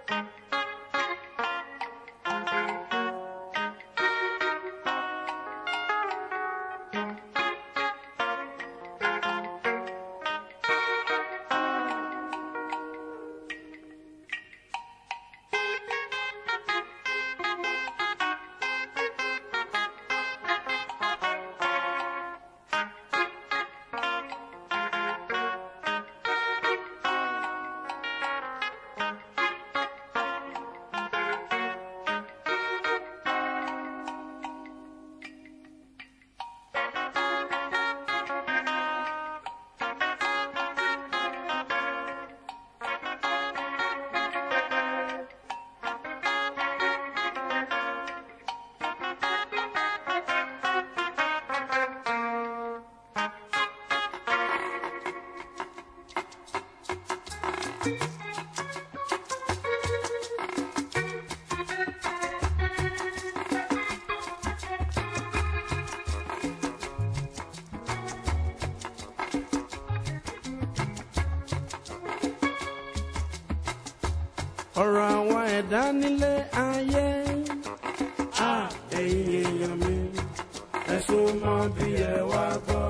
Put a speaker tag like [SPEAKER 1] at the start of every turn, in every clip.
[SPEAKER 1] ọ̀rọ̀ àwọn ẹ̀dá nílé ayé. a ẹ̀yin èèyàn mi ẹ̀sùn mọ́ bí ẹ wá gbọ́.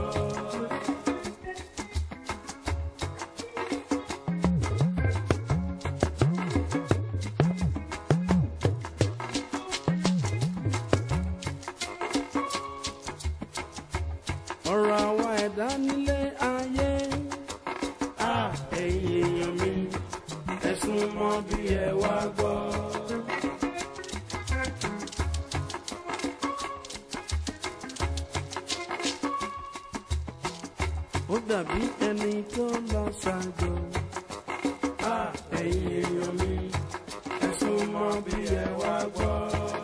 [SPEAKER 1] ọ̀rọ̀ àwọn ẹ̀dá nílé ayé. a ẹ̀yin èèyàn mi ẹ̀sùn mọ́ bí ẹ wá gbọ́. ó dàbí ẹni tó lọ ṣàjò. a ẹ̀yin èèyàn mi ẹ̀sùn mọ́ bí ẹ wá gbọ́.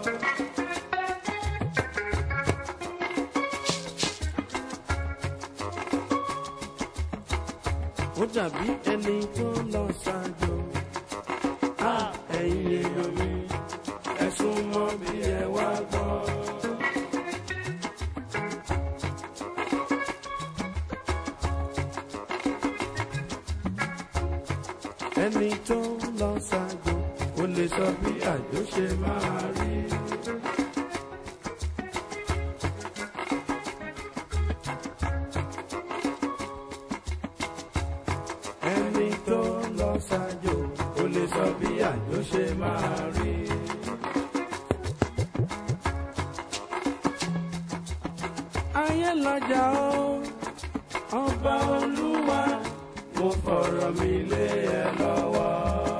[SPEAKER 1] ó dàbí ẹni tó lọ ṣàjò. a ẹ̀yin èèyàn mi ẹ̀sùn mọ́ bí ẹ wá gbọ́. ẹni tó lọ ṣàjò ó lè sọ bí àjò ṣe máa rí. ẹni tó lọ ṣàjò ó lè sọ bí àjò ṣe máa rí. ayé lọ́jà ó ọba olúwa mo fọ̀rọ̀ mi lé ẹ lọ́wọ́.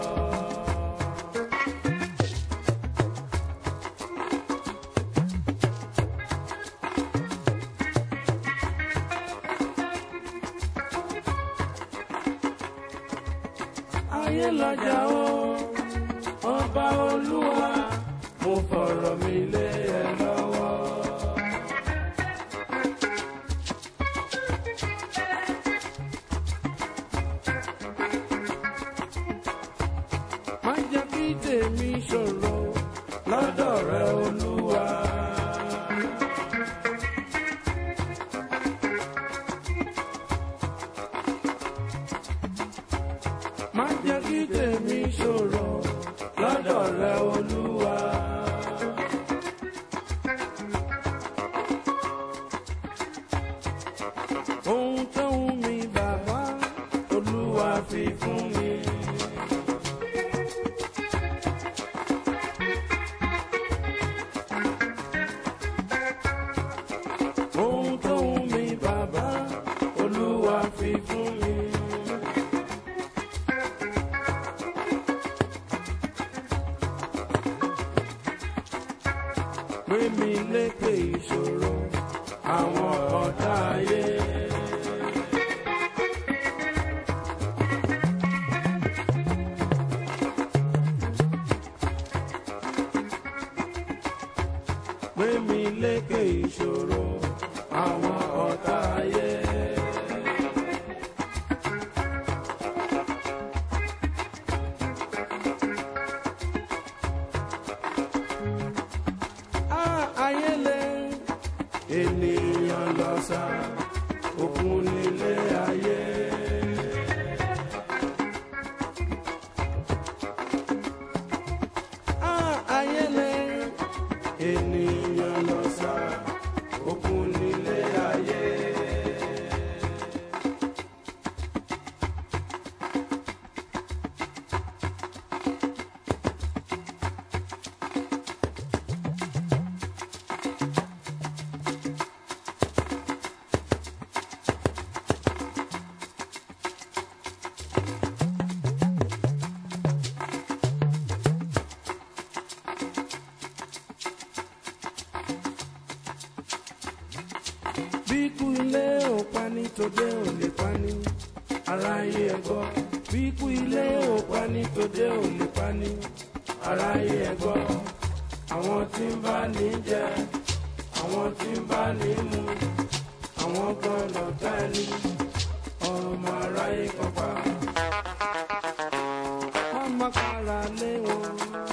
[SPEAKER 1] ayé lọ́jà ó ọba olúwa mo fọ̀rọ̀ mi lé ẹ lọ́wọ́. má jẹ́ kí tèmi ṣòro lọ́dọ̀ rẹ olúwa. má jẹ́ kí tèmi ṣòro lọ́dọ̀ rẹ olúwa. ohun tó ń mi bàbá olúwa fi fún mi. ohun tó ń mi bàbá olúwa fi fún mi. gbé mi lékè ìṣòro àwọn ọ̀tá ayé. gbé mi lékè ìṣòro àwọn ọ̀tá ayé. Á ayé lé ènìyàn lọ sá òkun nílé ayé. bíkú ilé ò pani tòde ò lè pani aráyé ẹgbọ́ bíkú ilé ò pani tòde ò lè pani aráyé ẹgbọ́ àwọn tí ń bá ní jẹ àwọn tí ń bá ní mu àwọn kan lọ́tà ẹni ọmọ aráyé kan pa ọmọ kára lé wọn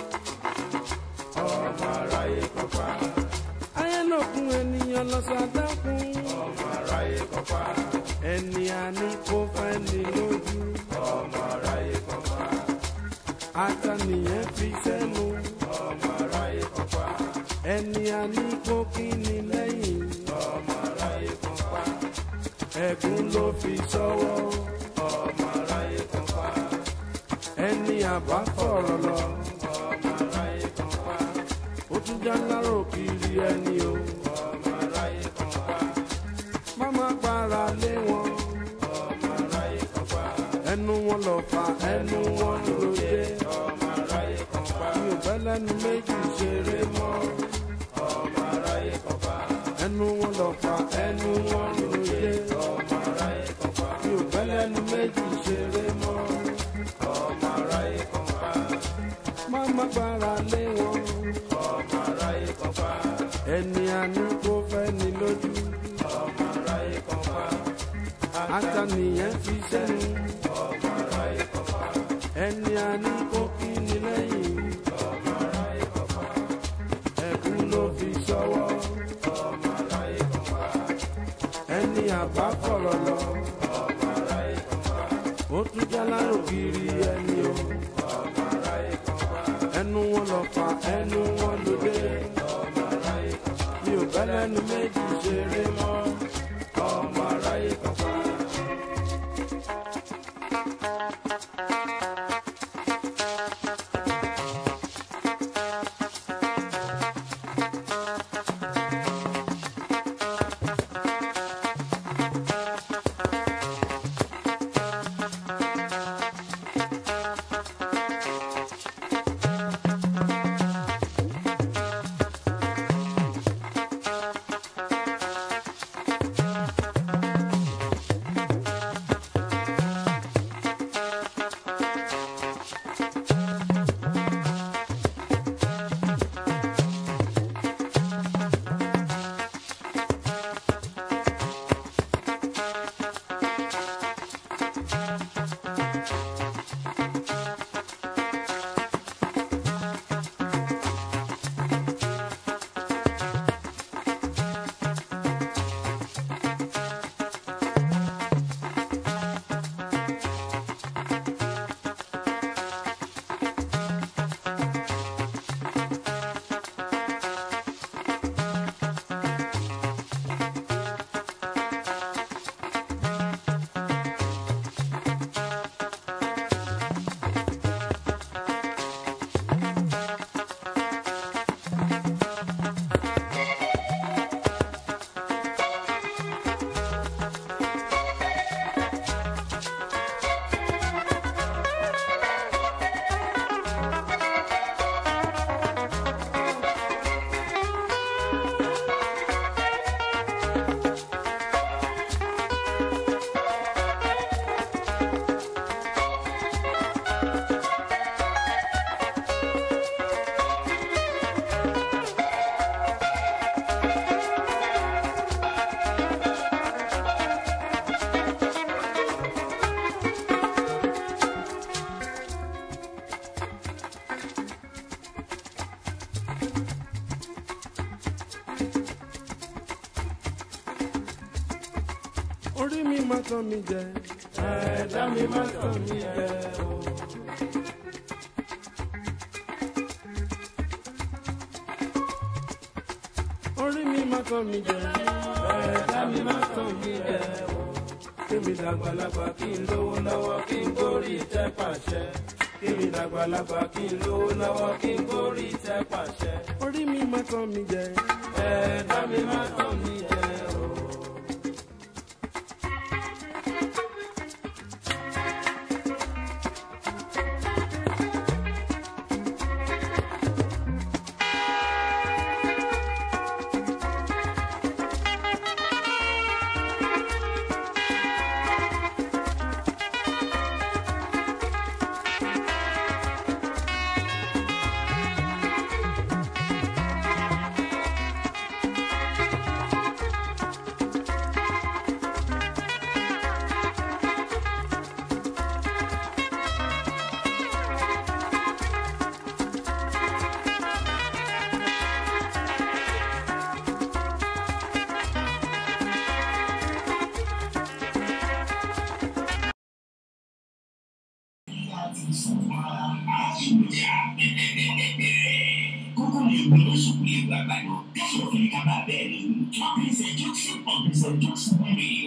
[SPEAKER 1] ọmọ aráyé kan pa ayé lókun ènìyàn lọ́sàdákun ọmọ aráyé kan pa ẹni àní kó fẹ́ ní lójú ọmọ aráyé kan pa àtànìyàn fi sẹ́nu ọmọ aráyé kan pa ẹni àní kó kí ni lẹ́yìn ọmọ aráyé kan pa ẹ̀gún ló fi sọ́wọ́ ọmọ aráyé kan pa ẹni àbá fọ̀rọ̀ lọ ọmọ aráyé kan pa ó tún já lárò kiri ẹni o ọmọ aráyé kan pa máma para lé wọn ọmọ aráyé kan pa ẹnu wọn lọ fa ẹnu wọn lóde ọmọ aráyé kan pa mi ò fẹ́ lẹ́nu méjì ṣeré mọ́ ọmọ aráyé kan pa ẹnu wọn lọ fa ẹnu wọn lóde ọmọ aráyé kan pa mi ò fẹ́ lẹ́nu méjì ṣeré mọ́ ọmọ aráyé kan pa máma para lé wọn ọmọ aráyé kan pa ẹni àní kó fẹ́ ni lójú ọmọ aráyé kan pa àtànìyàn fi sẹ́nu ọmọ aráyé kan pa ẹni àní kó kí ni lẹ́yìn ọmọ aráyé kan pa ẹkún ló fi sọ́wọ́ ọmọ aráyé kan pa ẹni àbá fọ̀rọ̀ lọ ọmọ aráyé kan pa ó tún jálárò kiri ẹni o ọmọ aráyé kan pa ẹnu wọn lọ fa ẹnu wọn lóde ọmọ aráyé kan pa mi ò fẹ́ lẹ́nu méjì ṣeré mọ́ ọmọ aráyé kan pa. orí mi má tán mi jẹ ẹ̀dá mi má tán mi jẹ o. orí mi má tán mi jẹ ẹ̀dá mi má tán mi jẹ o. kémi dàgbàlagbà kí n lówó lọ́wọ́ kí n gorí tẹ́ pàṣẹ. kémi dàgbàlagbà kí n lówó lọ́wọ́ kí n gorí tẹ́ pàṣẹ. orí mi má tán mi jẹ ẹ̀dá mi má tán mi jẹ o.
[SPEAKER 2] kókó lè gbé lóṣù lè gbà gbàdọ̀ kẹ́sọ̀ fún kábà bẹ́ẹ̀ ni princessjokes on princessjokes radio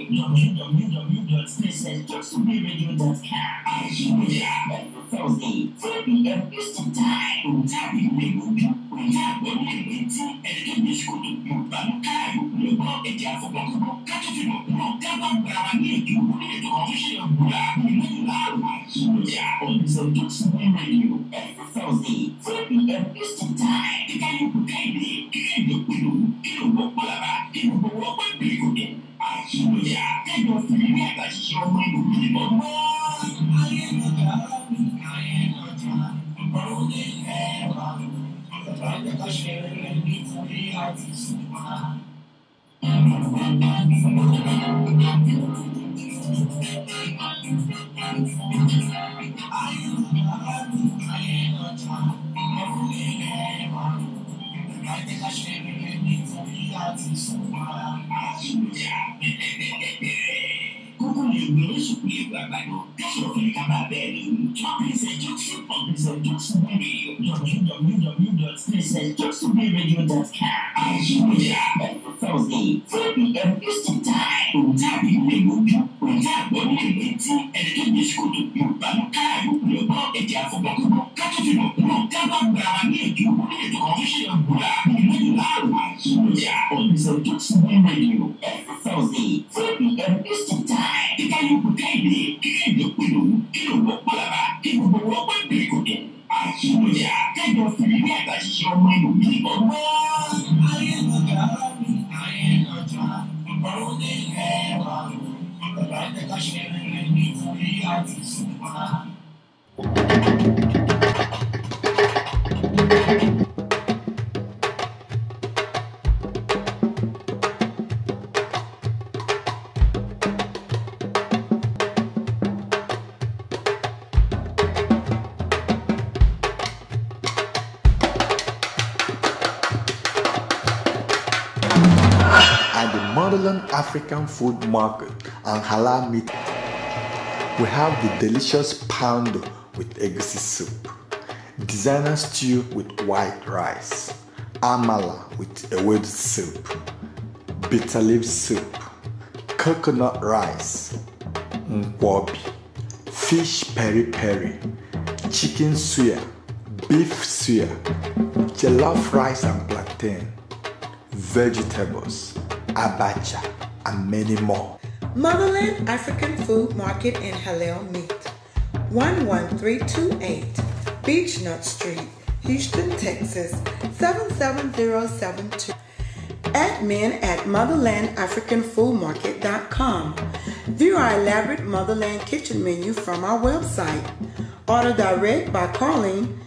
[SPEAKER 2] www.princessjokesradio.com àṣìwòyà every thursday three pm eastern time òǹtàbí ìgbèlójú òǹtàbí ìgbèlétí ẹ̀ẹ́dẹ́gbẹ̀ sukùlù yorùbá ló káàdù lè gbọ́ ẹ̀jẹ̀ àfọ̀gbọ̀gbọ̀ kájọ́ fi mọ̀ pọ̀ kábà gbà wá ní èdè òwúrọ̀ ètò kan ṣe é gbúra ìlú láàrú àṣìwòyà on princessjokes radio every thursday three pm eastern time ìkànnì kùkàìdè kíkàìdè pẹ̀lú kí ló wọ́ pàlàbà kí ló wọ́ pẹ́ bìrìkòdè àṣìwòyà kájọ fún mi àtàṣìṣe ọmọ ìlú mi bọ̀ wọ́n. ayé lọ́jà ayé lọ́jà ọ̀rọ̀ ní ẹ̀rọ ọ̀rọ̀ ká ṣe rere nítorí àti sùnmọ́. ayé lọ́jà ayé lọ́jà ọ̀rọ̀ ní ẹ̀rọ ọ̀rọ̀ ká ṣe rere nítorí àti sùnmọ́. àṣìwòyà kókó lè gbé oṣù lè gbà gbàdọ̀ kẹ́sọ̀ fún kábà bẹ́ẹ̀ ni princessjokes on princessjokes radio www.princessjokesradio.com àṣìwòyà every thursday three pm eastern time òǹtàbí ìgbèlójú òǹtàbí ìgbèlétí ẹ̀ẹ́dẹ́gbẹ̀ sukùlù yorùbá ló káàdù lè gbọ́ ẹ̀jẹ̀ àfọ̀gbọ̀gbọ̀ kájọ́ fi mọ̀ pọ̀ kábà gbà wá ní èdè òwúrọ̀ ètò kan ṣe é gbúra ìlú láàrú àṣìwòyà on princessjokes radio every thursday three pm eastern time ìkànnì kùkàìdè kíkàìdè pẹ̀lú kí ló wọ́ pàlàbà kí ló wọ́ pẹ́ bìrìkòdè àṣìwòyà kájọ fún mi àtàṣìṣe ọmọ ìlú mi bọ̀ wọ́n. ayé lọ́jà ayé lọ́jà ọ̀rọ̀ ní ẹ̀rọ ọ̀rọ̀ ká ṣe rere nítorí àti sùnmọ́.
[SPEAKER 3] at the Motherland African Food Market and Halal Meat. We have the delicious poundo with egusi soup, designer stew with white rice, amala with ewedu soup, bitter leaf soup, coconut rice, nkwobi, fish peri peri, chicken suya, beef suya, jollof rice and plantain vegetables, abacha, and many more.
[SPEAKER 4] Motherland African Food Market in Halal Meat, 11328 Beechnut Street, Houston, Texas, 77072. Admin at motherlandafricanfoodmarket.com. View our elaborate Motherland kitchen menu from our website. Order direct by calling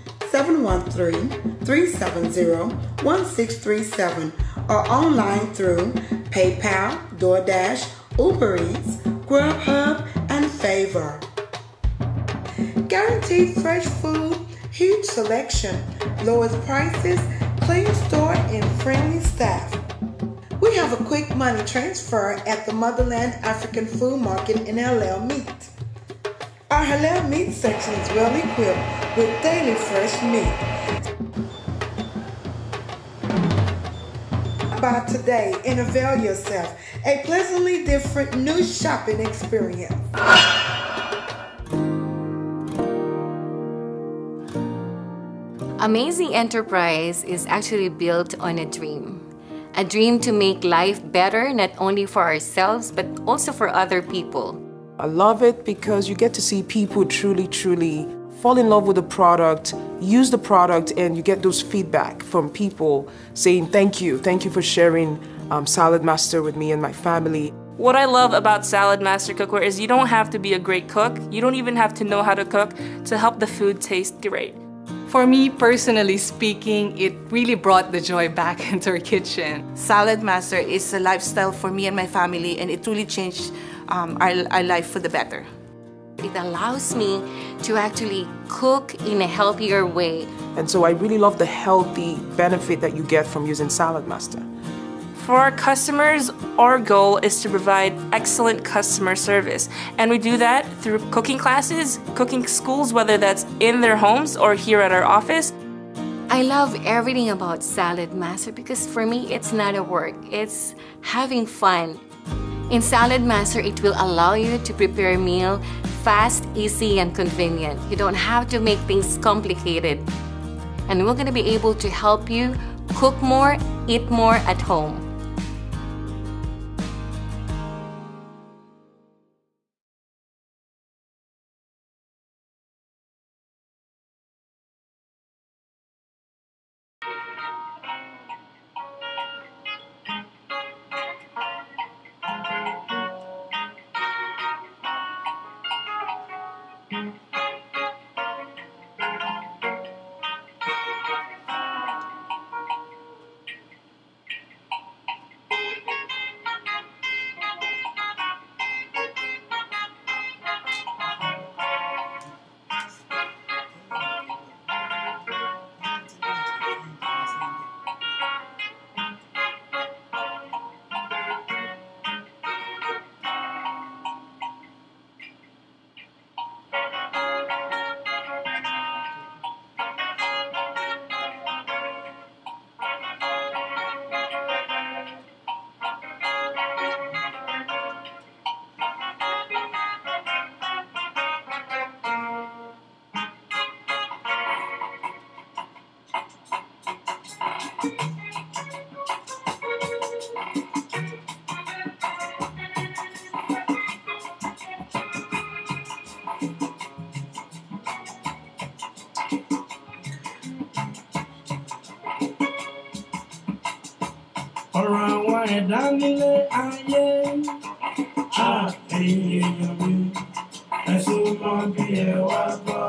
[SPEAKER 4] 713-370-1637 or online through PayPal, DoorDash, Uber Eats, Grubhub, and Favor. Guaranteed fresh food, huge selection, lowest prices, clean store, and friendly staff. We have a quick money transfer at the Motherland African Food Market in Halal Meat. Our halal meat section is well equipped with daily fresh meat. By today and avail yourself a pleasantly different new shopping experience.
[SPEAKER 5] Amazing Enterprise is actually built on a dream. A dream to make life better not only for ourselves but also for other people.
[SPEAKER 6] I love it because you get to see people truly, truly fall in love with the product, use the product, and you get those feedback from people saying, Thank you, thank you for sharing um, Salad Master with me and my family.
[SPEAKER 7] What I love about Salad Master Cookware is you don't have to be a great cook, you don't even have to know how to cook to help the food taste great.
[SPEAKER 8] For me, personally speaking, it really brought the joy back into our kitchen.
[SPEAKER 9] Salad Master is a lifestyle for me and my family, and it really changed um, our, our life for the better.
[SPEAKER 5] It allows me to actually cook in a healthier way.
[SPEAKER 6] And so I really love the healthy benefit that you get from using Salad Master.
[SPEAKER 7] For our customers, our goal is to provide excellent customer service. And we do that through cooking classes, cooking schools, whether that's in their homes or here at our office.
[SPEAKER 5] I love everything about Salad Master because for me, it's not a work, it's having fun. In Salad Master, it will allow you to prepare a meal fast, easy, and convenient. You don't have to make things complicated. And we're going to be able to help you cook more, eat more at home.
[SPEAKER 1] ọ̀rọ̀ àwọn ẹ̀dá nílé ayé á ẹ̀yin èèyàn mi ẹ̀sùn mọ́ bí ẹ wá gbọ́.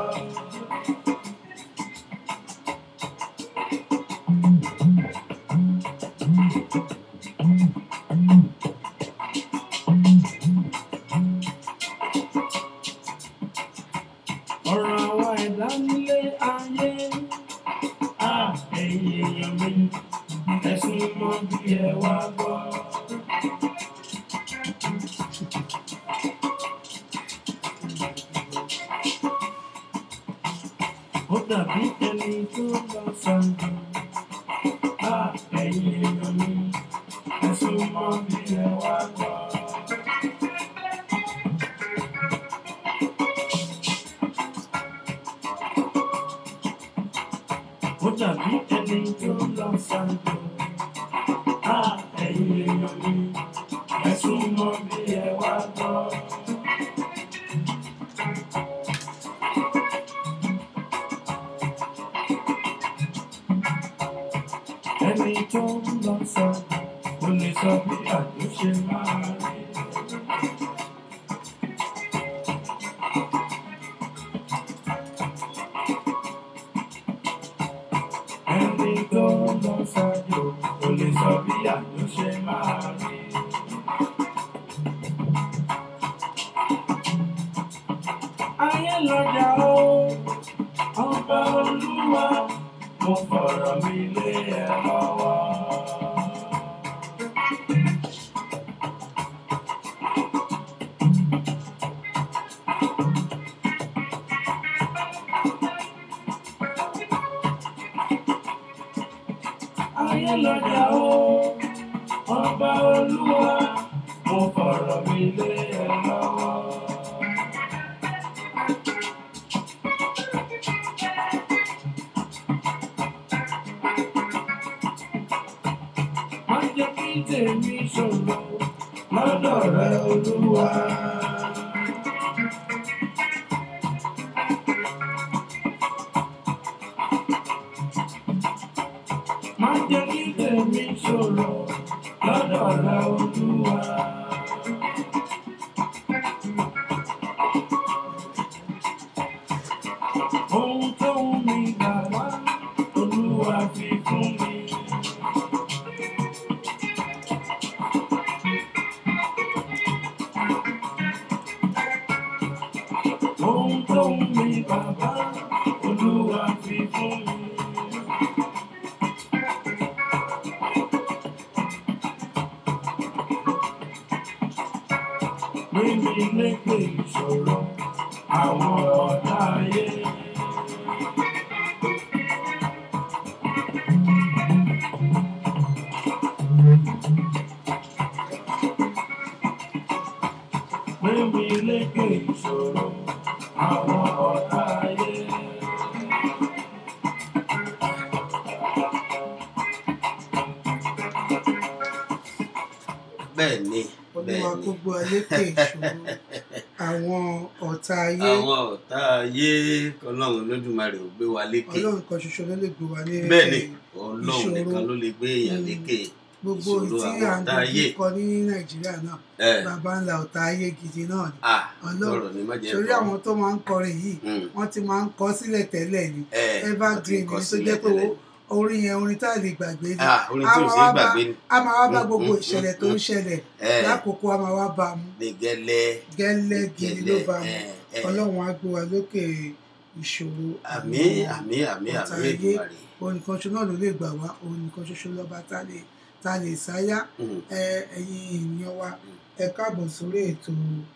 [SPEAKER 1] ọ̀rọ̀ àwọn ẹ̀dá nílé ayé á ẹ̀yin èèyàn mi ẹ̀sùn mọ́ bí ẹ wá gbọ́. ó dàbí ẹni tó lọ sàǹdù á ẹ̀yin èèyàn mi ẹ̀sùn mọ́ bí ẹ wá gbọ́. ó dàbí ẹni tó lọ sàǹdù á ẹ̀yin èèyàn mi ẹ̀sùn mọ́ bí ẹ wá gbọ́. ẹni tó lọ sàǹdù kò lè sọ bí àtúnṣe máa rí. ẹni tó lọ ṣáájú kò lè sọ bí àtúnṣe máa rí. ayé lọ́jà ó ọba olúwa mo fọ̀rọ̀ mi lé ẹ lọ́wọ́. ayé lọ́jà ó ọba olúwa mo fọ̀rọ̀ mi lé ẹ lọ́wọ́. má jẹ́ kí tèmi ṣòro lọ́dọ̀ rẹ olúwa. má jẹ́ kí tèmi ṣòro lọ́dọ̀ rẹ olúwa. ohun tó ń mi gbà wá olúwa fi fún mi. ohun tó ń mi bàbá olúwa fi fún mi. mi lékè ìṣòro àwọn ọ̀tá ayé. Gbé mi lékè ìṣòro àwọn ọ̀tá ayé.
[SPEAKER 10] bẹ́ẹ̀ ni
[SPEAKER 4] olúwa
[SPEAKER 10] bẹ́ẹ̀ ni
[SPEAKER 4] gbogbo alékè ìṣòro àwọn ọ̀tá ayé
[SPEAKER 10] àwọn ọ̀tá ayé ọlọ́run lódùmarè ò gbé wa lékè
[SPEAKER 4] ọlọ́run kan ṣoṣo ló lè gbé wa ní
[SPEAKER 10] bẹ́ẹ̀ ni ọlọ́run
[SPEAKER 4] ìṣòro.
[SPEAKER 10] nìkan ló lè gbé èèyàn
[SPEAKER 4] Mm.
[SPEAKER 10] lékè
[SPEAKER 4] gbogbo
[SPEAKER 10] ìṣòro
[SPEAKER 4] tí
[SPEAKER 10] àwọn
[SPEAKER 4] à ń
[SPEAKER 10] ọ̀tá ayé
[SPEAKER 4] dojú kọ ní nàìjíríà náà
[SPEAKER 10] ẹ
[SPEAKER 4] bàbá ńlá ọ̀tá ayé gidi náà ni
[SPEAKER 10] à
[SPEAKER 4] ọlọ́run
[SPEAKER 10] lọ́rọ̀ ni má jẹ́
[SPEAKER 4] torí
[SPEAKER 10] kọ́.
[SPEAKER 4] àwọn tó máa ń kọrin yìí
[SPEAKER 10] Mm.
[SPEAKER 4] wọ́n ti máa ń kọ sílẹ̀ tẹ́lẹ̀ ni
[SPEAKER 10] ẹ wọ́n ti
[SPEAKER 4] evergreen
[SPEAKER 10] kọ
[SPEAKER 4] ni tó
[SPEAKER 10] sílẹ̀
[SPEAKER 4] jẹ́ pé
[SPEAKER 10] tẹ́lẹ̀.
[SPEAKER 4] wo- orin yẹn orin tá a lè gbàgbé ni
[SPEAKER 10] Ah, orin tí ò
[SPEAKER 4] A máa
[SPEAKER 10] ṣeé
[SPEAKER 4] wá bá-
[SPEAKER 10] gbàgbé ni.
[SPEAKER 4] a máa wá bá
[SPEAKER 10] Mm,
[SPEAKER 4] gbogbo
[SPEAKER 10] mm,
[SPEAKER 4] ìṣẹ̀lẹ̀
[SPEAKER 10] mm,
[SPEAKER 4] tó ń
[SPEAKER 10] mm.
[SPEAKER 4] ṣẹlẹ̀
[SPEAKER 10] ẹ
[SPEAKER 4] lákòókò a máa wá bá a mú
[SPEAKER 10] ní gẹ́lẹ́
[SPEAKER 4] gẹ́lẹ́ gidi ló
[SPEAKER 10] gẹ́lẹ́
[SPEAKER 4] bá a mú
[SPEAKER 10] ẹ ẹ
[SPEAKER 4] ọlọ́run á gbé wa lókè ìṣòro
[SPEAKER 10] àmì àmì àmì
[SPEAKER 4] ọ̀tá
[SPEAKER 10] àmì
[SPEAKER 4] ayé
[SPEAKER 10] Èdùmàrè
[SPEAKER 4] òun nìkan ṣoṣo náà ló lè gbà wá òun nìkan ṣoṣo lọ́ba tá lè tá lè sáyá
[SPEAKER 10] Mm.
[SPEAKER 4] ẹ ẹ̀yin ènìyàn wa ẹ káàbọ̀ sórí ètò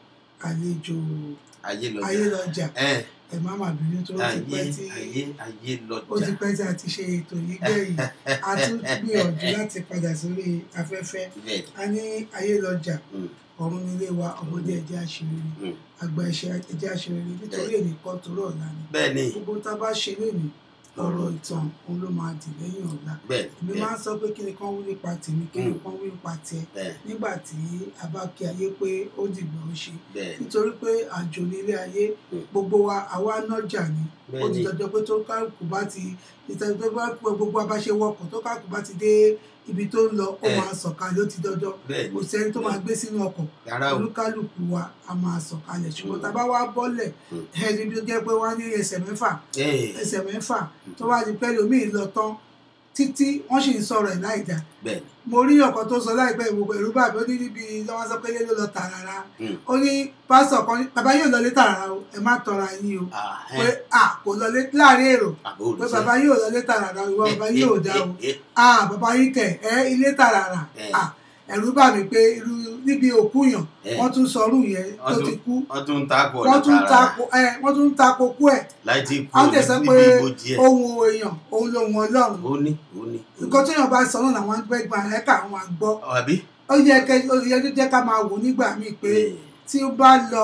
[SPEAKER 4] àlejò
[SPEAKER 10] ayé lọ́jà
[SPEAKER 4] ayélọ́jà
[SPEAKER 10] ẹ
[SPEAKER 4] ẹ má má bínú tó ti
[SPEAKER 10] ayé
[SPEAKER 4] pẹ́ tí
[SPEAKER 10] ayé ayé
[SPEAKER 4] ó ti
[SPEAKER 10] lọ́jà
[SPEAKER 4] pẹ́ tí a ti ṣe ètò yìí gbẹ̀yìn a tún gbìyànjú láti padà sórí afẹ́fẹ́
[SPEAKER 10] bẹ́ẹ̀
[SPEAKER 4] a ní ayélọ́jà
[SPEAKER 10] Mm.
[SPEAKER 4] ọ̀run nílé wa ọmọdé ẹ̀jẹ̀ àṣírí
[SPEAKER 10] Mm.
[SPEAKER 4] àgbà ẹ̀jẹ̀ àṣírí nítorí èdè kan tó rọ̀ ọ̀la ni
[SPEAKER 10] bẹ́ẹ̀ ni
[SPEAKER 4] gbogbo tá a bá ṣe lénìí ọ̀rọ̀ ìtàn òun ló máa dì lẹ́yìn ọ̀la
[SPEAKER 10] bẹ́ẹ̀
[SPEAKER 4] èmi
[SPEAKER 10] bẹ́ẹ̀
[SPEAKER 4] máa ń sọ pé kí ni kán wí nípa tèmi kí ni
[SPEAKER 10] Mm.
[SPEAKER 4] kán wí nípa tiẹ̀
[SPEAKER 10] bẹ́ẹ̀
[SPEAKER 4] nígbà tí a bá kí ayé pé ó dìgbà ó ṣe
[SPEAKER 10] bẹ́ẹ̀
[SPEAKER 4] nítorí pé àjò nílé ayé
[SPEAKER 10] Mm.
[SPEAKER 4] gbogbo wa àwa nájà ni ó
[SPEAKER 10] bẹ́ẹ̀
[SPEAKER 4] ti
[SPEAKER 10] ni
[SPEAKER 4] dọjọ́ pé tó kálukú bá ti ìtàn tó bá pẹ gbogbo abáṣe wọkọ̀ tó kálukú bá ti dé ibi tó ń lọ ó
[SPEAKER 10] Eh.
[SPEAKER 4] máa sọ̀kalẹ̀ ó ti dọjọ́
[SPEAKER 10] bẹ́ẹ̀
[SPEAKER 4] kò
[SPEAKER 10] ni
[SPEAKER 4] sẹ́ni tó máa gbé sínú ọkọ̀
[SPEAKER 10] rárá o
[SPEAKER 4] olúkálùkù wa a máa sọ̀kalẹ̀ ṣùgbọ́n
[SPEAKER 10] Mm.
[SPEAKER 4] tá a bá wá bọ́lẹ̀
[SPEAKER 10] Mm.
[SPEAKER 4] ẹni tó jẹ́ pé wọ́n á ní ẹsẹ̀ mẹ́fà
[SPEAKER 10] ẹ
[SPEAKER 4] ẹsẹ̀ mẹ́fà tó bá di pẹ́ lómi lọ tán títí wọ́n sì ń sọ̀rọ̀ ẹ̀ láì dáa
[SPEAKER 10] bẹ́ẹ̀ ni
[SPEAKER 4] mo rí ọ̀kan tó sọ láìpẹ́ ìwòkọ̀ ẹ̀rú bàbá ó ní níbi lọ́wọ́ sọ pé lé ló lọ tààràrà
[SPEAKER 10] Mm.
[SPEAKER 4] ó ní pásítọ̀ kan ní bàbá yóò lọlé tààràrà o ẹ má tọra yín o
[SPEAKER 10] Ah, ẹ,
[SPEAKER 4] pé à kò lọlé láàrin èrò
[SPEAKER 10] àbò
[SPEAKER 4] pé
[SPEAKER 10] òrìṣẹ́.
[SPEAKER 4] bàbá yóò lọlé tààràrà o ìwọ bàbá yóò dá o
[SPEAKER 10] Eh, eh,
[SPEAKER 4] à bàbá yín kẹ ẹ ilé tààràrà
[SPEAKER 10] Eh.
[SPEAKER 4] à ẹ̀rú bà mí pé irú níbi òkú yàn
[SPEAKER 10] Eh.
[SPEAKER 4] wọ́n tún sọrú yẹn tó
[SPEAKER 10] Wọ́n
[SPEAKER 4] ti
[SPEAKER 10] tún-
[SPEAKER 4] kú
[SPEAKER 10] wọ́n tún ń takò
[SPEAKER 4] wọ́n
[SPEAKER 10] ọ̀nà
[SPEAKER 4] tún
[SPEAKER 10] tààrà
[SPEAKER 4] tako ẹ wọ́n tún tako kú ẹ̀
[SPEAKER 10] láì tí kú
[SPEAKER 4] àwọn tẹ̀sán pé
[SPEAKER 10] níbi ìbòjì ẹ̀
[SPEAKER 4] ohun èèyàn òun lòun ọlọ́run
[SPEAKER 10] ó ní ó ní
[SPEAKER 4] nǹkan tó yàn bá sọ náà làwọn gbẹ́gbà ẹ̀ka àwọn àgbọ́
[SPEAKER 10] àbí
[SPEAKER 4] ó yẹ kẹ ó yẹ kó jẹ́ ká máa wò nígbà míì pé
[SPEAKER 10] Eh,
[SPEAKER 4] tí ó bá lọ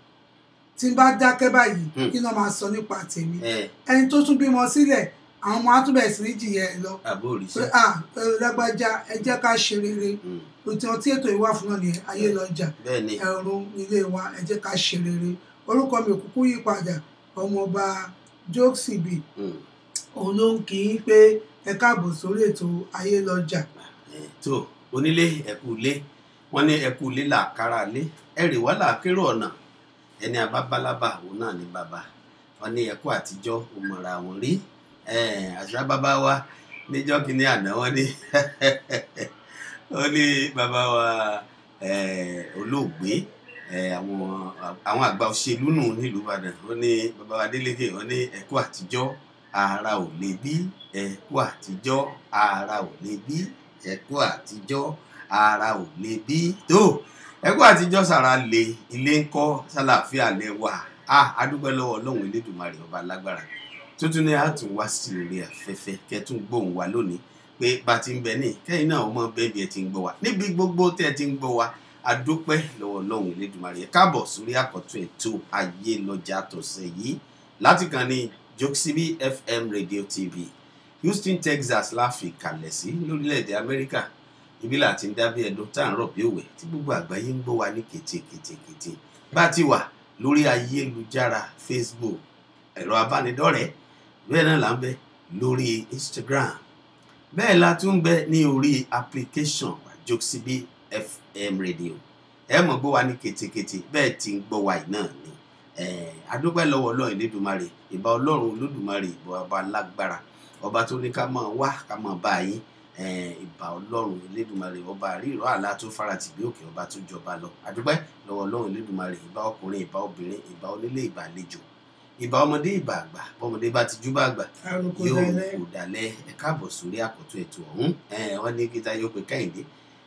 [SPEAKER 4] tí n bá dákẹ́ báyìí
[SPEAKER 10] Hmm.
[SPEAKER 4] kí náà máa sọ nípa tèmi
[SPEAKER 10] eh,
[SPEAKER 4] ẹni tó tún bímọ sílẹ̀ àwọn ọmọ àtúbẹ̀ sí ní jìyà ẹ̀ lọ
[SPEAKER 10] àbò
[SPEAKER 4] pé
[SPEAKER 10] òrìṣẹ́
[SPEAKER 4] à ẹ lágbájá ẹ jẹ́ ká ṣe rere
[SPEAKER 10] Mm.
[SPEAKER 4] òtún tí ètò ìwà fún náà nìyẹn ayé lọ́jà
[SPEAKER 10] bẹ́ẹ̀ ni
[SPEAKER 4] ẹ̀rùn nílé wa ẹ jẹ́ ká ṣe rere orúkọ mi ò kúkú yí padà ọmọọba jókòsìbì
[SPEAKER 10] Mm.
[SPEAKER 4] òun ló ń kí í pé ẹ káàbọ̀ sórí ètò ayé lọ́jà
[SPEAKER 10] Eh, tó onílé ẹkú ilé wọn ní ẹkú ilé làkàrà lé ẹrì wá làákérò ọ̀nà ẹni abábálábà òun náà ní bàbá wọn ní ẹkú àtijọ́ òmùra wọn rí Eh, àṣà bàbá wa níjọ́ kìíní àná wọn ní wọn ní bàbá wa eh, olóògbé eh, àwọn àwọn àgbà òṣèlú nù nílùú Ìbàdàn wọn ní bàbá wa Adélékè wọn ní ẹkú àtijọ́ ara ò lè bí ẹkú àtijọ́ ara ò lè bí ẹkú àtijọ́ ara ò lè bí tó ẹkú àtijọ́ sára lè ilé ń kọ́ sálàáfíà lẹ wà á adúpẹ́ lọ́wọ́ ọlọ́run elédùnmarè ọba lágbára tuntun ni a tún wá sí orí afẹ́fẹ́ kẹtún gbóhùn wa lónìí pé bá ti ń bẹ ní kẹ́yìn náà ọmọ bẹ́ẹ̀ bí ẹ ti ń gbọ́ wa níbi gbogbo tẹ́ ẹ ti ń gbọ́ wa adúpẹ́ lọ́wọ́ ọlọ́run elédùnmarè ẹ káàbọ̀ sórí àkọ́tún ètò ayé lọ́jà tọ̀sẹ̀ yìí láti kàn ní Jokesibi FM Radio TV Houston Texas la fi kalẹ̀ sí lórílẹ̀‐èdè Amẹ́ríkà ibi là ti ń dábí ẹdun tá à ń rọ̀ bí òwe tí gbogbo àgbáyé ń gbọ́ wa ní kètèkètèkètè bá a ti wà lórí ayélujára Facebook ẹ̀rọ abánidọ́rẹ̀ẹ́ bẹ́ẹ̀ náà là ń bẹ lórí Instagram bẹ́ẹ̀ la tún ń bẹ ní orí application wa Jokesibi FM Radio ẹ mọ̀ gbọ́ wa ní kètèkètè bẹ́ẹ̀ ti ń gbọ́ wa yìí náà ni Eh, adúpẹ́ lọ́wọ́ ọlọ́run Elédùmarè ìbà ọlọ́run Olódùmarè ìbà ọba lágbára ọba tó ní ká máa wá ká máa bá yín eh, ìbà ọlọ́run Elédùmarè ọba àríìrọ́ àlá tó farati bí òkè ọba tó jọba lọ adúpẹ́ lọ́wọ́ ọlọ́run Elédùmarè ìbà ọkùnrin ìbà obìnrin ìbà onílé ìbà àlejò ìbà ọmọdé ìbà àgbà bọ́mọdé bá ti jú bá àgbà
[SPEAKER 4] àròkọ
[SPEAKER 10] yóò
[SPEAKER 4] dalẹ̀
[SPEAKER 10] kò dalẹ̀ ẹ káàbọ̀ sórí àkọ́tún ètò ọ̀hún Eh, wọ́n ní kíta yóò pe kẹ́hìndé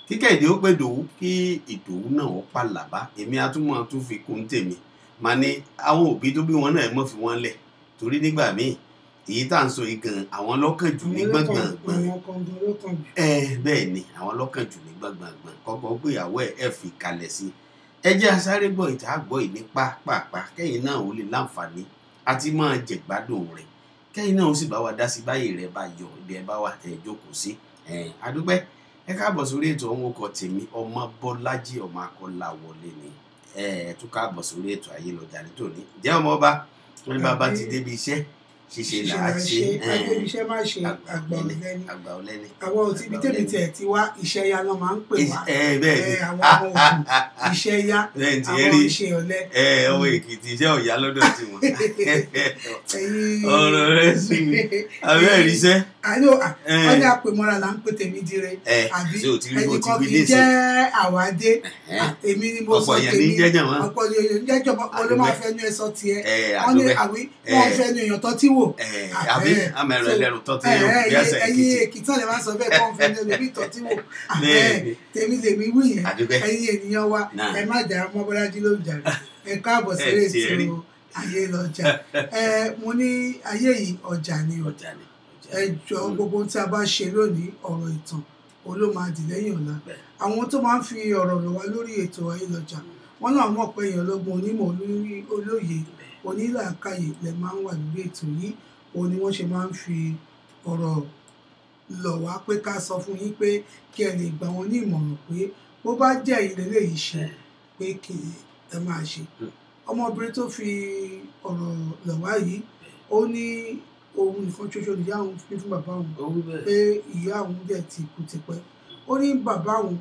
[SPEAKER 10] kí kẹ́hìndé ó pè dòwú kí ìdòwú náà ó pàlàbá èmi atúmọ̀ tún fi kún tèmi màá ní àwọn òbí tó bí wọn náà mọ̀ fi wọ́n lẹ̀ torí nígbà míì èyí tá à ń sọ yìí gan àwọn lọ́kàn jù ní gbọ̀ngbọ̀ngbọ̀n
[SPEAKER 11] àwọn kan gan ló kàn jù.
[SPEAKER 10] ẹ bẹ́ẹ̀ ni àwọn lọ́kàn jù ní gbọ̀ngbọ̀ngbọ̀n kọ́kọ́ pé ìyàwó ẹ̀ ẹ̀ fi kalẹ̀ sí i ẹ jẹ́ asáré gbọ́ ìta gbọ́ ìní pápápá kẹ́yìn náà ó lè láǹfààní àti máa jẹ̀gbádùn rẹ̀ kẹ́yìn náà ó sì bá wa dá sí báyìí rẹ̀ bá yọ ibi ẹ bá wà tẹ̀ ẹ jókòó sí ẹ̀ adúpẹ́ ẹ káàbọ̀ sórí ètò ọ̀hún ọkọ̀ tèmi ọmọ bọ́lájí ọmọ akọ́lá wọlé ni ẹ ẹ tún káàbọ̀ sórí ètò ayélujára nítorí ǹjẹ́ ọmọ ọba wọn ní bàbá ti débi iṣẹ́ ṣíṣe là á ṣe
[SPEAKER 11] agbẹbiṣẹ má ṣe àgbà ọlẹni
[SPEAKER 10] àgbà ọlẹ́ni
[SPEAKER 11] àwọn ò tí ibi tèmi tiẹ̀ ti wá iṣẹ́ ya náà máa ń pè wá
[SPEAKER 10] ẹ bẹ́ẹ̀ ni
[SPEAKER 11] ẹ, àwọn ọmọ òkú iṣẹ́ ya
[SPEAKER 10] bẹ́ẹ̀ ti
[SPEAKER 11] àwọn
[SPEAKER 10] rí
[SPEAKER 11] iṣẹ́ ọ̀lẹ
[SPEAKER 10] ẹ ọmọ èkìtì iṣẹ́ ọ̀yá lọ́dọ̀ tiwọn
[SPEAKER 11] ẹ̀yin
[SPEAKER 10] ọ̀rọ̀ rẹ sí mi abẹ́ ìríṣẹ́
[SPEAKER 11] àlọ
[SPEAKER 10] ẹ.
[SPEAKER 11] wọn ní àpèmọ́ra là ń pè tèmi dire
[SPEAKER 10] ẹ
[SPEAKER 11] àbí
[SPEAKER 10] ṣé o ti rí bó ti
[SPEAKER 11] ẹnìkan
[SPEAKER 10] wí
[SPEAKER 11] kì í
[SPEAKER 10] léṣe
[SPEAKER 11] jẹ́ àwádé
[SPEAKER 10] ẹ
[SPEAKER 11] èmi ni mo
[SPEAKER 10] ọ̀pọ̀
[SPEAKER 11] sọ
[SPEAKER 10] èèyàn ní
[SPEAKER 11] tèmi
[SPEAKER 10] jẹ́jẹ̀ wọn
[SPEAKER 11] ọ̀pọ̀ èèyàn jẹ́jọ́ wọn ló máa fẹ́ nu ẹ sọ tiẹ̀
[SPEAKER 10] ẹ
[SPEAKER 11] wọ́n ní
[SPEAKER 10] àdúgbẹ́
[SPEAKER 11] àwí wọ́n fẹ́ nu èèyàn tó tí wò
[SPEAKER 10] ẹ àbí àmẹ́rọ ẹlẹ́rù tó ti yàn bí àṣà
[SPEAKER 11] ẹ̀yin
[SPEAKER 10] èkìtì
[SPEAKER 11] èkìtì náà lè máa sọ bẹ́ẹ̀ kọ́ fẹ́ nu ẹlòmíì tó tí wò
[SPEAKER 10] Bẹ́ẹ̀ ni.
[SPEAKER 11] tèmi lèmi wí yẹn
[SPEAKER 10] àdúgbẹ́
[SPEAKER 11] ẹ̀yin ènìyàn wa
[SPEAKER 10] Náà.
[SPEAKER 11] ẹ má jà mọ́ bọ́lájí ló ń jà rẹ̀ ẹ káàbọ̀ sí
[SPEAKER 10] Ẹ tiẹ̀ rí.
[SPEAKER 11] ètò ayé lọ́jà ẹ mo ní ayé yìí ọjà ni o
[SPEAKER 10] ọjà ni ọjà
[SPEAKER 11] ẹ
[SPEAKER 10] ni.
[SPEAKER 11] jọ
[SPEAKER 10] Mm.
[SPEAKER 11] gbogbo tí a bá ṣe lónìí ọ̀rọ̀ ìtàn olómadì lẹ́yìn ọ̀la
[SPEAKER 10] Bẹ́ẹ̀.
[SPEAKER 11] àwọn tó máa ń fi ọ̀rọ̀ lọ̀ wá lórí ètò ayélujára wọn náà mọ̀ pé èèyàn ọlọ́gbọ́n onímọ̀ olórí olóye onílàákàyè lè máa ń wà lórí ètò yìí òun ni wọ́n ṣe máa ń fi ọ̀rọ̀ lọ̀ wá pé ká sọ fún yín pé kí ẹ lè gbà wọn ní ìmọ̀ràn pé bó bá jẹ́ ìlélẹ̀ yìí ṣe pé kí ẹ máa ṣe
[SPEAKER 10] Mm.
[SPEAKER 11] ọmọbìnrin tó fi ọ̀rọ̀ lọ̀ wá yìí ó ní òun nìkan ṣoṣo nìyá òun fi fún bàbá òun
[SPEAKER 10] owó bẹ́ẹ̀
[SPEAKER 11] pé ìyá òun dẹ̀ ti kú tipẹ́ ó ní bàbá òun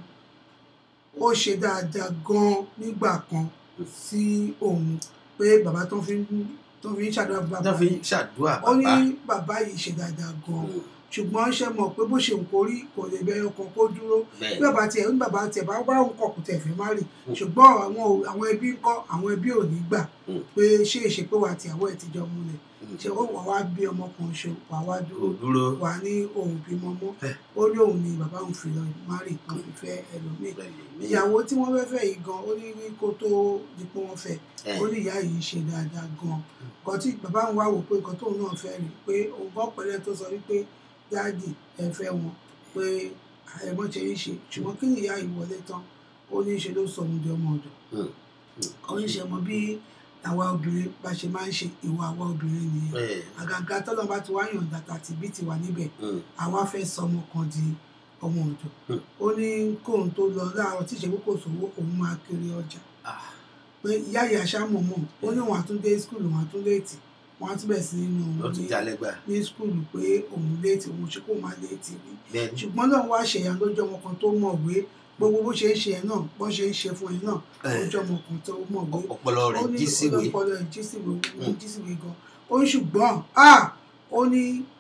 [SPEAKER 11] ó ṣe dáadáa gan nígbà kan sí òun pé bàbá tó fi ń tó fi ń ṣàdúrà fún bàbá
[SPEAKER 10] tó fi
[SPEAKER 11] yìí
[SPEAKER 10] ń ṣàdúrà
[SPEAKER 11] ó ní
[SPEAKER 10] bàbá
[SPEAKER 11] bàbá yìí ṣe dáadáa gan
[SPEAKER 10] Mm.
[SPEAKER 11] ṣùgbọ́n ṣe mọ̀ pé bó ṣe ń korí kò lè bẹ ọkàn kó dúró
[SPEAKER 10] bẹ́ẹ̀
[SPEAKER 11] bí bàbá tiẹ̀ ní bàbá tiẹ̀ bá bá òun kọ̀ kò tẹ̀ fẹ́ má rì ṣùgbọ́n àwọn ò- àwọn ẹbí ń kọ́ àwọn ẹbí ò ní gbà
[SPEAKER 10] Mm.
[SPEAKER 11] pé ṣé èṣe pé wà tìyàwó ẹ̀ ti jọ múlẹ̀
[SPEAKER 10] Mm.
[SPEAKER 11] ṣe ó wà wá bí ọmọ kan ṣe wà wá
[SPEAKER 10] kò
[SPEAKER 11] dúró
[SPEAKER 10] dúró
[SPEAKER 11] wà ní òun bímọ mọ́
[SPEAKER 10] Ẹ.
[SPEAKER 11] ó ní òun ni bàbá òun fi lọ márì kan fi fẹ́ ẹlòmíì
[SPEAKER 10] pẹ̀lú mi.
[SPEAKER 11] ìyàwó tí wọ́n fẹ́ fẹ́ yìí gan ó ní rí kó tó di pé wọ́n fẹ́
[SPEAKER 10] Ẹ.
[SPEAKER 11] ó ní ìyá yìí ṣe dáadáa gan nǹkan tí bàbá òun wá wò pé nǹkan tóun náà fẹ́ rí pé òun gbọ́ pẹ̀lẹ́ tó sọ wípé dáàdì ẹ fẹ́ wọn pé ẹ̀mọ́ ṣe ń ṣe ṣùgbọ́n kí ni ìyá yìí wọlé tán ó ní í ṣe ló sọ òun di ọmọ ọ̀dọ̀
[SPEAKER 10] Mm.
[SPEAKER 11] ó ní ṣe mọ bí àwa obìnrin bá ṣe máa ń ṣe ìwà àwa obìnrin nìyẹn
[SPEAKER 10] bẹ́ẹ̀
[SPEAKER 11] àgàgà tọ́lọ́ bá ti wá yọ̀ǹda tàbí bí ti wà níbẹ̀
[SPEAKER 10] Mm.
[SPEAKER 11] àwa fẹ́ sọ ọmọ kan di ọmọ ọ̀dọ̀
[SPEAKER 10] Hmm.
[SPEAKER 11] ó ní kóun tó lọ láàárọ̀ tí ìṣẹ́gun kò sówó òun máa kiri ọjà
[SPEAKER 10] Ah.
[SPEAKER 11] pé ìyá ìyá aṣáàmù mọ̀ ó ní wọn àtúndé skul wọn àtúndé tì wọn àtúbẹ̀ sí nínú
[SPEAKER 10] ó
[SPEAKER 11] òun
[SPEAKER 10] tún
[SPEAKER 11] ní
[SPEAKER 10] jalè gbà
[SPEAKER 11] ní skul pé òun léètì òun ṣe kó máa léètì rí
[SPEAKER 10] bẹ́ẹ̀ ni.
[SPEAKER 11] ṣùgbọ́n náà wá ṣèyàn lójú ọmọ kan tó mọ̀wé gbogbo bó ṣe ń ṣe ẹ náà bó ṣe ń ṣe fún ẹ náà
[SPEAKER 10] Ẹ.
[SPEAKER 11] lójú ọmọ kan tó mọ̀wé
[SPEAKER 10] ọpọlọ rẹ̀
[SPEAKER 11] ó ní
[SPEAKER 10] jí síwèé
[SPEAKER 11] ọpọlọ ẹ̀ jí síwèé ó
[SPEAKER 10] Mm.
[SPEAKER 11] jí síwèé gan ó ní ṣùgbọ́n ah ó ní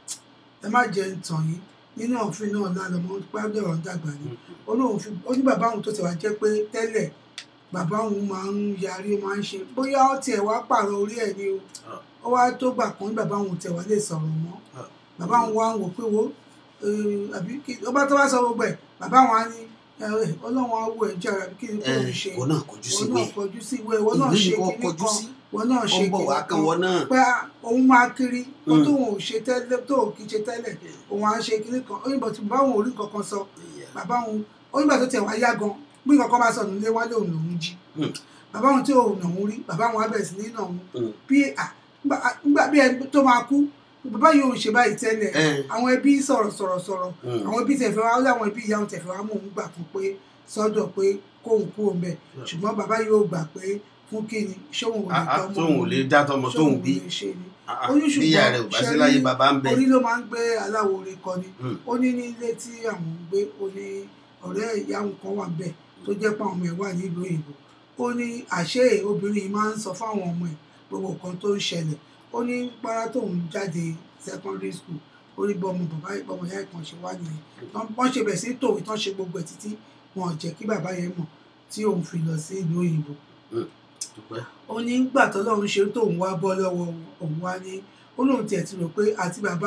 [SPEAKER 11] ẹ má jẹ́ ń tàn yín nínú òfin náà lálẹ́ mọ́ gbádùn ọ̀rọ̀ dàgbà ni ó lóun fi ó ní bàbá òun tó ti wá jẹ́ pé tẹ́lẹ̀ bàbá òun máa ń yarí ó máa ń ṣe bóyá ó tiẹ̀ wá pààrọ̀ orí ẹ̀ ni o
[SPEAKER 10] Ah.
[SPEAKER 11] ó wá tó gbà kan ní bàbá òun tiẹ̀ wá lè sọ̀rọ̀ mọ́
[SPEAKER 10] Ah.
[SPEAKER 11] bàbá òun wá ń wò pé wo eh, àbí kí ó bá tó wá sọ gbogbo ẹ̀ bàbá òun á ní eh, ọlọ́run á wò ẹ̀ jẹ́ àbí kí ni kò
[SPEAKER 10] ẹ
[SPEAKER 11] ń ṣe
[SPEAKER 10] kò náà kojú
[SPEAKER 11] wọn
[SPEAKER 10] síwèé
[SPEAKER 11] náà kọjú sí ìwé wọn náà
[SPEAKER 10] ìlú
[SPEAKER 11] ṣe
[SPEAKER 10] ni wọ́n
[SPEAKER 11] kinní
[SPEAKER 10] kọjú
[SPEAKER 11] kan
[SPEAKER 10] sí
[SPEAKER 11] wọn náà
[SPEAKER 10] ó
[SPEAKER 11] ṣe
[SPEAKER 10] ń bọ̀
[SPEAKER 11] kinní
[SPEAKER 10] wá kan wọn náà
[SPEAKER 11] pé òun máa kiri kó
[SPEAKER 10] Mm.
[SPEAKER 11] tóun ò ṣe tẹ́lẹ̀ tó ò kí ṣe tẹ́lẹ̀ òun á ṣe kinní kan ó yìnbọn tí bàbá òun ò rí kankan sọ
[SPEAKER 10] Ìyá.
[SPEAKER 11] bàbá òun ó nígbà tó tẹ̀ wá yá gan bí nǹkan bá sọnù lé wálé òun lòún jí
[SPEAKER 10] Mm.
[SPEAKER 11] bàbá òun tí òun nà òun rí bàbá òun á bẹ̀rẹ̀ sí ní nà òun
[SPEAKER 10] Mm.
[SPEAKER 11] bí à nígbà nígbà bí ẹni tó máa kú bàbá yìí ò ń ṣe báyìí tẹ́lẹ̀
[SPEAKER 10] Ẹ.
[SPEAKER 11] àwọn ẹbí sọ̀rọ̀ sọ̀rọ̀ sọ̀rọ̀
[SPEAKER 10] Mm.
[SPEAKER 11] àwọn ẹbí tẹ̀fẹ́ wá ó láwọn ẹbí ìyá òun tẹ̀fẹ́ wá mú òun gbà fún pé sọ́dọ̀ pé kóun kú òun bẹ̀ ṣùgbọ́n bàbá yóò gbà pé fún kí ni ṣóun ò lè
[SPEAKER 10] Ah, ah,
[SPEAKER 11] tọ́ ọmọ
[SPEAKER 10] tóun ò
[SPEAKER 11] òun
[SPEAKER 10] lè dá tọmọ tóun
[SPEAKER 11] ṣóun ò
[SPEAKER 10] bí
[SPEAKER 11] lè ṣe ni
[SPEAKER 10] Ah, ah,
[SPEAKER 11] ó ní
[SPEAKER 10] bí ìyá rẹ̀ ò bá sí láyé bàbá ń bẹ
[SPEAKER 11] orí ló máa ń gbé aláwo orin kọ ni
[SPEAKER 10] Mm.
[SPEAKER 11] ó ní ní ilé tí àwọn ń gbé ó ní ọ̀rẹ́ ìyá òun kan wà bẹ́ẹ̀ tó jẹ́ pé àwọn ọmọ ẹ̀ wà nílùú òyìnbó ó ní àṣé obìnrin yìí máa ń sọ fáwọn ọmọ ẹ̀ gbogbo nǹkan tó ń ṣẹlẹ̀ ó ní gbára tóun jáde secondary school ó ní bọ́mọ bàbá ìbọmọ ìyá ìkan ṣe wá nìyẹn Tán- wọ́n ṣe bẹ̀ sí tòwé tán ṣe gbogbo ẹ̀ títí wọn ò jẹ́ kí bàbá yẹn mọ̀ tí òun fi lọ sí ìlú òyìnbó
[SPEAKER 10] dúpẹ́
[SPEAKER 11] ó ní gbà tọ́lọ́run ṣe tóun wá bọ́ lọ́wọ́ òun wá ní ó lóun tiẹ̀ ti rò pé àti bàbá o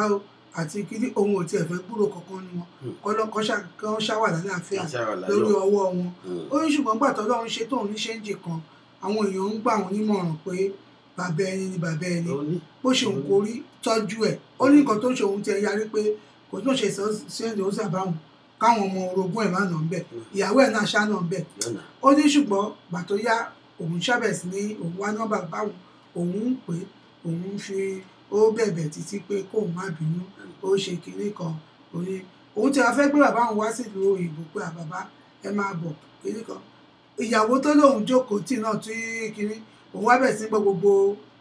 [SPEAKER 11] àti kíní òun ò tiẹ̀ fẹ́ gbúrò kankan ní wọn kọ́lọ́kọ́ ṣáwà lálàáfíà
[SPEAKER 10] Kán ṣáwà láyọ̀.
[SPEAKER 11] lórí ọwọ́ wọn
[SPEAKER 10] Mm.
[SPEAKER 11] ó ní ṣùgbọ́n gbà tọ́lọ́run ṣe tóun ní ṣéǹjì kan àwọn èèyàn ń gbà wọn nímọ̀ràn pé bàbá ẹni ni bàbá ẹni bó ṣe òun kò rí tọ́jú ẹ̀ ó ní nǹkan tó ń ṣe òun ti ẹ̀ yarí pé kò tó ń ṣe ṣéǹjì ó sàbáwọn káwọn ọmọ orogún ẹ̀ má nà ń bẹ̀ ìyàwó ẹ̀ náà ṣá nà ń bẹ̀
[SPEAKER 10] lọ́nà
[SPEAKER 11] ó ní ṣùgbọ́n gbà tó yá òun ṣàbẹ̀ sí ní òun wá nọ́mbà báwọn òun ń pè é òun fi ó bẹ̀bẹ̀ títí pé kóun má bínú ó ṣe kinní kan òun ní òun ti wá fẹ́ gbé bàbá òun wá sílùú òyìnbó pé àbàbá ẹ máa bọ̀ kinní kan ìyàwó tó lóun jókòó tì náà tí kinní òun wá bẹ̀ sí gbọ́ gbogbo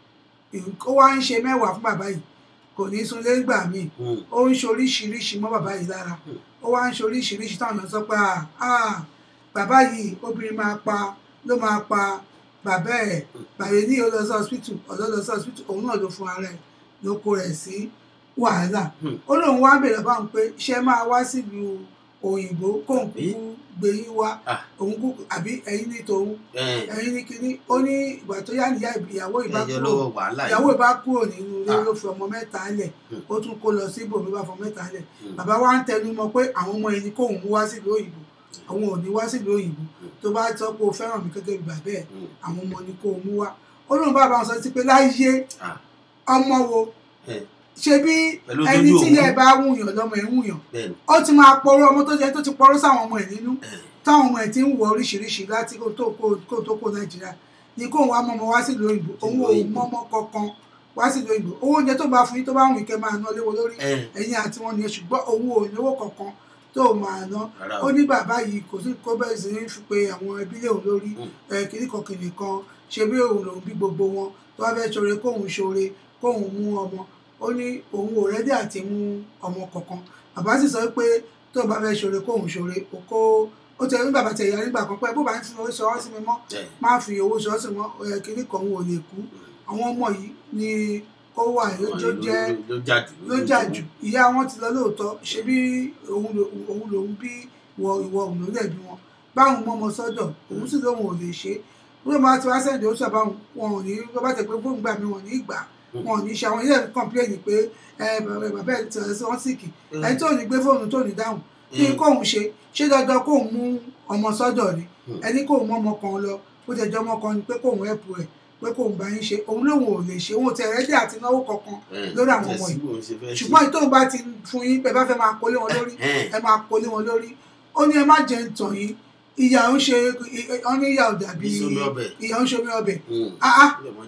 [SPEAKER 11] ó wá ń ṣe mẹ́wàá fún bàbá yìí kò ní sunlé gbà míì ó ń ṣe oríṣiríṣi mọ́ bàbá yìí lára ó wá ń ṣe oríṣiríṣi táwọn èèyàn sọ pé "Ah, ah, bàbá yìí obìnrin máa pa ló máa pa bàbá ẹ̀ bàbá ní ó lọ sí hospital ọ̀dọ́ lọ sí hospital òun náà ló fún ara ẹ̀ ló kó rẹ̀ sí wàhálà ó lóun wá bèrè báwọn pé ṣé máa wá sílùú òyìnbó kóun kúkú gbé yín wá òun kúkú àbí ẹ̀yin ní tòun ẹ̀yin ní kinní ó ní ìgbà tó yá níyà ìyàwó ìbá
[SPEAKER 10] ẹjọ́
[SPEAKER 11] kúrò
[SPEAKER 10] lọ́wọ́ wàhálà yìí.
[SPEAKER 11] ìyàwó ìbá kúrò nínú ilé
[SPEAKER 10] Ah.
[SPEAKER 11] ló fi ọmọ mẹ́ta lẹ̀ ó tún kó lọ sí ibòmí bá fọ mẹ́ta lẹ̀
[SPEAKER 10] Mm.
[SPEAKER 11] bàbá wa ń tẹnu mọ́ pé àwọn ọmọ ẹni kóun mú wá sílùú òyìnbó àwọn ò ní wá sílùú òyìnbó tó bá sọ pé o fẹ́ràn mi gẹ́gẹ́ bí bàbá ẹ̀ àwọn ọmọ ni kóun mú wá ó lóun bá bá wọn sọ sí pé láyé
[SPEAKER 10] Ah.
[SPEAKER 11] ọmọ wo
[SPEAKER 10] Eh,
[SPEAKER 11] ṣe bí
[SPEAKER 10] Pẹ̀lú
[SPEAKER 11] ẹni
[SPEAKER 10] tójú
[SPEAKER 11] tí ilé
[SPEAKER 10] òun.
[SPEAKER 11] ẹ bá wùyàn lọmọ ẹ wùyàn
[SPEAKER 10] bẹ́ẹ̀ni
[SPEAKER 11] ó ti máa pọrọ ọmọ tó jẹ tó ti pọrọ sáwọn ọmọ ẹ nínú táwọn ọmọ ẹ ti ń wọ oríṣiríṣi láti kó tó kó kó tó kó nàìjíríà ní kóun wá mọmọ wá sílùú òyìnbó òun ò mọmọ kankan wá sílùú òyìnbó owó oúnjẹ tó bá fún yín tó bá wùn kẹ máa ná léwo lórí
[SPEAKER 10] Eh.
[SPEAKER 11] ẹ̀yin àti wọn nìyẹn ṣùgbọ́n òun ò lówó kankan tó máa ná
[SPEAKER 10] Rárá o.
[SPEAKER 11] ó ní bàbá yìí kò sí kó bẹ́ẹ̀ sí ní fi pe àwọn ẹbí lé òun lórí ẹ kìíní kan kìíní kan ṣe bí òun lòun bí gbogbo wọn tó bá fẹ́ ṣoore kóun ṣoore kóun mú ọmọ ó ní òun ò rẹ́dí àti mú ọmọ kankan bàbá sì sọ pé tó bá fẹ́ ṣoore kóun ṣoore kó kó ó tẹ ní bàbá tẹ̀yà nígbà kan pé bó bá ń fi owó ṣọwọ́ sí mi mọ́ má fi owó ṣọwọ́ sí mi mọ́ ẹ kìíní kan òun ò lè kú àwọn ọmọ yìí ni ó wà lójó jẹ́
[SPEAKER 10] ló jáde
[SPEAKER 11] ló jà jù ìyá wọn ti lọ lóòótọ́ ṣe bí òun lò- òun lòun bí wọ ìwọ òun ló lẹ̀bi wọn báwọn mọ́ ọmọ sọ́dọ̀ òun sì lóun ò lè ṣe wọ́n máa ti wá sẹ́ǹdì ó sábà wọn ò ní wọ́n bá tẹ̀ pé fóònù gbà mí wọn ò ní gbà wọn ò ní ṣe àwọn ilé kọ̀ǹpléènì pé ẹ bàbá bàbá ẹ̀ tẹ̀lé sí wọn síkì ẹni tó ní gbé fóònù tó ní dáhùn kí
[SPEAKER 10] Mm.
[SPEAKER 11] kóun ṣe ṣé dandan kóun mú ọmọ sọ́dọ̀ ni
[SPEAKER 10] Mm.
[SPEAKER 11] ẹni kóun mọ́ ọmọ kan lọ ó tẹ̀ jọ́ ọmọ kan ni pé kóun ẹ̀pù ẹ̀ pé kóun bá yín ṣe òun lòun ò lè ṣe òun ò tẹ̀ rẹ́dí àti náwó kankan lórí àwọn ọmọ yìí ṣùgbọ́n ìtò bá ti fún yín bẹ́ẹ̀ bá fẹ́ máa kólé wọn lórí
[SPEAKER 10] Ẹ̀hẹ́n.
[SPEAKER 11] ẹ máa kólé wọn lórí ó ní ẹ má jẹ ntàn yín ìyà ń ṣe ọ ní ìyà ò dàbí
[SPEAKER 10] Ìsomi ọbẹ̀.
[SPEAKER 11] ìyà ń ṣomi ọbẹ̀ áá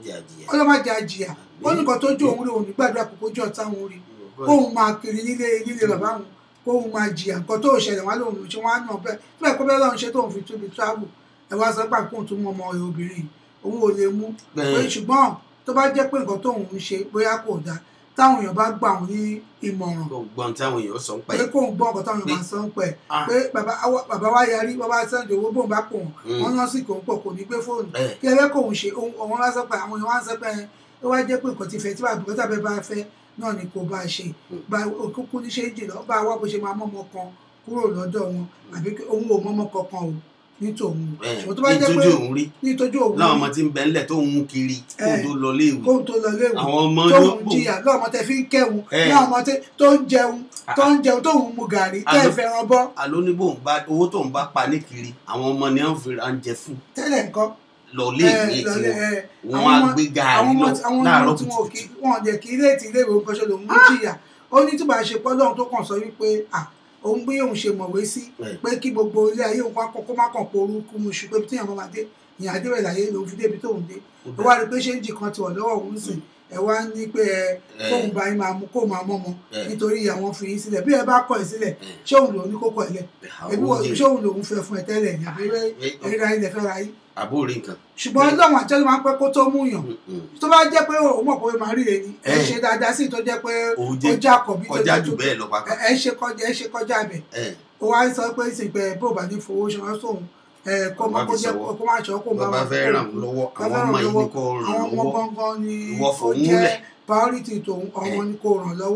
[SPEAKER 11] ọlọ́mọ jẹ àjìyà ó ní nǹkan tó jó òun rí òun nígbàdúrà kókó jọ táwọn rí kóun máa kiri nílé nílé bàbá òun kóun máa jìyà nǹkan tó ṣẹlẹ̀ wọn lòun ṣe wọn á nà bẹ́ẹ̀ tí bẹ́ẹ̀ kó bẹ́ẹ̀ lọ́run ṣe tóun fi tóbi travel ẹ wá sọ pé àkóhùn tó mú ọmọ rẹ̀ obìnrin òun ò lè mú
[SPEAKER 10] Bẹ́ẹ̀.
[SPEAKER 11] pé ṣùgbọ́n tó bá jẹ́ pé nǹkan tóun ń ṣe bóyá kò dáa táwọn èèyàn bá gbà wọn ní ìmọ̀ràn
[SPEAKER 10] gbọ́n táwọn èèyàn sọ ń pa
[SPEAKER 11] pé kóun gbọ́ ọ̀kan táwọn èèyàn máa sọ ń pẹ̀
[SPEAKER 10] Ah.
[SPEAKER 11] pé bàbá awa- bàbá wa yarí bàbá sẹ́ńdì owó bóun bá pò wọ́n
[SPEAKER 10] Mm.
[SPEAKER 11] wọ́n yán sí kò ń pọ̀ kò ní gbé fóònù
[SPEAKER 10] Eh.
[SPEAKER 11] kí ẹ fẹ́ kóun ṣe òun òun wá sọ pé àwọn èèyàn wá ń sọ pé ó wá jẹ́ pé nǹkan ti fẹ́ tí bàbá bùkátà bẹ́ẹ̀ bá fẹ́ náà ni kò bá a ṣe gba òkúkú ní ṣe jìnnà bá a wá bó ṣe máa mọ́mọ kan kúrò lọ́dọ̀ wọn àbí kí- òun ò mọ́mọ kankan o ní tòun
[SPEAKER 10] Eh,
[SPEAKER 11] ṣùgbọ́n tó bá jẹ́ pé
[SPEAKER 10] nítorí òun rí
[SPEAKER 11] ní ìtọ́jú òun
[SPEAKER 10] láwọn ọmọ tí ń bẹ ńlẹ̀ tó ń mú kiri kó
[SPEAKER 11] Eh.
[SPEAKER 10] tó lọ léèwé
[SPEAKER 11] kóhun tó lọ léwu
[SPEAKER 10] àwọn ọmọ
[SPEAKER 11] tóun
[SPEAKER 10] yóò bò
[SPEAKER 11] jìyà lọ́mọ tẹ fi ń kẹ́hun
[SPEAKER 10] Eh.
[SPEAKER 11] ní ọmọ tẹ- tó ń jẹun tó ń jẹun tóun mu gàrí tẹ́ ẹ
[SPEAKER 10] Àló-
[SPEAKER 11] fẹ́ràn bọ́
[SPEAKER 10] àló ní bóun bá owó tóun bá pa ní kiri àwọn ọmọ ni wọn fi ra ń jẹ fún
[SPEAKER 11] tẹ́lẹ̀ nǹkan
[SPEAKER 10] lọ léèwé
[SPEAKER 11] Eh,
[SPEAKER 10] tí
[SPEAKER 11] lọlé,
[SPEAKER 10] wọn
[SPEAKER 11] eh,
[SPEAKER 10] wọn
[SPEAKER 11] àwọn
[SPEAKER 10] á
[SPEAKER 11] ọmọ-
[SPEAKER 10] gbé gàrí
[SPEAKER 11] àwọn ọmọ
[SPEAKER 10] lọ
[SPEAKER 11] tí- àwọn ọmọ
[SPEAKER 10] láàárọ̀
[SPEAKER 11] tí wọn ò
[SPEAKER 10] kùtùkùtù
[SPEAKER 11] kí wọn jẹ kí ilé tí ilé ìwé nǹkan ṣe lòun mú jìyà ó ní tí bàá ṣe pọ́ lọ́run tó kàn sọ wípé à òun bí òun ṣe mọ̀wé sí
[SPEAKER 10] Eh.
[SPEAKER 11] pé kí gbogbo ilé ayé òun kọ́ kó má kàn porúkú mu ṣù pé tí àwọn máa dé ìyàn adébẹ̀ láyé lòun fi débi tóun dé ó wá rí i pé ṣé ń jì kan ti wà lọ́wọ́ òun sìn ẹ wá ní pé ẹ
[SPEAKER 10] Eh.
[SPEAKER 11] kóun bá yín máa mú kóun máa mọ́mọ
[SPEAKER 10] Eh.
[SPEAKER 11] nítorí àwọn fi yín sílẹ̀ bí ẹ bá kọ̀ ẹ̀ sílẹ̀ ṣé òun lòun ní kókó ẹ̀ lẹ̀ ẹbí wọ ṣé òun lòun fẹ́ fún ẹ tẹ́lẹ̀ ní àbí ẹ̀ríra ilẹ̀ fẹ́ ra yín
[SPEAKER 10] àbórí nǹkan
[SPEAKER 11] ṣùgbọ́n ọlọ́run àjọyọ̀ máa ń pẹ́ kó tó mú yàn tó bá jẹ́ pé òun mọ̀ pé máa rí ẹni ẹ
[SPEAKER 10] Eh.
[SPEAKER 11] ṣe dáadáa sí tó jẹ́ pé
[SPEAKER 10] òun
[SPEAKER 11] ó
[SPEAKER 10] jẹ
[SPEAKER 11] já àkọ́bí tó
[SPEAKER 10] kọjá
[SPEAKER 11] jẹ́
[SPEAKER 10] jù
[SPEAKER 11] tó-
[SPEAKER 10] bẹ́ẹ̀ lọ
[SPEAKER 11] ẹ
[SPEAKER 10] pàápàá
[SPEAKER 11] ẹ ṣe kọjá ẹ ṣe kọjá bẹ̀
[SPEAKER 10] Eh,
[SPEAKER 11] ó wá sọ pé ìsìnkú bó bá ní fowó ṣọwọ́ sóhun ẹ kó má
[SPEAKER 10] Bá
[SPEAKER 11] kó
[SPEAKER 10] fi
[SPEAKER 11] jẹ́
[SPEAKER 10] ṣọwọ́.
[SPEAKER 11] kó má ṣọwọ́ kó má
[SPEAKER 10] bàbá
[SPEAKER 11] wà
[SPEAKER 10] fẹ́
[SPEAKER 11] kó-
[SPEAKER 10] ràn wọ́n lọ́wọ́
[SPEAKER 11] bá
[SPEAKER 10] àwọn
[SPEAKER 11] fẹ́
[SPEAKER 10] ọmọ
[SPEAKER 11] ràn
[SPEAKER 10] yìí
[SPEAKER 11] lọ́wọ́.
[SPEAKER 10] ni kò ràn
[SPEAKER 11] àwọn ọmọ
[SPEAKER 10] lọ́wọ́
[SPEAKER 11] gangan ni
[SPEAKER 10] Ìwọ
[SPEAKER 11] ó
[SPEAKER 10] fòun
[SPEAKER 11] jẹ́
[SPEAKER 10] lẹ̀.
[SPEAKER 11] priority tòun ọmọ ni kò ràn lọ́wọ́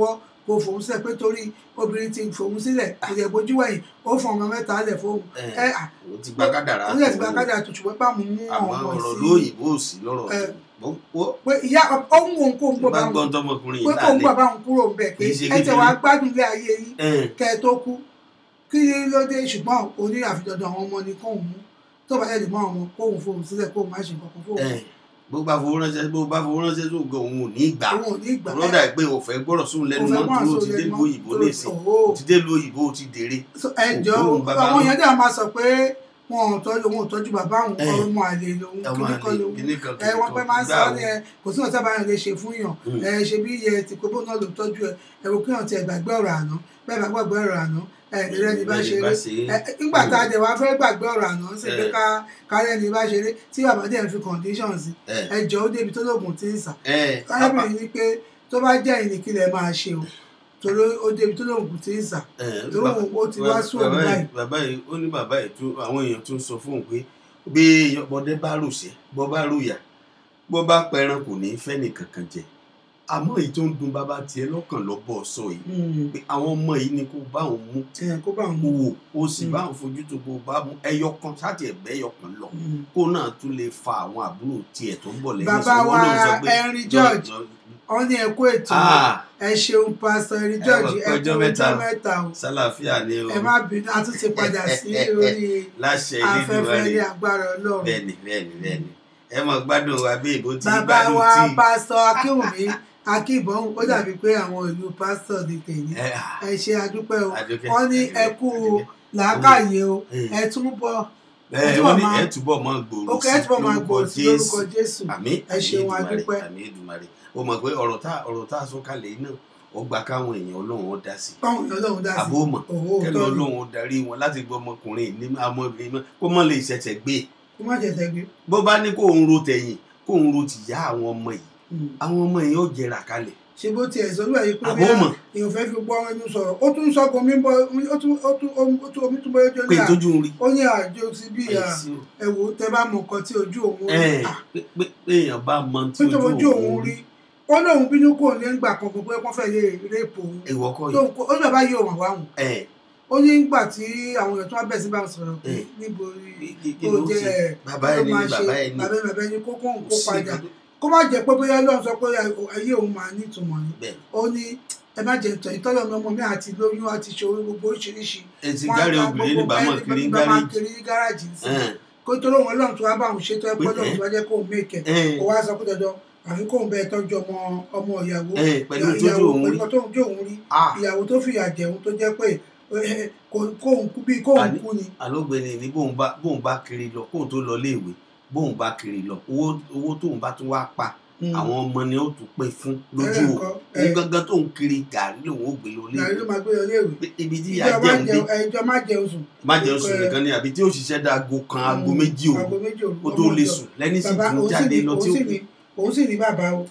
[SPEAKER 11] kò fòun sílẹ̀ pé torí obìnrin ti fòun sílẹ̀ kò yẹ bójú wẹ̀yìn ó fọ ọmọ mẹ́ta lẹ̀ fóun
[SPEAKER 10] ẹ
[SPEAKER 11] ẹ à
[SPEAKER 10] o ti gba kádàrá
[SPEAKER 11] ó yẹ ti gba kádàrá tó ṣùgbọ́n bá mú mú
[SPEAKER 10] àmọ́
[SPEAKER 11] ọmọ
[SPEAKER 10] ọ̀rọ̀
[SPEAKER 11] sí
[SPEAKER 10] lóyìnbó ò sí lọ́rọ̀
[SPEAKER 11] ẹ,
[SPEAKER 10] tó ó
[SPEAKER 11] pé ìyá ó ń wo nǹkó ń gbọ́
[SPEAKER 10] bá
[SPEAKER 11] bá
[SPEAKER 10] gbọ́n
[SPEAKER 11] wọn
[SPEAKER 10] tọmọkùnrin
[SPEAKER 11] pé
[SPEAKER 10] yìí
[SPEAKER 11] kó ń gbọ́
[SPEAKER 10] lálẹ́
[SPEAKER 11] bá wọn kúrò ń bẹ̀ pé
[SPEAKER 10] Kì í ṣe
[SPEAKER 11] ẹ tẹ̀
[SPEAKER 10] kékeré.
[SPEAKER 11] wá gbádùn ilé ayé yín
[SPEAKER 10] ẹ̀
[SPEAKER 11] kẹ́ ẹ tó kú kí ló dé ṣùgbọ́n oní àfidọ́dọ̀ àwọn ọmọ ni kóun mú tó bá yẹ lè mọ àwọn kóun fóun sílẹ̀ kóun má ṣe nǹkan kan fóun
[SPEAKER 10] ẹ̀ bó bá fowó ránṣẹ́ bó bá fowó ránṣẹ́ tó gan òun ò ní gbà
[SPEAKER 11] òun ò ní ìgbà
[SPEAKER 10] rọ́dà pé o fẹ́ gbọ́dọ̀ sóun lẹ́nu
[SPEAKER 11] Ó fẹ́
[SPEAKER 10] mọ́
[SPEAKER 11] gbọ́rọ̀
[SPEAKER 10] tó o
[SPEAKER 11] sóun
[SPEAKER 10] ti dé
[SPEAKER 11] lẹ́nu
[SPEAKER 10] lu
[SPEAKER 11] mọ́,
[SPEAKER 10] òyìnbó
[SPEAKER 11] tó-
[SPEAKER 10] nìsín
[SPEAKER 11] òó.
[SPEAKER 10] o ti dé lu òyìnbó o ti dèrè
[SPEAKER 11] So, ẹ jọ
[SPEAKER 10] Òun bàbá
[SPEAKER 11] àwọn
[SPEAKER 10] náà.
[SPEAKER 11] èèyàn dẹ̀ máa sọ pé wọn ò tọ́jú òun ò tọ́jú bàbá òun
[SPEAKER 10] Ẹ.
[SPEAKER 11] ọmọ àlè lòun
[SPEAKER 10] ọmọ
[SPEAKER 11] kíní kan
[SPEAKER 10] àlè
[SPEAKER 11] lòun
[SPEAKER 10] kíní kan
[SPEAKER 11] ẹ wọn pẹ máa ń sọ
[SPEAKER 10] gbà
[SPEAKER 11] ọ ní ẹ kò sí ọ̀tá báyọ̀ lè ṣe fún yàn
[SPEAKER 10] Mm.
[SPEAKER 11] ẹ ṣe bí iye ti kóbó náà ló tọ́jú ẹ ẹ wò kí yàn tiẹ̀ gbàgbé ọ̀rọ̀ àná bẹ́ẹ̀ bá gbàgbé ọ̀rọ̀ àná ẹ ìrẹ́ ni bá
[SPEAKER 10] Bẹ́ẹ̀ ni
[SPEAKER 11] ṣeré
[SPEAKER 10] bá ṣe é.
[SPEAKER 11] ẹ nígbà tá a dẹ̀ wá fẹ́ gbàgbé ọ̀rọ̀ àná ṣe pé
[SPEAKER 10] Ẹ.
[SPEAKER 11] ká kárẹ́ ni bá ṣeré tí bàbá dẹ̀ ń fi condition sí
[SPEAKER 10] ẹ
[SPEAKER 11] ẹ jọ ó débi tó lóògùn tí ń sà
[SPEAKER 10] ẹ
[SPEAKER 11] arábìnrin ní pé tó bá jẹ́ ìnìkílẹ̀ máa ṣe o torí ó débi tó lóògùn tí ń sà
[SPEAKER 10] ẹ
[SPEAKER 11] torí òun ó ti wá sùn òun
[SPEAKER 10] bàbá
[SPEAKER 11] báyìí
[SPEAKER 10] yìí bàbá yìí ó ní bàbá yìí tún àwọn èèyàn tún sọ fún òun pé bí ọmọdé bá rùṣẹ́ bọ́ bá rùyà bọ́ bá pẹran kò ní í fẹ́ nìkankan jẹ àmọ́ èyí tó ń dun bàbá tiẹ̀ lọ́kàn lọ́bọ̀ sọ yìí
[SPEAKER 11] Mm.
[SPEAKER 10] pé àwọn ọmọ yìí ni kò bá òun mú
[SPEAKER 11] ẹ kó bá òun
[SPEAKER 10] kó
[SPEAKER 11] mú
[SPEAKER 10] wò ó sì
[SPEAKER 11] Mm.
[SPEAKER 10] bá òun fojú tó kó bá mú ẹyọ kan sáàtì ẹgbẹ́ ẹyọ kan lọ
[SPEAKER 11] Mm.
[SPEAKER 10] kó náà tún lè fa àwọn àbúrò tiẹ̀ tó ń bọ̀ lẹ́yìn
[SPEAKER 11] Bàbá
[SPEAKER 10] sí. Wọ́n
[SPEAKER 11] wa
[SPEAKER 10] lóun sọ pé
[SPEAKER 11] Henry
[SPEAKER 10] jọ-
[SPEAKER 11] George,
[SPEAKER 10] jọ-
[SPEAKER 11] wọn ní ẹkú ètò
[SPEAKER 10] Ah.
[SPEAKER 11] ẹ ṣeun pásítọ̀ Henry
[SPEAKER 10] Ẹ
[SPEAKER 11] George
[SPEAKER 10] wọ
[SPEAKER 11] ẹ
[SPEAKER 10] pé
[SPEAKER 11] kú
[SPEAKER 10] ọjọ́
[SPEAKER 11] ọjọ́
[SPEAKER 10] mẹ́ta o.
[SPEAKER 11] mẹ́ta o
[SPEAKER 10] sálàáfíà ni o
[SPEAKER 11] ẹ má bínú a tún ti padà sí orí
[SPEAKER 10] láṣẹ
[SPEAKER 11] afẹ́fẹ́ ní
[SPEAKER 10] Elédùmarè
[SPEAKER 11] agbára Ọlọ́run
[SPEAKER 10] bẹ́ẹ̀ni bẹ́ẹ̀ni bẹ́ẹ̀ni ẹ mọ gbádùn wa bí ìbò tí
[SPEAKER 11] bàbá
[SPEAKER 10] gbádùn
[SPEAKER 11] wa
[SPEAKER 10] tí
[SPEAKER 11] pásítọ̀ Akínwùmí Akínbọn ó dàbí pé àwọn ìlú pásítọ̀ ní tèmi
[SPEAKER 10] ẹ
[SPEAKER 11] ẹ ṣe adúpẹ́ o
[SPEAKER 10] Adúpẹ́,
[SPEAKER 11] wọ́n ní
[SPEAKER 10] Adúpẹ́,
[SPEAKER 11] ẹ kú
[SPEAKER 10] Adúpẹ́.
[SPEAKER 11] làákàyè o
[SPEAKER 10] Mm.
[SPEAKER 11] ẹ tún bọ̀
[SPEAKER 10] ẹ
[SPEAKER 11] túbọ̀
[SPEAKER 10] wọ́n ní
[SPEAKER 11] máa-
[SPEAKER 10] ẹ túbọ̀ mọ́ gbòòrò
[SPEAKER 11] ó kẹ́ ẹ túbọ̀ máa gbòòrò sí lórúkọ Jésù
[SPEAKER 10] àmín
[SPEAKER 11] ẹ ṣeun
[SPEAKER 10] àmín
[SPEAKER 11] adúpẹ́
[SPEAKER 10] Èdùmàrè, àmín Èdùmàrè o mọ̀ pé ọ̀rọ̀ tá ọ̀rọ̀ tá a sọ kalẹ̀ yìí náà ó gba káwọn èèyàn Ọlọ́run ó dá sí
[SPEAKER 11] báwọn èèyàn Ọlọ́run dá sí
[SPEAKER 10] àbó mọ̀
[SPEAKER 11] òwò
[SPEAKER 10] kẹ́lẹ́
[SPEAKER 11] òótọ́ ni
[SPEAKER 10] Ọlọ́run ó darí wọn láti gbọ́ ọmọkùnrin ní ọmọbìnrin náà kó mọ̀ lè ṣẹ̀ṣẹ̀ gbé
[SPEAKER 11] kó má jẹ̀sẹ̀ gbé
[SPEAKER 10] bó bá ní kó ń ro tẹ̀yìn kó ń ro tìyá àwọn ọmọ yìí
[SPEAKER 11] Mm.
[SPEAKER 10] àwọn ọmọ yìí ó jẹrà kalẹ̀
[SPEAKER 11] ṣe bó tiẹ̀ sọ lóye pé
[SPEAKER 10] Àbó
[SPEAKER 11] bóyá
[SPEAKER 10] mọ̀.
[SPEAKER 11] èèyàn fẹ́ fi gbọ́ ẹnu sọ̀rọ̀ ó tún sọ́gun mi bọ́ ó tún ó tún ó tún omi tún bọ́yọ́ jọ
[SPEAKER 10] pé
[SPEAKER 11] ní à
[SPEAKER 10] ìtójú ń rí
[SPEAKER 11] ó ní àjò sí bí à
[SPEAKER 10] Ẹ sí o.
[SPEAKER 11] ẹ wò ó tẹ bá mọ nǹkan tí ojú òun rí
[SPEAKER 10] ẹ
[SPEAKER 11] à
[SPEAKER 10] pé pé pé èèyàn bá mọ tí
[SPEAKER 11] pé tó ojú
[SPEAKER 10] ojú
[SPEAKER 11] òun
[SPEAKER 10] òun
[SPEAKER 11] rí
[SPEAKER 10] rí
[SPEAKER 11] ó lóun bínú kò ní gbà kan pé wọ́n fẹ́ lè rẹ́pù òun
[SPEAKER 10] ìwọ kọ́
[SPEAKER 11] tóun
[SPEAKER 10] yìí
[SPEAKER 11] kó ó ní bàbá yìí ò wà wáhùn
[SPEAKER 10] ẹ
[SPEAKER 11] ó ní gbà tí àwọn èèyàn tó wá bẹ̀ sí bá wọn sọ̀rọ̀ pé
[SPEAKER 10] Eh.
[SPEAKER 11] níbo rí
[SPEAKER 10] kí- kí- kí
[SPEAKER 11] ó
[SPEAKER 10] ló
[SPEAKER 11] jẹ́
[SPEAKER 10] ṣe
[SPEAKER 11] ẹ̀
[SPEAKER 10] bàbá
[SPEAKER 11] ló
[SPEAKER 10] ẹni
[SPEAKER 11] máa
[SPEAKER 10] ní
[SPEAKER 11] ṣe
[SPEAKER 10] bàbá ẹni
[SPEAKER 11] bàbá ẹni bàbá ẹni kó kóun kó
[SPEAKER 10] kò sí
[SPEAKER 11] padà
[SPEAKER 10] nǹkan tó-
[SPEAKER 11] kó má jẹ́ pé bóyá Ọlọ́run sọ pé ayé òun máa nítumọ̀ ni
[SPEAKER 10] bẹ́ẹ̀
[SPEAKER 11] ó ní ẹ má jẹ tọ̀ ìtọ́lọ̀ mi ọmọ mi àti lóyún àti ṣòro gbogbo oríṣiríṣi
[SPEAKER 10] ẹ ti
[SPEAKER 11] Wọ́n á
[SPEAKER 10] gárí
[SPEAKER 11] gba
[SPEAKER 10] obìnrin
[SPEAKER 11] gbogbo
[SPEAKER 10] níbàámọ̀
[SPEAKER 11] ẹni
[SPEAKER 10] kiri ń
[SPEAKER 11] bá máa
[SPEAKER 10] gárí
[SPEAKER 11] kiri ní gáràjì sí
[SPEAKER 10] Ẹn.
[SPEAKER 11] kó tó lóun Ọlọ́run tó wá bá òun ṣètò ẹ̀pọ̀
[SPEAKER 10] Pé,
[SPEAKER 11] lọ́run
[SPEAKER 10] ẹ́.
[SPEAKER 11] tó wá jẹ́ kóun mèkẹ́
[SPEAKER 10] Ẹn.
[SPEAKER 11] kó wá sọ pé dandan àfi kóun bẹ́ẹ̀ tọ́jú ọmọ ọmọ ìyàwó
[SPEAKER 10] Ẹn, pẹ̀lú
[SPEAKER 11] ìyàwó-
[SPEAKER 10] tójú òun
[SPEAKER 11] pẹ̀lú
[SPEAKER 10] rí.
[SPEAKER 11] nǹkan tóun jó òun rí
[SPEAKER 10] Ah.
[SPEAKER 11] ìyàwó tó fìyà jẹun tó jẹ́ pé eh, kò- kóun kú bí kóun
[SPEAKER 10] Àní-
[SPEAKER 11] kú ni
[SPEAKER 10] alógbèni ni bóun bá bóun bá kiri lọ kóun tó lọ léèwé bóun bá kiri lọ owó owó tóun bá tún wá pa
[SPEAKER 11] Mm.
[SPEAKER 10] àwọn ọmọ ni ó tún pè fún lójú
[SPEAKER 11] Ẹ̀rẹ̀
[SPEAKER 10] o
[SPEAKER 11] nǹkan,
[SPEAKER 10] òun
[SPEAKER 11] ẹ̀.
[SPEAKER 10] gangan tóun kiri gàrí lòun ó gbé lọ
[SPEAKER 11] gàrí ló
[SPEAKER 10] léèwé
[SPEAKER 11] máa gbé lọ léèwé
[SPEAKER 10] Pé ibi tí ìyá
[SPEAKER 11] ìjọ má
[SPEAKER 10] jẹun dé
[SPEAKER 11] jẹun ẹjọ má jẹun sùn
[SPEAKER 10] má jẹun sùn
[SPEAKER 11] Ẹ̀,
[SPEAKER 10] nìkan ni àbí tí ó ṣiṣẹ́ dá aago kan aago
[SPEAKER 11] Mm,
[SPEAKER 10] méjì òru
[SPEAKER 11] aago méjì òru
[SPEAKER 10] kó tó
[SPEAKER 11] ọmọ
[SPEAKER 10] lè
[SPEAKER 11] ọjọ́.
[SPEAKER 10] sùn lẹ́ni sì
[SPEAKER 11] bàbá
[SPEAKER 10] tún
[SPEAKER 11] òun sì
[SPEAKER 10] jáde
[SPEAKER 11] ní
[SPEAKER 10] lọ
[SPEAKER 11] òun
[SPEAKER 10] tí ó
[SPEAKER 11] sì
[SPEAKER 10] kú
[SPEAKER 11] ní òun sì ní bàbá o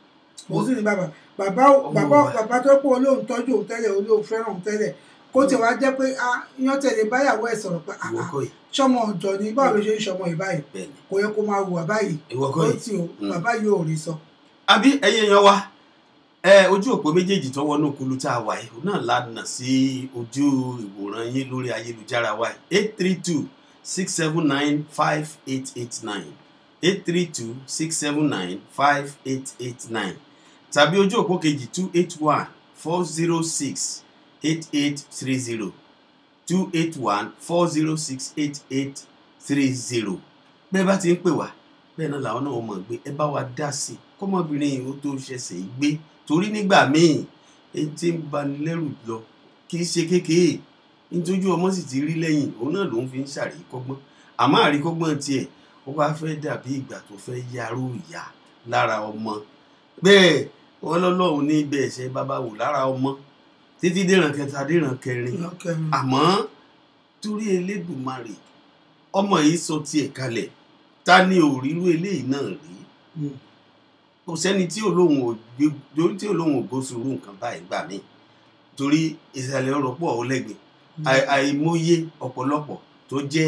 [SPEAKER 11] òun sì ní bàbá bàbá
[SPEAKER 10] Ọmọ
[SPEAKER 11] bàbá
[SPEAKER 10] wa.
[SPEAKER 11] bàbá tó pọ̀ olóhùn tọ́jú òun tẹ́lẹ̀ olóhùn fẹ́ràn òun tẹ́lẹ̀ kó tiẹ̀ wá jẹ́ pé a yan tẹ̀lé báyàwó ẹ̀ sọ̀rọ̀ pé
[SPEAKER 10] ìwọ
[SPEAKER 11] àà
[SPEAKER 10] kọ́ yìí
[SPEAKER 11] sọmọ ọ̀dọ́ ni báwo ló ṣe ń sọmọ ìbáyìí
[SPEAKER 10] bẹ́ẹ̀ ni
[SPEAKER 11] kò yẹ kó máa hùwà báyìí
[SPEAKER 10] ìwọ kọ́
[SPEAKER 11] ó
[SPEAKER 10] yìí
[SPEAKER 11] tì ó
[SPEAKER 10] Mm.
[SPEAKER 11] bàbá yóò rí sọ.
[SPEAKER 10] àbí ẹyẹ yan wa ẹ ojú òpó méjèèjì tó wọnú kulu tá a wà yìí òun náà lánàá sí ojú ìwòran yín lórí ayélujára wa eight three two six seven nine five eight eight nine eight three two six seven nine five eight eight nine tàbí ojú òpó kejì two eight one four zero six eight eight three zero two eight one four zero six eight eight three zero bẹ́ẹ̀ bá ti ń pè wá bẹ́ẹ̀ náà làwọn náà mọ̀ gbé ẹ bá wa dá sí i kọ́mọbìnrin yìí ó tó ṣẹ̀ṣẹ̀ yìí gbé torí nígbà míì èyí tí ń bani lẹ́rù lọ kì í ṣe kékeré nítorí ọmọ sì ti rí lẹ́yìn òun náà ló ń fi ń ṣàríkọ́gbọ́n àmọ́ àríkọ́gbọ́n tiẹ̀ ó wá fẹ́ dàbí ìgbà tó fẹ́ yarú ìyá lára ọmọ bẹ́ẹ̀ wọ́n lọ́lọ́run ní ibẹ̀ ẹ̀ṣẹ̀ bàbá wò lára ọmọ títí dèràn kẹta dèràn kẹrin àmọ́ torí elédùnmarè ọmọ yìí sọ tiẹ̀ kalẹ̀ ta ni òrírú eléyìí náà rí kò sẹ́ni tí olóhùn ò gbé torí tí olóhùn ò gbósùrú nǹkan báyìí gbà mí torí ìsàlẹ̀ ọ̀rọ̀ pọ̀ ó lẹ́gbẹ̀ẹ́ Àì- àìmọye ọ̀pọ̀lọpọ̀ tó jẹ́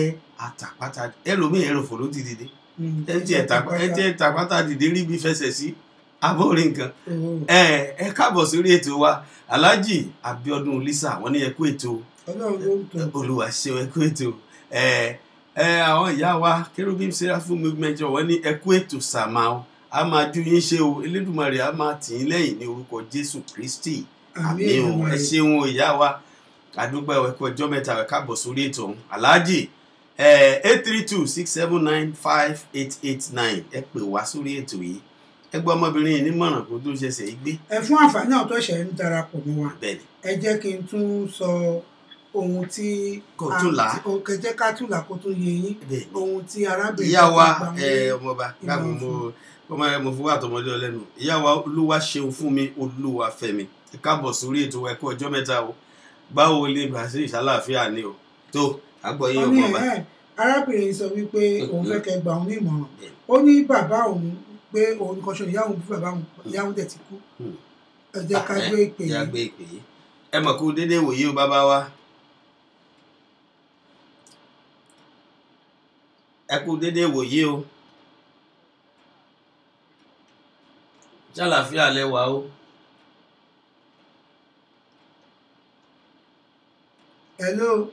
[SPEAKER 10] àtàpátá ẹlòmíì ẹrọ̀fọ̀ ló ti dìde ẹ ti ẹ̀ tàpátá dìde rí bí fẹsẹ̀ sí abórí nǹkan ẹ ẹ káàbọ̀ sórí ètò wa alhaji abiodun lisa wọ́n ní ẹ kú ètò
[SPEAKER 11] ọlọ́run ló ń tọ́
[SPEAKER 10] olùwà ṣeun ẹ kú ètò ẹ ẹ àwọn ìyá wa kerubim seraphim movement wọ́n ní ẹ kú ètò sàmáà a máa ju yín ṣe o elédùnmarè a máa tì í lẹ́yìn ní orúkọ jésù kristi àmì o ẹ ṣeun o ìyá wa àdúgbò ẹ̀kú ọjọ́ mẹ́ta ẹ káàbọ̀ sórí ètò ọ̀hún alhaji eight three two six seven nine five eight eight nine ẹ pè wá sórí ètò yìí ẹ gbọ́ ọmọbìnrin yìí nímọ̀ràn kó tó ṣẹ̀ṣẹ̀ yìí gbé
[SPEAKER 11] ẹ fún àǹfààní àwọn tó ṣẹ̀ ń darapọ̀ mọ́ wa
[SPEAKER 10] bẹ́ẹ̀ ni
[SPEAKER 11] ẹ jẹ́ kí n tún sọ ohun tí
[SPEAKER 10] Kò tún là á.
[SPEAKER 11] ohun kẹjẹ ká tún là kó tún yé yín
[SPEAKER 10] bẹ́ẹ̀ ni
[SPEAKER 11] ohun tí arábìnrin
[SPEAKER 10] ìyá wa
[SPEAKER 11] tó gbà
[SPEAKER 10] ẹ,
[SPEAKER 11] wọlé
[SPEAKER 10] ọmọọba
[SPEAKER 11] ìmọ̀ràn
[SPEAKER 10] káàbọ̀ mo
[SPEAKER 11] fún.
[SPEAKER 10] ọmọ rẹ mo fún wa àtọmọdé ọlẹ́nu ìyá wa olúwa ṣeun fún mi olúwa fẹ́mi ẹ káàbọ̀ sórí ètò ẹ̀kú ọjọ́ mẹ́ta o báwo lè brazil ṣàlàáfíà ni o tó àgbọ̀ yín
[SPEAKER 11] ó ní
[SPEAKER 10] ọmọọba
[SPEAKER 11] ẹ̀ arábìnrin sọ wípé òun fẹ́ kẹ́ gbà òun ní ìmọ̀ràn
[SPEAKER 10] Bẹ́ẹ̀.
[SPEAKER 11] ó ní bàbá òun pé òun kan ṣe ìyá òun bí bàbá òun ìyá òun dẹ̀ ti kú
[SPEAKER 10] Hmm.
[SPEAKER 11] ẹ jẹ́ ká gbé ìpè
[SPEAKER 10] yá
[SPEAKER 11] yìí
[SPEAKER 10] gbé ìpè yìí ẹ mọ̀ kó déédéé wòye o bàbá wa ẹ kú déédéé wòye o ṣàlàáfíà lẹwà o
[SPEAKER 11] hello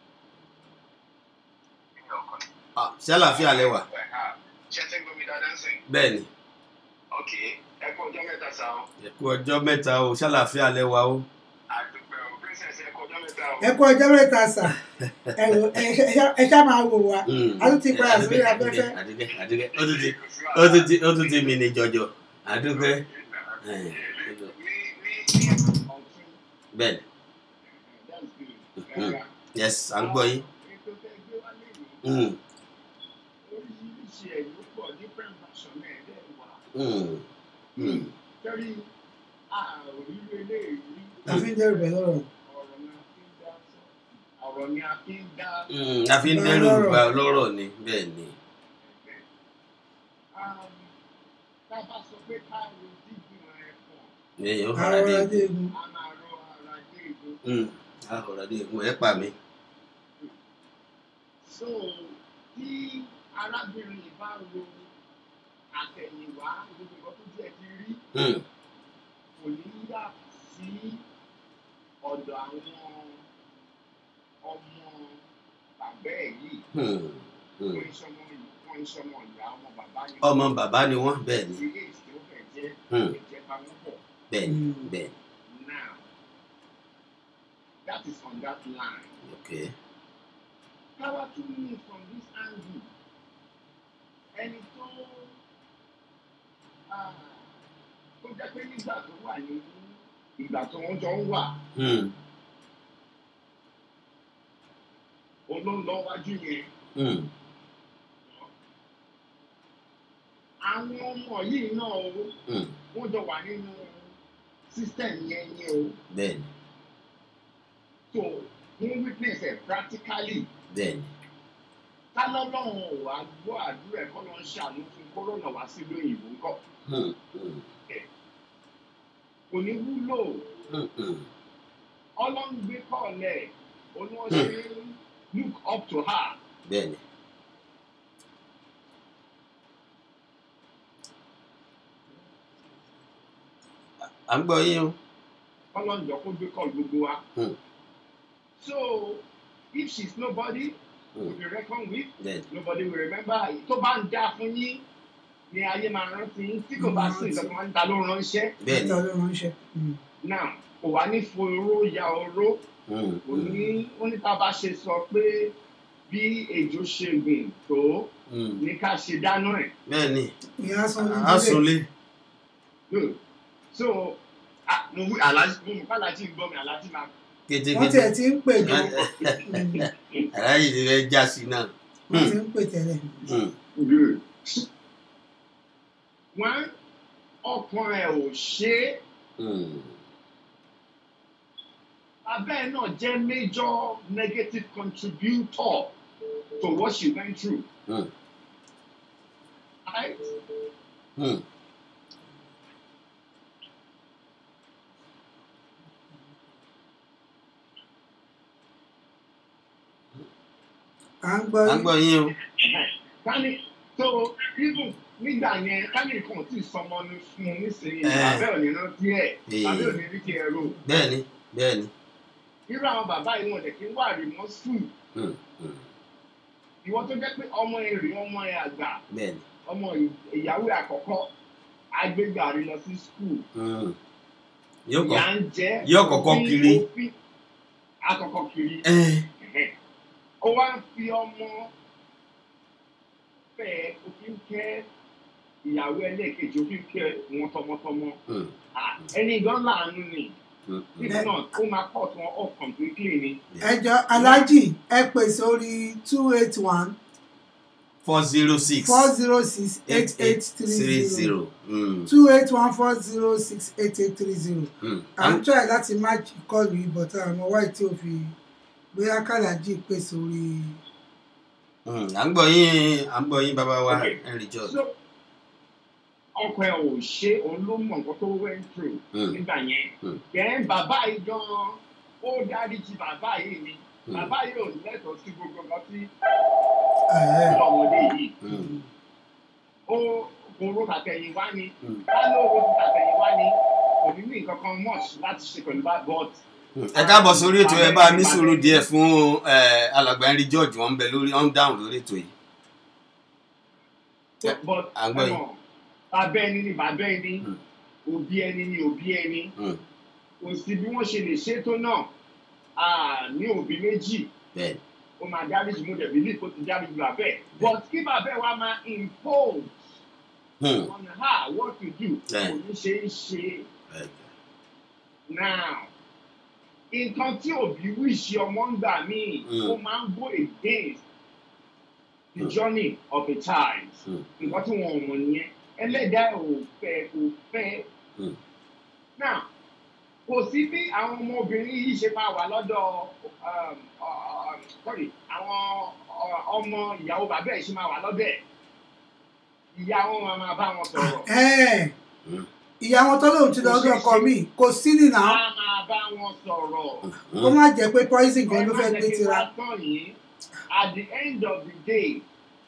[SPEAKER 10] Ah, ṣàlàáfíà lẹwà
[SPEAKER 2] ṣe ti ń gbọ́ mi dáadáa ń sìn.
[SPEAKER 10] bẹ́ẹ̀ ni
[SPEAKER 2] ok ẹ kú ọjọ́ mẹ́ta sá o.
[SPEAKER 10] ẹ kú ọjọ́ mẹ́ta o ṣàlàáfíà lẹwà o
[SPEAKER 2] àdúpẹ́ o princess ẹ kú ọjọ́ mẹ́ta o.
[SPEAKER 11] ẹ kú ọjọ́ mẹ́ta sà ẹ wò- ẹ ṣá- ẹ ṣá máa wò wá
[SPEAKER 10] Mm.
[SPEAKER 11] a tún ti padà sórí afẹ́fẹ́
[SPEAKER 10] àdúgbẹ́ àdúgbẹ́ ó tún ti ó tún ti ó tún ti mi ní jọjọ àdúgbẹ́ ẹ̀, bẹ́ẹ̀ ni Mm. yes à ń gbọ́ yín Mm,
[SPEAKER 2] oríṣiríṣi ẹ̀ ló pọ̀ different version ẹ̀ dẹ̀ wà.
[SPEAKER 10] mm, mm.
[SPEAKER 2] torí àòrírò eléyìí
[SPEAKER 11] la fi ń dẹ́rù bẹ̀ lọ́rọ̀
[SPEAKER 2] ọ̀rọ̀ ni a fi ń dá sọ ọ̀rọ̀ ni a fi ń dá.
[SPEAKER 10] Mm, a fi ń dẹ́rù gba ọlọ́rọ̀ ni bẹ́ẹ̀ ni
[SPEAKER 2] Um, tá a bá sọ pé ká ro dídùn ẹ̀ pọ̀
[SPEAKER 10] èèyàn
[SPEAKER 11] àwọn
[SPEAKER 10] fara dé
[SPEAKER 11] ọ̀rọ̀ egun
[SPEAKER 2] a máa rọ ara dé ìlú.
[SPEAKER 10] Mm, a fara dé egun ẹ pa mi
[SPEAKER 2] so tí arábìnrin yìí bá ro àtẹ̀yìnwá gbogbo nǹkan tó jẹ́ ti rí
[SPEAKER 10] Mm,
[SPEAKER 2] kò ní yà sí ọ̀dọ̀ àwọn ọmọ bàbá ẹ̀ yìí
[SPEAKER 10] mm, mm.
[SPEAKER 2] wọ́n ń sọmọ yìí wọ́n ń sọmọ ìyá ọmọ bàbá yìí.
[SPEAKER 10] ọmọ bàbá ni wọ́n bẹ́ẹ̀ ni
[SPEAKER 2] ilé ìṣẹ́ ó fẹ́ jẹ́
[SPEAKER 10] Hmm.
[SPEAKER 2] ẹ̀jẹ̀ bá wọn pọ̀.
[SPEAKER 10] bẹ́ẹ̀ ni
[SPEAKER 11] Mm.
[SPEAKER 10] bẹ́ẹ̀
[SPEAKER 2] now that is on that line.
[SPEAKER 10] ni okay
[SPEAKER 2] káwá tún mú from this angle ẹni tó ah, tó jẹ́ pé nígbà tó wà ní ìgbà tó wọ́n jọ ń wà
[SPEAKER 10] Mm,
[SPEAKER 2] olóńlọ́wájú yẹn
[SPEAKER 10] mm,
[SPEAKER 2] àwọn ọmọ yìí náà o
[SPEAKER 10] mm.
[SPEAKER 2] wọ́n jọ wà nínú system yẹn yẹn o
[SPEAKER 10] bẹ́ẹ̀ ni
[SPEAKER 2] so wọ́n witness ẹ̀ practically
[SPEAKER 10] bẹ́ẹ̀ ni
[SPEAKER 2] kálọ́lọ́run ò wá gbọ́ àdúrà ẹ̀kọ́ ló ń ṣàánú fún kọ́rọ́nà wá sí lóyìnbó ńkọ́
[SPEAKER 10] Mm, mm,
[SPEAKER 2] kò ní wúlò
[SPEAKER 10] mm, mm.
[SPEAKER 2] ọlọ́run gbé kọ́ọ̀lẹ̀ oníwọ̀n ṣe look up to her
[SPEAKER 10] bẹ́ẹ̀ ni à ń gbọ́ yín o
[SPEAKER 2] ọlọ́run jọ kó gbé kọ́ọ̀lù gbogbo wa.
[SPEAKER 10] Hmm.
[SPEAKER 2] so if she is nobody
[SPEAKER 10] Hmm.
[SPEAKER 2] to be reckoned with
[SPEAKER 10] bẹ́ẹ̀ ni
[SPEAKER 2] nobody will remember her tó bá ń dá fún yín ni ayé máa rántí yín tí kò bá sí ìjọba máa ń ta ló ránṣẹ́
[SPEAKER 10] bẹ́ẹ̀ ni
[SPEAKER 11] níta ló ránṣẹ́ Mm.
[SPEAKER 2] náà kò wá ní foró ya oró
[SPEAKER 10] Mm,
[SPEAKER 2] kò
[SPEAKER 10] mm,
[SPEAKER 2] ní ó ní tá a bá ṣe sọ pé bí ejò ṣe gbìn tó
[SPEAKER 10] mm.
[SPEAKER 2] ní ká ṣe dáná ẹ̀
[SPEAKER 10] bẹ́ẹ̀ ni
[SPEAKER 11] ìyá sanwó
[SPEAKER 10] a sunlé
[SPEAKER 2] Good. so ah, mo wí alájí mo mọ̀ kálájí ń gbọ́ mi alájí máa
[SPEAKER 11] wọ́n
[SPEAKER 10] kétékété
[SPEAKER 11] tiẹ̀ ti ń pè gan
[SPEAKER 10] aláyè ti fẹ́ já sí náà
[SPEAKER 11] wọ́n ti ń pè tẹ́lẹ̀
[SPEAKER 10] Mm,
[SPEAKER 2] Good. Wọ́n ọkàn ẹ̀ ò ṣe é.
[SPEAKER 10] mm.
[SPEAKER 2] Abẹ́ ẹ̀ náà jẹ́ major negative contributor to what she went through.
[SPEAKER 10] Mm.
[SPEAKER 2] Right?
[SPEAKER 10] Mm.
[SPEAKER 11] à ń gbọ́
[SPEAKER 10] à ń gbọ́ yín o
[SPEAKER 2] Kani so even
[SPEAKER 12] nígbà yẹn kánìkan tí sọmọ ní fún un nísìnyí
[SPEAKER 10] Eh.
[SPEAKER 12] bàbá ò ní rántí ẹ
[SPEAKER 10] Eh.
[SPEAKER 12] bàbá ò ní rí kí ẹ rò
[SPEAKER 10] bẹ́ẹ̀ni bẹ́ẹ̀ni
[SPEAKER 12] irú àwọn bàbá yìí wọn dẹ̀ kí ń wà rí mọ́ sùn
[SPEAKER 10] Hmm, hmm,
[SPEAKER 12] ìwọ tó jẹ́ pé ọmọ ẹ rí ọmọ ẹ àgbà
[SPEAKER 10] bẹ́ẹ̀ni
[SPEAKER 12] ọmọ ìyàwó ẹ àkọ́kọ́ agbégbà rí lọ sí skul
[SPEAKER 10] Hmm. yóò
[SPEAKER 12] ìyá
[SPEAKER 10] kọ́
[SPEAKER 12] ń jẹ́
[SPEAKER 10] yóò kọ́kọ́
[SPEAKER 12] òfin-
[SPEAKER 10] kiri.
[SPEAKER 12] òfin- akọ́kọ́ kiri
[SPEAKER 10] Eh,
[SPEAKER 12] Ẹ̀hẹ́n. ó wá ń fi ọmọ fẹ́ òfin kẹ́ ìyàwó ẹlẹ́ẹ̀kejì òfin kẹ́ wọn tọmọtọmọ
[SPEAKER 10] hmm,
[SPEAKER 12] Ah, ẹni gan láàánú ni
[SPEAKER 10] hmm, hmm.
[SPEAKER 12] if not ó máa pọ̀ tí wọ́n off completely ni.
[SPEAKER 11] ẹjọ aláàjì ẹ pè sórí two eight one
[SPEAKER 10] four zero six
[SPEAKER 11] four zero six eight eight
[SPEAKER 10] three
[SPEAKER 11] three zero
[SPEAKER 10] zero. Hmm,
[SPEAKER 11] two eight one four zero six eight eight three zero
[SPEAKER 10] hmm.
[SPEAKER 11] à ń try láti match kọlù ìbọ̀tà àwọn wáyé tí ó fi bóyá kàlájì pè sórí
[SPEAKER 10] Hmm, à ń gbọ́ yín à ń gbọ́ yín bàbá wa henry george.
[SPEAKER 12] so ọkọ ẹ ò ṣe òun ló mọ nǹkan tó went through
[SPEAKER 10] Hmm.
[SPEAKER 12] nígbà yẹn
[SPEAKER 10] Hmm.
[SPEAKER 12] then bàbá yìí gan ó dáríjì bàbá yìí ni
[SPEAKER 10] Hmm.
[SPEAKER 12] bàbá yìí ò lẹ́tọ̀ọ́ sí gbogbo nǹkan tí
[SPEAKER 11] ẹ̀ẹ́
[SPEAKER 12] ọmọdé yìí
[SPEAKER 10] Hmm,
[SPEAKER 12] ó kóró tàtẹ̀yìn wá ni
[SPEAKER 10] hmm,
[SPEAKER 12] ká ló ro tàtẹ̀yìn wá ni kò ní ní nǹkan kan much láti ṣe pẹ̀lú bá but
[SPEAKER 10] hmm. ẹ káàbọ̀ sórí ètò ẹ bá a ní sùúrù díẹ̀ fún eh, alàgbà henry george wọ́n ń bẹ lórí wọ́n ń dáhùn lórí ètò yìí.
[SPEAKER 12] but but
[SPEAKER 10] à ń gbọ́ yín.
[SPEAKER 12] ẹ̀wọ̀n, bàbá ẹni ni bàbá ẹni
[SPEAKER 10] Hmm.
[SPEAKER 12] òbí ẹni ni òbí ẹni
[SPEAKER 10] Hmm,
[SPEAKER 12] kò sí bí wọ́n ṣe lè ṣe tó náà a ní òbí méjì
[SPEAKER 10] bẹ́ẹ̀ni.
[SPEAKER 12] ó máa dáríjì mo dẹ̀ believe kó ti dáríjì bàbá ẹ̀ but kí bàbá ẹ̀ wá máa impose
[SPEAKER 10] Hmm,
[SPEAKER 12] on her what to do
[SPEAKER 10] Yeah.
[SPEAKER 12] kò ní ṣe é ṣe
[SPEAKER 10] bẹ́ẹ̀ni.
[SPEAKER 12] now nǹkan tí òbí wíṣì ọmọ ń gbà míì
[SPEAKER 10] Mm.
[SPEAKER 12] ó máa ń go against the
[SPEAKER 10] Mm.
[SPEAKER 12] journey of a child
[SPEAKER 10] Mm.
[SPEAKER 12] nǹkan tí wọn ò mọ̀ nìyẹn ẹlẹ́dàá ẹ̀ ò fẹ́ ò fẹ́
[SPEAKER 10] Mm.
[SPEAKER 12] now kò sí bí àwọn ọmọbìnrin yìí ṣe máa wà lọ́dọ̀ um, uh, sorry àwọn uh, ọmọ ìyàwó bàbá ẹ̀ ṣe máa wà lọ́dọ̀ ẹ̀ ìyá wọn máa máa bá wọn sọ̀rọ̀
[SPEAKER 11] ẹ̀ẹ́
[SPEAKER 10] Hmm,
[SPEAKER 11] ìyá wọn tó lóun ti lọ ọdún ọkọ mi kò sí nìyà
[SPEAKER 12] á máa bá wọn sọ̀rọ̀.
[SPEAKER 10] hmm,
[SPEAKER 11] kó má jẹ́ pé poison gan ló fẹ́
[SPEAKER 12] Ẹ má
[SPEAKER 11] gbé
[SPEAKER 12] jẹ́ kí
[SPEAKER 11] tira
[SPEAKER 12] wá tán yìí at the end of the day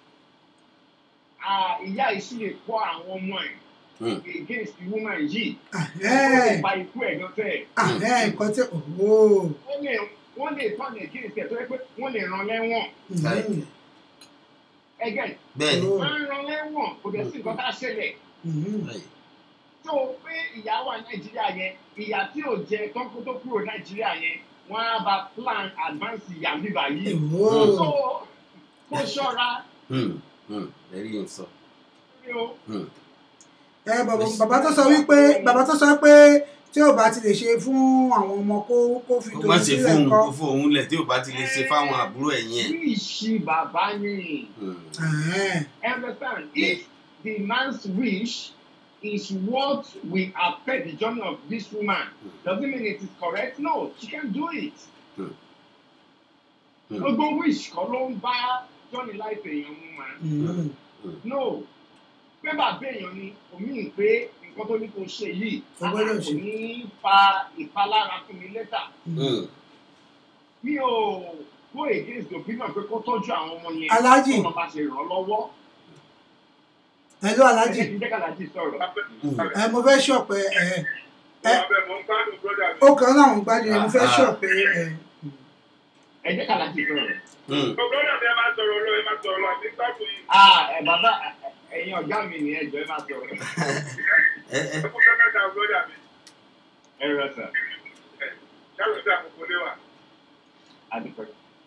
[SPEAKER 12] ah, ìyá yìí sì lè kọ́ àwọn ọmọ ẹ̀
[SPEAKER 10] hmm.
[SPEAKER 12] against the woman yìí ó lè
[SPEAKER 11] ẹ̀ẹ́
[SPEAKER 12] ba ikú ẹ̀ gan tẹ̀
[SPEAKER 11] ẹ̀ẹ́ nǹkan tí ooo
[SPEAKER 12] ó lè wọ́n lè turn against ẹ̀ tó yẹ pé wọ́n lè ràn lẹ́wọ̀n
[SPEAKER 10] Bẹ́ẹ̀ni.
[SPEAKER 12] ẹgẹ́
[SPEAKER 10] bẹ́ẹ̀ni.
[SPEAKER 12] wọ́n á ràn lẹ́wọ̀n kò dẹ̀ sí nǹkan tá a ṣẹlẹ̀
[SPEAKER 10] bẹ́ẹ̀ni.
[SPEAKER 12] tó o pé ìyá wà nàìjíríà yẹn ìyá tí ò jẹ tọ́kú tó kúrò nàìjíríà yẹn wọ́n á bá plan advance ìyá bíbá yìí
[SPEAKER 11] ooo
[SPEAKER 12] so kó ṣọ́ra
[SPEAKER 10] Hmm, hmm. ẹ̀rí yìí ń sọ.
[SPEAKER 12] ní o.
[SPEAKER 10] Hmm,
[SPEAKER 11] ẹ bàbá bàbá tó sọ wípé bàbá tó sọ pé tí ò bá ti lè ṣe fún àwọn ọmọ kó kó fi
[SPEAKER 10] ó
[SPEAKER 11] tòun
[SPEAKER 10] má ṣe
[SPEAKER 11] sílẹ̀
[SPEAKER 10] fóun
[SPEAKER 11] kọ́
[SPEAKER 10] kó fóun lẹ̀ tí ò bá ti lè ṣe fáwọn àbúrò ẹ̀yìn ẹ̀.
[SPEAKER 12] wish bàbá ni
[SPEAKER 10] Hmm,
[SPEAKER 11] ẹ̀ẹ́
[SPEAKER 12] understand if the man's wish is what will affect the journey of this woman does it mean it is correct no she can do it
[SPEAKER 10] hmm. Hmm.
[SPEAKER 12] gbogbo wish kọ́ ló ń bá journey life èèyàn mu ma
[SPEAKER 11] Mm.
[SPEAKER 12] no pé bàbá èèyàn ni omi ń pé nǹkan tó ní kó ṣe yìí
[SPEAKER 11] Ó gbọ́dọ̀
[SPEAKER 12] kò
[SPEAKER 11] ṣe.
[SPEAKER 12] ní fa ìpalára fún mi lẹ́tà
[SPEAKER 10] Hmm,
[SPEAKER 12] mi ò go against the opinion pé kó tọ́jú àwọn ọmọ yẹn
[SPEAKER 11] Alhaji.
[SPEAKER 12] kó wọn bá ṣe ràn án lọ́wọ́
[SPEAKER 11] hello
[SPEAKER 12] ẹ
[SPEAKER 11] alájì
[SPEAKER 12] jẹ́ kí n jẹ́ kàlájì sọ̀rọ̀.
[SPEAKER 10] hmm.
[SPEAKER 11] ẹ mo fẹ́ ṣọ̀pẹ́ ẹ ẹ ó kàn láwọn gbádùn ẹ mo fẹ́
[SPEAKER 10] Ah.
[SPEAKER 11] ṣọ̀pẹ́ ẹ
[SPEAKER 12] ẹ jẹ́ kàlájì sọ̀rọ̀.
[SPEAKER 10] Hmm.
[SPEAKER 12] ah ẹ bàbá ẹ̀yin ọ̀gá mi ni ẹ jọ ẹ máa sọ̀rọ̀
[SPEAKER 10] ẹ ẹ
[SPEAKER 12] ẹ rẹ sà àdìpẹ́.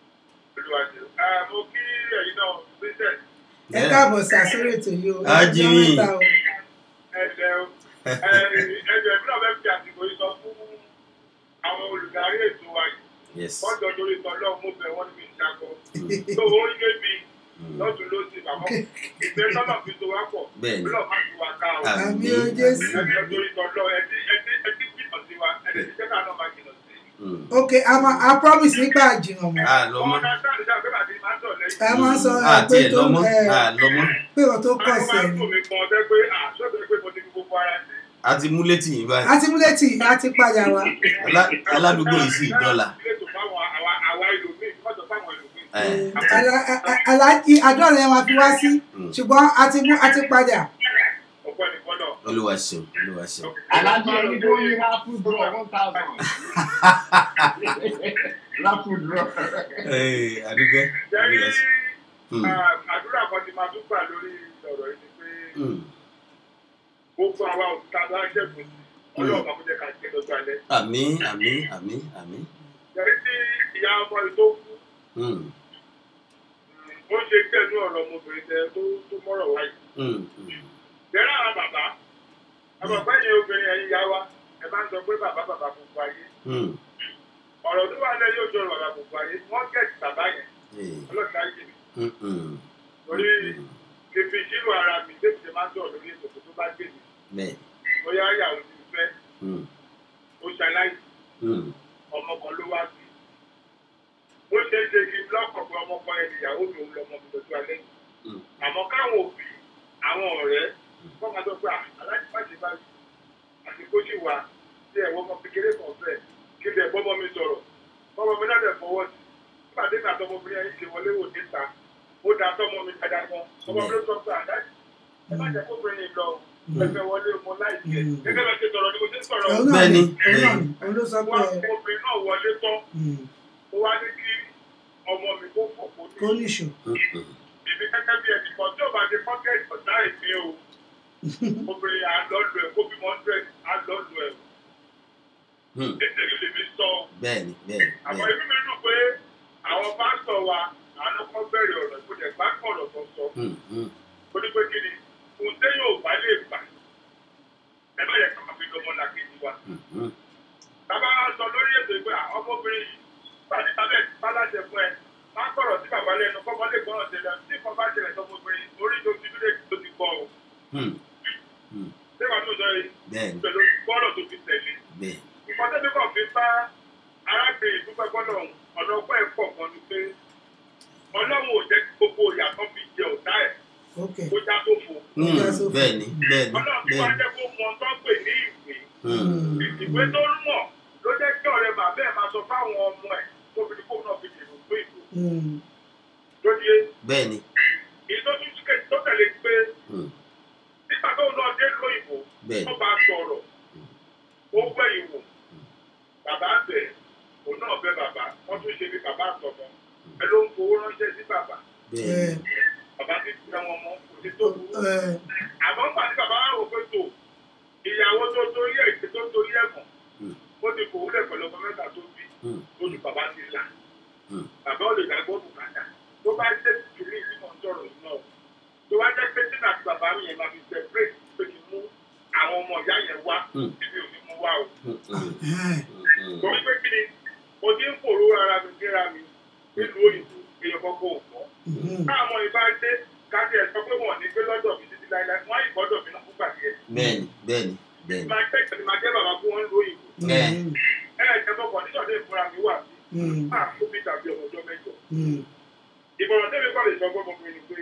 [SPEAKER 11] ẹ káàbọ̀ sí àsórí ètò yìí o
[SPEAKER 10] Á jí
[SPEAKER 11] ọjọ́
[SPEAKER 10] yín.
[SPEAKER 11] mẹ́ta o
[SPEAKER 13] àwọn olùdarí ètò wa yìí
[SPEAKER 10] yes.
[SPEAKER 13] wọ́n jọ lórí tọ́lọ́ mo bẹ̀ wọ́n ní mi ìṣàkọ tó ó ń gbé mi lọ́tún lọ́sì àmọ́ ìgbẹ́ tọ́lọ̀ fi tó wá pọ̀
[SPEAKER 10] Bẹ́ẹ̀ni.
[SPEAKER 13] lọ́ọ̀ má ti wá ká o.
[SPEAKER 11] àmì o jésù
[SPEAKER 13] ẹjọ́ lórí tọ́lọ́ ẹtí ẹtí ẹtí jìnnà sí wa ẹtí ti jẹ́ ká náà máa jìnnà sí.
[SPEAKER 10] Hmm.
[SPEAKER 11] ok a ma a promise nígbà jìnnà mọ́
[SPEAKER 10] a lọ
[SPEAKER 13] ọmọ
[SPEAKER 10] mọ́
[SPEAKER 13] náà sáà nígbà pé bàtí máa ń tọ̀ lẹ́yìn.
[SPEAKER 11] ẹ máa ń sọ ẹ
[SPEAKER 10] àti
[SPEAKER 11] pé
[SPEAKER 10] ẹ̀
[SPEAKER 11] tó
[SPEAKER 10] lọ mọ́
[SPEAKER 11] ẹ
[SPEAKER 10] a lọ mọ́
[SPEAKER 11] pé ọ̀ tó kọ̀
[SPEAKER 13] Àwọn
[SPEAKER 11] sí
[SPEAKER 13] máa
[SPEAKER 11] ẹ
[SPEAKER 13] ń
[SPEAKER 11] ni
[SPEAKER 13] tò mí gan ọdẹ pé àṣọ́bẹ̀ pé mo ti fi gbogbo ara sí.
[SPEAKER 10] a ti mú létí yìí báyìí
[SPEAKER 11] àti múlẹ̀tì àti padà wá
[SPEAKER 10] Alá- aládùúgbò yìí sì dọ́là.
[SPEAKER 13] Ilé ètò fáwọn àwa àwa ìlòmíì mọ́tò fáwọn ìlòmíì.
[SPEAKER 10] Eh,
[SPEAKER 11] Ala- a- a- aláàjì àdúrà lẹ́yìn máa fi wá sí
[SPEAKER 10] hmm.
[SPEAKER 11] ṣùgbọ́n a ti mú a ti padà
[SPEAKER 13] ọ̀pọ̀ nìkan náà.
[SPEAKER 10] olúwa ṣeun olúwa ṣeun.
[SPEAKER 12] alájọ ẹni tó yí raffle draw one thousand raffle draw.
[SPEAKER 10] Ee, adúgbẹ́
[SPEAKER 13] jẹ́rí
[SPEAKER 10] olúwa ṣeun. Hmm.
[SPEAKER 13] àdúrà kan ti máa tún gbà lórí ọ̀rọ̀ yìí ni pé
[SPEAKER 10] Hmm.
[SPEAKER 13] gbogbo àwa òkúta bá ṣẹ̀kùn sí ọlọ́run máa kó jẹ́ ká jẹ́ lọ́jọ́ alẹ́.
[SPEAKER 10] àmín àmín àmín àmín.
[SPEAKER 13] jẹ́rí tí ìyá ọmọ yìí tó kú
[SPEAKER 10] Hmm.
[SPEAKER 13] ó ṣe tẹ̀lé ọ̀rọ̀ ọmọbìnrin tẹ tó tó mọ́rọ̀ wáyé.
[SPEAKER 10] Hmm. Hmm.
[SPEAKER 13] jẹ́rẹ́ àwọn bàbá àwọn bàbá yẹn obìnrin ẹ̀yin yá wa ẹ bá ń sọ pé bàbá bàbá gbogbo ayé
[SPEAKER 10] Hmm.
[SPEAKER 13] ọ̀rọ̀ tó wà lẹ́ yóò jọ ọ̀rọ̀ bàbá gbogbo ayé wọ́n gẹ̀ẹ́sì bàbá yẹn
[SPEAKER 10] Ee.
[SPEAKER 13] ọlọ́ọ̀ta yìí
[SPEAKER 10] Hmm. Hmm.
[SPEAKER 13] torí kìfì ìṣirò ara mi débi ṣe máa ń sọ̀rọ̀ lórí ètò tó bá gbé mi
[SPEAKER 10] bẹ́ẹ̀.
[SPEAKER 13] bóyá ìyàwó ti fẹ́
[SPEAKER 10] Hmm.
[SPEAKER 13] ó ṣaláìsí
[SPEAKER 10] Hmm.
[SPEAKER 13] ọmọ kan ló wá sí ó ṣe é ṣe kí n lọ́kàn pé ọmọ kan ẹni ìyàwó mi òun lọmọ mi lọ́jọ́ alẹ́ yìí
[SPEAKER 10] Hmm.
[SPEAKER 13] àmọ́ káwọn òbí àwọn ọ̀rẹ́ kọ́ máa sọ pé "Ah, aláìsí má ṣe báyìí àsìkò sì wà tí ẹ̀wọ́ ọmọ kékeré kan fẹ́ kí lè bọ́mọ mi sọ̀rọ̀ bọ́mọ mi náà lè fọwọ́ sí nígbà tí ìgbà tọmọbìnrin yẹn ṣe wọlé wò níta ó da tọmọ mi dáadáa gan ọmọ mi ló sọ pé àdáyé ẹ má jẹ́ kó bìnrin yìí lọ ẹfẹ wọlé ọmọ láìpẹ́ gẹ́gẹ́ bá ṣe sọ̀rọ̀ ni mo ṣe ń sọ̀rọ̀
[SPEAKER 11] òun náà
[SPEAKER 10] Bẹ́ẹ̀ni,
[SPEAKER 11] ni òun náà
[SPEAKER 10] bẹ́ẹ̀ni.
[SPEAKER 11] ni òun ló sọ pé
[SPEAKER 13] wọn obìnrin náà wọlé tán
[SPEAKER 11] mm,
[SPEAKER 13] ó wá ní kí ọmọ mi kó fò kó
[SPEAKER 11] kó
[SPEAKER 13] ní
[SPEAKER 11] níṣó
[SPEAKER 10] Hmm. Hmm.
[SPEAKER 13] ibi gẹ́gẹ́ bí ẹnì kan tí ò bá ṣe pọ́kẹ́tì ọ̀dá ìpín o obìnrin àlọ́lù ẹ̀ kó bímọ hundred àlọ́lù ẹ̀
[SPEAKER 10] Hmm.
[SPEAKER 13] nítorí lè fi sọ
[SPEAKER 10] bẹ́ẹ̀ni bẹ́ẹ̀ni
[SPEAKER 13] àmọ́
[SPEAKER 10] bẹ́ẹ̀ni.
[SPEAKER 13] inú mi dùn pé àwọn pásítọ̀ wa àánú kan bẹ̀rẹ̀ ọ̀rọ̀ ìpínlẹ̀ gbá kọ̀rọ̀ tó sọ
[SPEAKER 10] Hmm. Hmm.
[SPEAKER 13] ó ní pé kí ni ohun tẹ́ yóò bá lè gbà ẹ bá yẹ ká máa fi lọ́mọ làkejì wa.
[SPEAKER 10] Hmm. Hmm.
[SPEAKER 13] bàbá wa sọ lórí ètò ìgbé ọmọbìnrin yìí pàdé tàbí bá láṣẹ fún ẹ má kọ̀rọ̀ sí bàbá lẹ́nu kọ́kọ́ lè gbọ́ràn tẹ̀lé tí nǹkan bá ṣẹlẹ̀ sọmọbìnrin orí tó ti dúró tó ti gbọ́ o.
[SPEAKER 10] Hmm. Hmm.
[SPEAKER 13] ṣé wàá tó sọ yìí
[SPEAKER 10] bẹ́ẹ̀ni
[SPEAKER 13] pẹ̀lú gbọ́dọ̀ tó fi tẹ̀lé.
[SPEAKER 10] bẹ́ẹ̀ni.
[SPEAKER 13] nǹkan tẹ́lẹ̀ kan fi bá arábìnrin dúpẹ́ gbọ́dọ̀ ọ̀nà ọgbẹ́ ẹ̀ pọ̀ kan ni pé ọlọ́run ò jẹ́ kí gbogbo ìyàtọ̀ fi jẹ ọ̀tá ẹ̀
[SPEAKER 11] ok
[SPEAKER 13] kó já tó fò.
[SPEAKER 10] Hmm. bẹ́ẹ̀ni bẹ́ẹ̀ni
[SPEAKER 13] ọlọ́run ti wá
[SPEAKER 10] bẹ́ẹ̀ni.
[SPEAKER 13] jẹ́ kó mọ tó ń pè ní ìwé
[SPEAKER 10] Hmm.
[SPEAKER 13] ìwé tó ń mọ̀ ló jẹ́ kí ọ̀rẹ́ bàbá ẹ̀ máa sọ fáwọn ọmọ ẹ̀ tó fi ní kó náà fi dìbò pé ìbò
[SPEAKER 11] mm,
[SPEAKER 13] tó di é
[SPEAKER 10] bẹ́ẹ̀ni.
[SPEAKER 13] èyí tó tún kíkẹ́ tó tẹ̀lé pé
[SPEAKER 10] Hmm.
[SPEAKER 13] nígbà tó lọ dé lóyìnbó
[SPEAKER 10] Bẹ́ẹ̀ni.
[SPEAKER 13] tó bá sọ̀rọ̀ ó gbẹ́ ìwò bàbá bẹ̀ òun náà bẹ bàbá wọ́n tún ṣe bí bàbá àtọ̀mọ́ ẹ ló ń fowó ránṣẹ́ sí bàbá
[SPEAKER 10] bẹ́ẹ̀ni.
[SPEAKER 13] bàbá ti fi àwọn ọmọ kò sí tó burú
[SPEAKER 11] ẹ
[SPEAKER 13] àmọ́ nígbà tí bàbá wà wò pé tó ìyàwó tó torí ẹ̀ tó torí ẹ̀ mọ̀
[SPEAKER 10] Hmm.
[SPEAKER 13] ó ti kò wúlẹ̀ pẹ̀lú ọmọ mẹ́ta tó bí
[SPEAKER 10] Hmm.
[SPEAKER 13] lójú bàbá ti là
[SPEAKER 10] Hmm.
[SPEAKER 13] bàbá ò lè gbàgbọ́ bùkátà tó bá jẹ́ kìlì tí mo ń sọ̀rọ̀ yìí náà tó wá jẹ́ pé sínú àti bàbá mi yẹn máa fi separate pé kí n mú àwọn ọmọ ìyá yẹn wá
[SPEAKER 10] Hmm.
[SPEAKER 13] ibi ò ní mú wá o
[SPEAKER 10] Hmm. Hmm.
[SPEAKER 11] ẹ
[SPEAKER 10] Hmm.
[SPEAKER 13] torí pé kí ni mo ti ń fòrò ara mi síra mi nílùú òyìnbó èèyàn kọ́kọ́ ò mọ́
[SPEAKER 11] mm,
[SPEAKER 13] káàmọ́ ìbá dé káàdì ẹ̀ sọ pé wọ́n ní gbé lọ́dọ̀ mi títí láíláí wọ́n á ìgbọ́dọ̀ mi náà fúgbà díẹ̀
[SPEAKER 10] bẹ́ẹ̀ni bẹ́ẹ̀ni bẹ́ẹ̀ni.
[SPEAKER 13] máa jẹ́ ìtẹ̀lé máa jẹ́ bàbá fún wọn lóyún
[SPEAKER 10] Ẹ.
[SPEAKER 11] mm,
[SPEAKER 13] ẹ ẹ̀ jẹ́ bọ́kọ̀ nígbà tó ìfúnra mi wà sí
[SPEAKER 11] mm,
[SPEAKER 13] máa fún mi tàbí ọmọ ọjọ́ mẹ́jọ
[SPEAKER 11] mm,
[SPEAKER 13] ìmọ̀ràn tẹ́lẹ̀ kọ́ lè sọ fún ọmọkùnrin ni pé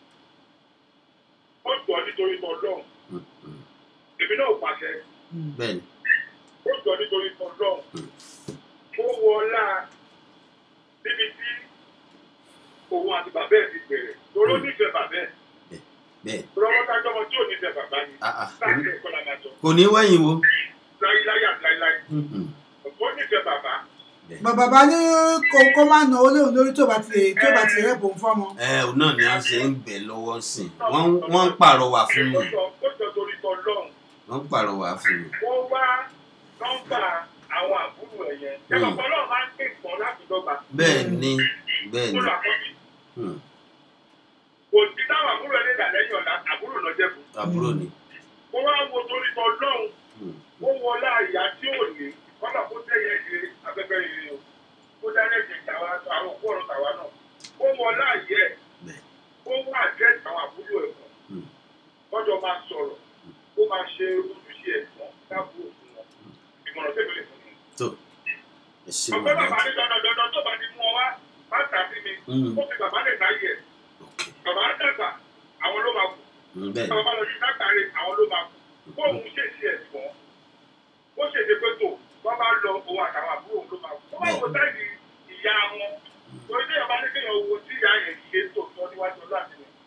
[SPEAKER 13] ó jọ nítorí tọ́lọ́run
[SPEAKER 10] Hmm. Hmm.
[SPEAKER 13] èmi náà pàṣẹ
[SPEAKER 11] mm,
[SPEAKER 10] bẹ́ẹ̀ni.
[SPEAKER 13] ó jọ nítorí tọ́lọ́run ó wọ ọlá níbi tí òun àti bàbá ẹ̀ ti bẹ̀rẹ̀ torí ó nífẹ̀ẹ́ bàbá ẹ̀
[SPEAKER 10] bẹ́ẹ̀ni.
[SPEAKER 13] torí ọmọ tájọ́ ọmọ tí ò nífẹ̀ẹ́ bàbá ni
[SPEAKER 10] Ah, ah.
[SPEAKER 13] láti ẹ̀kọ́ la máa sọ
[SPEAKER 10] kò ní wẹ̀yìn wo.
[SPEAKER 13] láíláí àti láíláí
[SPEAKER 10] Hmm. Hmm.
[SPEAKER 13] ó nífẹ̀ẹ́ bàbá
[SPEAKER 11] bàbá bá ní kó kó má nà ó léwu lórí tó bá ti lè tó bá ti rẹ̀ bò ń fọ́mọ.
[SPEAKER 10] ẹ òun náà ni wọ́n ṣe ń bẹ̀ lọ́wọ́ sí i wọ́n wọ́n ń pàrọwà fún mi
[SPEAKER 13] ó jọ ó jọ torí tọ́lọ́run
[SPEAKER 10] wọ́n ń pàrọwà fún mi.
[SPEAKER 13] wọ́n wá nọ́mbà àwọn àbúrò ẹ̀ yẹn ẹ̀rọ ọlọ́run máa ń pè pọ̀ láti dọ́gba
[SPEAKER 10] bẹ́ẹ̀ ni bẹ́ẹ̀
[SPEAKER 13] ó
[SPEAKER 10] ni.
[SPEAKER 13] lọ àkọ́bí
[SPEAKER 10] Hmm.
[SPEAKER 13] kò sí táwọn àbúrò ẹ̀ lè dà lẹ́yìn ọ̀la àbúrò náà jẹ́ fún
[SPEAKER 10] àbúrò ni.
[SPEAKER 13] ó wá wo torí tọ́lọ́run
[SPEAKER 10] Hmm.
[SPEAKER 13] ó wọlé àyà tí ò ní kọ́nà kó tẹ̀yẹ ṣe afẹ́fẹ́ rere o ó dáná ẹ̀jẹ̀ tàwa àwọn òkú ọ̀run tàwa náà ó wọlé àyẹ ẹ̀
[SPEAKER 10] Bẹ́ẹ̀.
[SPEAKER 13] ó wá àdírẹ́sì àwọn àbúrò ẹ̀ fún
[SPEAKER 10] Hmm.
[SPEAKER 13] kọ́jọ́ máa sọ̀rọ̀ ó máa ṣe ojúṣe ẹ̀ fún dábò fún wọn ìmọ̀ràn tẹ̀lé fún mi.
[SPEAKER 10] tó ẹ ṣe
[SPEAKER 13] ọ̀pẹ́
[SPEAKER 10] wọn
[SPEAKER 13] bàbá
[SPEAKER 10] dájú.
[SPEAKER 13] ní dandan dandan tó bá ti mú ọ wá má tàbí mi
[SPEAKER 10] Hmm.
[SPEAKER 13] ó fi bàbá lè láyè ẹ̀
[SPEAKER 10] ok
[SPEAKER 13] bàbá dàgbà àwọn ló máa kú
[SPEAKER 10] Hmm, bẹ́ẹ̀ ni.
[SPEAKER 13] bàbá lọ sí sákàrè àwọn ló máa kú bóun ṣèṣe ẹ̀ fún ó ṣèṣe pé tó wọ́n bá lọ òun àtàwọn àbúrò òun ló máa kú. wọ́n máa wo sáìdì ìyá wọn torí téèyàn bá ní kéèyàn wo tí ìyá yẹn ṣe tó tọ́ níwájú ọlọ́ àti mi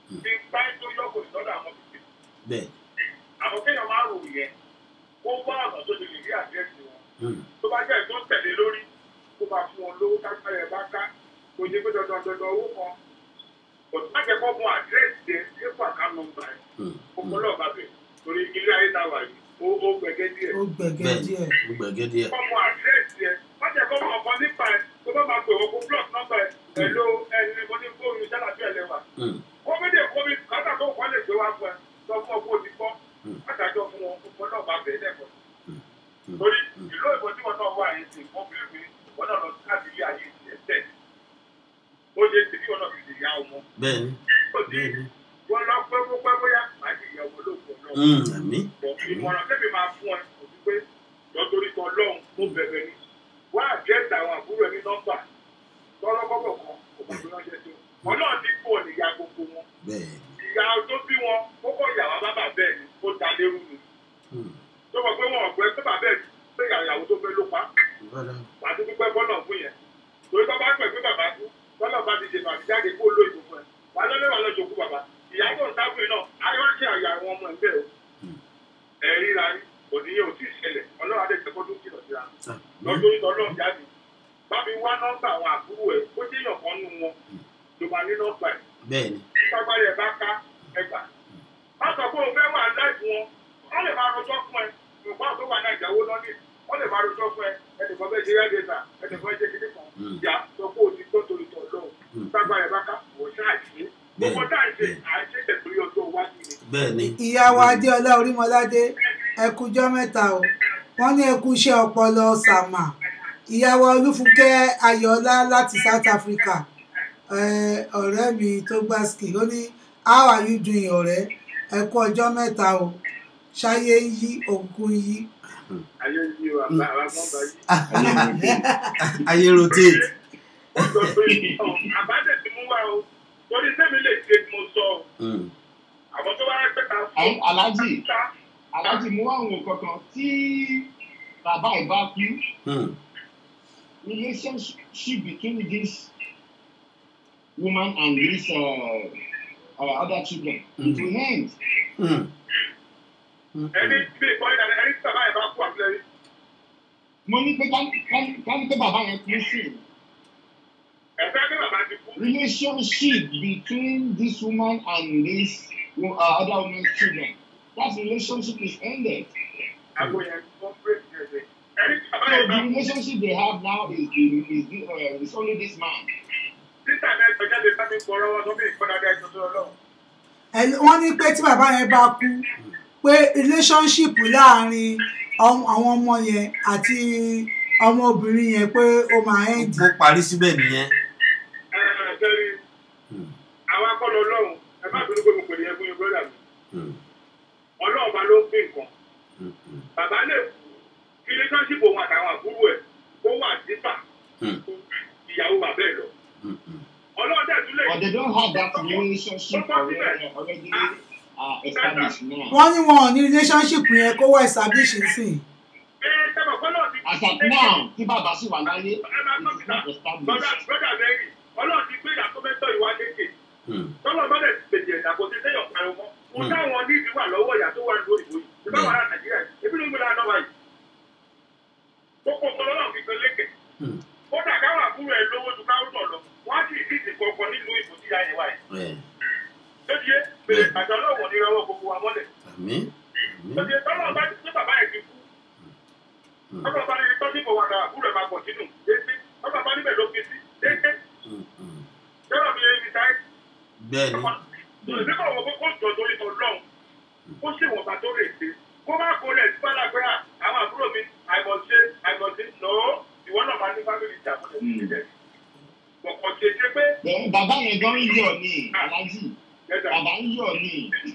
[SPEAKER 13] tí bá tó yọkùn lọ́dọ̀ àwọn bìbí
[SPEAKER 10] bẹ́ẹ̀
[SPEAKER 13] àwọn kéèyàn máa rò yẹn ó wá ọ̀nà tó lè rí àdírẹ́sì wọn
[SPEAKER 10] Hmm.
[SPEAKER 13] tó bá jẹ́ tó tẹ̀lé lórí kó máa fún wọn lówó kápẹ́ rẹ̀ bá ká kò ní pé dandan dandan owó kan kò tó má jẹ́ kó mú àdírẹ́sì yẹn ní pàkà nọ́mbà ẹ̀
[SPEAKER 10] Hmm.
[SPEAKER 13] kó kọ́ lọ́ọ̀ bá bẹ̀ torí ilé ayé ta wà yìí ó ó gbẹ̀gẹ́ díẹ̀.
[SPEAKER 11] ó gbẹ̀gẹ́
[SPEAKER 10] bẹ́ẹ̀
[SPEAKER 11] díẹ̀
[SPEAKER 10] ó gbẹ̀gẹ́ díẹ̀
[SPEAKER 13] kọ́ mú àdírẹ́sì yẹn má jẹ́ kó mọ ọ̀kan nípa ẹ̀ tó bá máa pè wọ́n kó blọọ̀kì nọ́mbà ẹ̀ pẹ̀lú ẹni mo ní fóònù sálàbí ẹ̀ lẹ́wà
[SPEAKER 10] Hmm.
[SPEAKER 13] kọ́mídé kọ́mí kátà tó kọ́ lè gbé wá fún ẹ sọ fún ọ kó o ti kọ́
[SPEAKER 10] Hmm.
[SPEAKER 13] látàjọ fún wọn kó náà bá bẹ̀ẹ́ lẹ́kọ̀ọ́
[SPEAKER 10] Hmm.
[SPEAKER 13] torí ìlú ìbò tí wọn náà wà yìí sí wọn fi fi wọn náà lọ sí láti ilé ayé ìṣẹ́ tẹ̀ ó ṣe ti bí wọn náà fi lè yá ọmọ
[SPEAKER 10] bẹ́ẹ̀ ni
[SPEAKER 13] ó ti
[SPEAKER 10] bẹ́ẹ̀ ni
[SPEAKER 13] wọn lọ pẹ́ pẹ́ pẹ́ bóyá màá ti yẹ owó lóògùn náà
[SPEAKER 10] Hmm. àmì
[SPEAKER 13] bọ̀ ìmọ̀ràn tẹ́mi máa fún ẹ kò sí pé lọ́tọ́rí kan lọ́hùn tó bẹ̀rẹ̀ ni wá àdírẹ́sì àwọn àbúrò ẹni nọ́mbà tọ́lọ́kọ́bọ̀ kan kò bá fi ránṣẹ́ sí wọn ọlọ́run ti kú ọ̀nì ìyá gbogbo wọn
[SPEAKER 10] bẹ́ẹ̀
[SPEAKER 13] ìyá tó bí wọn kókó ìyàwó bàbá bẹ́ẹ̀ ni ó da lérú ni
[SPEAKER 10] Hmm.
[SPEAKER 13] tó mọ̀ pé wọn ọ̀gbẹ́ pé bàbá ẹ̀ pé ìyàwó tó fẹ́ ló pa
[SPEAKER 10] Voilà.
[SPEAKER 13] wà á tún dúpẹ́ bọ́nà fún yẹn torí tó bá pẹ̀ pé bàbá kú bọ́nà bá ti ṣètò àtijáde kó ló ìbò fún ẹ wà á lọ́lẹ́ wà lọ́jọ́ kú bàbá ìyá tó ń sáfù yìí náà ayé wá ṣe àyà àwọn ọmọ ẹgbẹ́ o ẹ ríra yín kò ní yẹ ò tí ì ṣẹlẹ̀ ọlọ́run adé tẹ́kọ́ tó kìlọ̀ síra lọ́jọ́ ìtọ́ náà jáde bá mi wá nọ́mbà àwọn àbúrò ẹ̀ kó jẹ́ èèyàn kan nù wọn ló máa ní nọ́mbà ẹ̀
[SPEAKER 10] bẹ́ẹ̀ ni
[SPEAKER 13] pápárí ẹ̀ bá ká ẹgbà má sọ pé o fẹ́ wà láìpù wọn wọ́n lè máa rojọ́ fún ẹ nǹkan tó wà náà ìjáwó lọ́nìí wọ́n lè máa rojọ́ fún ẹ ẹnìkan fẹ́ ṣe rẹ́dẹ̀ẹ́sà ẹnìkan ṣe kíní kan
[SPEAKER 10] Hmm.
[SPEAKER 13] ìyá sọ pé o ti tó torí tọ̀ lọ́wọ́
[SPEAKER 10] Hmm.
[SPEAKER 13] pápárí ẹ̀ bá ká wò ṣáà ṣe gbogbo táà ń ṣe à ń ṣe tẹ̀sírí ọjọ́ iwájú ni
[SPEAKER 10] bẹ́ẹ̀ ni
[SPEAKER 11] ìyá wa adéọlá orímọládé ẹkújọ́ mẹ́ta o wọ́n ní ẹkú iṣẹ́ ọpọlọ sàmà ìyá wa olúfúnkẹ́ ayọ̀ọ́lá láti south africa eh, ọ̀rẹ́ mi tó gbá ski ó ní how are you doing ọ̀rẹ́ ẹkú ọjọ́ mẹ́ta o ṣáyé ń yí òkun yí
[SPEAKER 13] ayé yìí o àbá àbá yìí
[SPEAKER 10] ayé rotate
[SPEAKER 13] wọ́n sọ pé ọ̀, àbádẹ́ ti mú wá o torí sẹ́mi lè ṣe mo sọ o
[SPEAKER 10] Hmm.
[SPEAKER 13] àwọn tó bá rẹ́ pẹ́ta
[SPEAKER 12] Ẹ- Alhaji Alhaji mú àwọn kankan tí bàbá ẹ̀ bá kú
[SPEAKER 10] Hmm.
[SPEAKER 12] relationship between this woman and this uh, uh, other children
[SPEAKER 10] Mhm.
[SPEAKER 12] it will end.
[SPEAKER 10] Hmm. Hmm.
[SPEAKER 13] ẹni bí ìkọ́ ìdáná ẹni tí bàbá yẹn bá kú àbúlẹ̀
[SPEAKER 12] mo ní pé ká- ká- ká ní pé bàbá yẹn kú sí i.
[SPEAKER 13] ẹ̀fẹ́ bí bàbá ti kú
[SPEAKER 12] relationship between this woman and this uh, other woman's children that relationship is ended.
[SPEAKER 13] àgbo yẹn wọ́n pè sí ẹ̀jẹ̀ ẹni tí bàbá
[SPEAKER 12] So
[SPEAKER 13] yẹn bá
[SPEAKER 12] the
[SPEAKER 13] kú
[SPEAKER 12] relationship they have now is is, is, uh, is only this man.
[SPEAKER 13] títà náà ẹgbẹ́ jáde bá mi gbọ́ lọ́wọ́ tó bí ìkọ́ dáadáa ẹjọ́ tó lọ́wọ́
[SPEAKER 11] Ẹ- wọ́n ní pé tí bàbá yẹn bá kú pé relationship láàrin ọm- àwọn ọmọ yẹn àti ọmọbìnrin yẹn pé ó máa end
[SPEAKER 10] ó parí síbẹ̀ nìyẹn
[SPEAKER 13] ẹ̀ẹ́dẹ́rì
[SPEAKER 10] Hmm.
[SPEAKER 13] àwọn akọ́lọ́ ọlọ́run ẹ má bínú pé mo pè ní ẹkún yẹn brọ́dà mi
[SPEAKER 10] Hmm.
[SPEAKER 13] ọlọ́run bá ló ń pín nǹkan
[SPEAKER 10] Hmm. Hmm.
[SPEAKER 13] bàbá lè kú kí relationship òun àtàwọn àbúrò ẹ̀ kó wà dípà
[SPEAKER 10] Hmm.
[SPEAKER 13] ìyàwó bàbá ẹ̀ lọ
[SPEAKER 10] Hmm. Hmm.
[SPEAKER 13] ọlọ́run dẹ̀ tún lè
[SPEAKER 12] But they don't have that relationship already, already uh, established now.
[SPEAKER 11] wọ́n ní wọn ò ní relationship yẹn kó wá establish nsìn
[SPEAKER 13] ẹ sẹ́mọ̀ pé náà ti
[SPEAKER 12] As at now, tí bàbá sì wà láyé,
[SPEAKER 13] ẹ máa
[SPEAKER 12] it
[SPEAKER 13] tọ́
[SPEAKER 12] is not
[SPEAKER 13] síta
[SPEAKER 12] established.
[SPEAKER 13] brọ́dà brọ́dà mẹ́rin ọlọ́run ti gbé ìyàtọ̀ mẹ́tọ́ ìwà lékè
[SPEAKER 10] Hmm.
[SPEAKER 13] tọ́lọ̀ bá dẹ̀ ti pèsè ẹ̀dá kò sí sẹ́yọ̀ pariwo mọ́ mo
[SPEAKER 10] Hmm.
[SPEAKER 13] táwọn nídìí wà lọ́wọ́ ìyá tó wà ní òyìnbó yìí ìbá wà láti nàìjíríà yìí ebi ló ń gbé lára náà wáyìí tó kó tọ́lọ́ náà fi gbé lékè
[SPEAKER 10] Hmm.
[SPEAKER 13] kódà káwọn àbúrò ẹ̀ lówó ju káwọn náà lọ wọ́n á sì rí ìdí kankan nílùú ìbò tí ìyá yẹn wáyé
[SPEAKER 10] Bẹ́ẹ̀.
[SPEAKER 13] tó di yé pèlè àjọ náà wọ̀ ní ìrọwọ́ gbogbo wa mọ́lẹ̀
[SPEAKER 10] Àmín.
[SPEAKER 13] tó
[SPEAKER 10] Àmín.
[SPEAKER 13] di yé tọ́lọ̀ bá ti pé bàbá yẹn ti kú
[SPEAKER 10] Hmm.
[SPEAKER 13] tọ́lọ̀ bá ní tọ́jú ìbò wà náà àbúrò ẹ̀ máa pọ̀ sínú déédé tọ́lọ̀ bá níbẹ̀ ló fi sí déédé
[SPEAKER 10] Hmm. Hmm.
[SPEAKER 13] tọ́lọ̀ mi yẹn fi táyé
[SPEAKER 10] bẹ́ẹ̀ ni
[SPEAKER 13] ìdí kan wọ́n kó jọ torí tọ́ lọ́hùn kó sì wọ́n bá tó lè ṣe kó má kó lẹ̀ sí bàlá pé à, àwọn àbúrò mi àìmọ̀ṣe àìmọ̀ṣe nọ́ ìwọ náà máa ní fámìlì ìjà fún ẹ̀ síbẹ̀. kọ̀kọ̀ ṣe ṣe pé
[SPEAKER 12] Then bàbá yẹn gan ń yọ̀ ní Alhaji.
[SPEAKER 13] ẹ̀dà
[SPEAKER 12] Bàbá ń yọ̀ ní.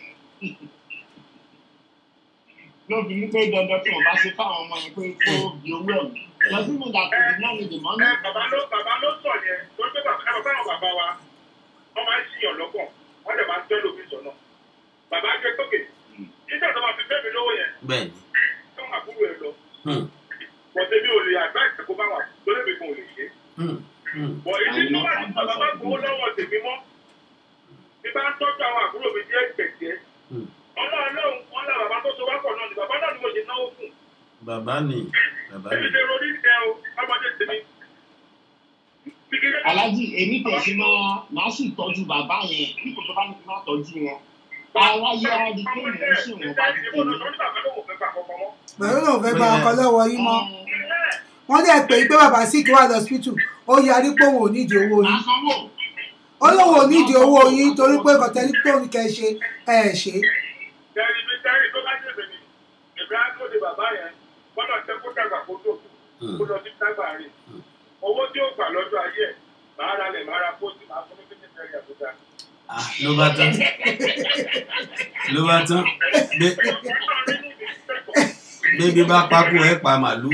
[SPEAKER 12] Lóbi ní pé dandan tí wọ́n bá ṣe fáwọn ọmọ yẹn pé kó di owó ẹ̀. Does it mean that they did not need the money?
[SPEAKER 13] ẹ bàbá ló bàbá ló sọ yẹn torí pé bàbá ẹ bàbá àwọn bàbá wa wọ́n máa ń ṣìyàn lọ́kàn wọ́n dẹ̀ máa ń tẹ́lẹ̀ òfin sọ̀nà bàbá jẹ́ tókè nígbà tó máa fi bẹ́ẹ̀ mi lówó yẹn
[SPEAKER 10] bẹ́ẹ̀ ni
[SPEAKER 13] tó máa kúrò ẹ lọ
[SPEAKER 10] Hmm.
[SPEAKER 13] pọ̀tẹ́ mi ò lè àgbá ìṣẹ̀kó bá wà lórí mi kan ò lè ṣe é.
[SPEAKER 10] Hmm. Hmm.
[SPEAKER 13] bọ̀ èyí tó bá ti bàbá bá gbowó lọ́wọ́ tèmi mọ́ ní bá ń tọ́jú àwọn àbúrò mi jẹ́ gbẹ̀gbẹ́ ọlọ́run lóhùn wọn lá bàbá tó so wá pọ̀ náà ni bàbá náà ni mo ṣe náwó fún
[SPEAKER 10] bàbá ni bàbá
[SPEAKER 13] èmi
[SPEAKER 10] ni
[SPEAKER 13] ṣe ronú ìṣẹ́ o ọmọdé tèmi.
[SPEAKER 12] alájì èmi tẹ̀sí máa máa sì tọ́jú bàbá yẹn nípò tó bá ní kí n má tọ́jú wọn aráyé á rí pé mò ń ṣèwọ̀n bá ti tèmi.
[SPEAKER 11] pẹ̀lú náà fẹ́ gba ọkọ lọ́wọ́ yín mọ́ wọ́n dẹ̀ pé pé bàbá sì kí wà lọ́sítù ó yarí pé òun ò nídìí owó yín ó lóun ò nídìí owó yín torí pé kọ̀tẹ́lí tó ní kẹ́ ṣe ẹ̀ ṣe
[SPEAKER 13] Tẹ́lí mi tẹ́lí tó bá jẹ̀bẹ̀ ni èmi á tó de bàbá yẹn gbọ́dọ̀ tẹ́ kó dàgbà kó tó kú kó lọ sí tágbà rẹ̀. Owó tí ó gbà lọ́jọ́ ayé ẹ̀ máa ra lẹ̀ máa ra pósí máa fún mi fífi tẹ́lẹ̀ àbújá.
[SPEAKER 10] Ah, ló bá tán ló bá tán Bé- bébí bá pákó ẹ pa màlúù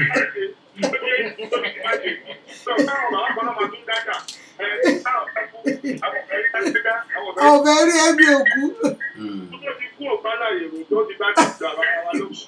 [SPEAKER 11] ọ̀bẹ rí ẹbí òkú
[SPEAKER 13] Kú òpá láyè rò tó ti bá ti gbà bàbá wa lóṣù.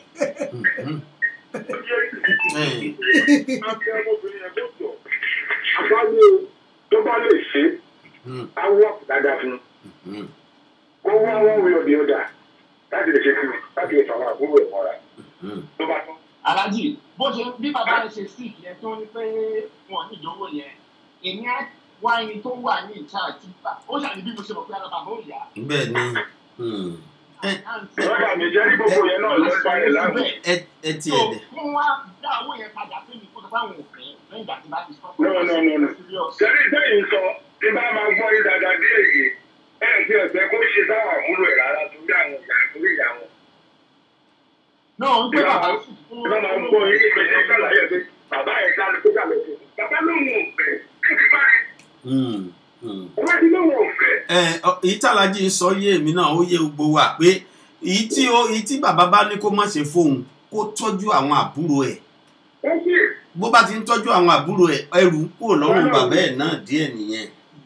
[SPEAKER 14] àbáwò tó bá lè ṣe awọ dáadáa fún un kó wá wọn wí ọdẹ ọdà láti lè ṣe kí láti lè fàwọn àbúrò ẹ mọ́ra tó bá tán.
[SPEAKER 12] alájì bó ṣe bí bàbá yẹn ṣe sick yẹn tó ní pé wọn ní ìdánwò yẹn èmi á wá ẹni tó wà ní ìta àti bá ó ṣàní bí mo ṣe mọ̀ pé ara bàbá ò yá.
[SPEAKER 10] bẹ́ẹ̀ ni hmm.
[SPEAKER 14] lọ́dà mi jẹ́ ní gbogbo yẹn náà ló ń bá yẹn láàmú.
[SPEAKER 10] ẹ ẹ ti
[SPEAKER 12] so
[SPEAKER 10] ẹ̀ dẹ̀
[SPEAKER 12] kí wọ́n wá dá owó yẹn padà pé mi kó sọ fáwọn òfin lẹ́yìn ìgbà tí bá ti sọ.
[SPEAKER 14] no no no no sẹ́ni sẹ́yìn sọ tí bá máa gbọ́ yín dáadáa dé èyí ẹ̀ ti ọ̀sẹ̀ kó ṣe sáwọn àbúrò ẹ̀ rárá torí àwọn ìyá torí ìyá wọn.
[SPEAKER 12] náà ń gbé bàbá
[SPEAKER 14] tí bá máa gbọ́ yín nígbà tí ó ṣàlàyé pé bàbá ẹ̀ ká ló tó dà lọ́sẹ̀ bàbá lóun ò fẹ́ kí ti bá rí
[SPEAKER 10] Hmm, hmm.
[SPEAKER 14] ọba ti lóun ò fẹ́.
[SPEAKER 10] ẹ ọ- èyí tàlájì ń sọ yé èmi náà ó yé gbogbo wa pé èyí tí ó èyí tí bàbá bá ní kó má ṣe fóun kó tọ́jú àwọn àbúrò ẹ̀
[SPEAKER 14] ó sì
[SPEAKER 10] bó bá ti ń tọ́jú àwọn àbúrò ẹ̀ ẹrù kúrò lọ́rùn bàbá ẹ̀ náà díẹ̀ nìyẹn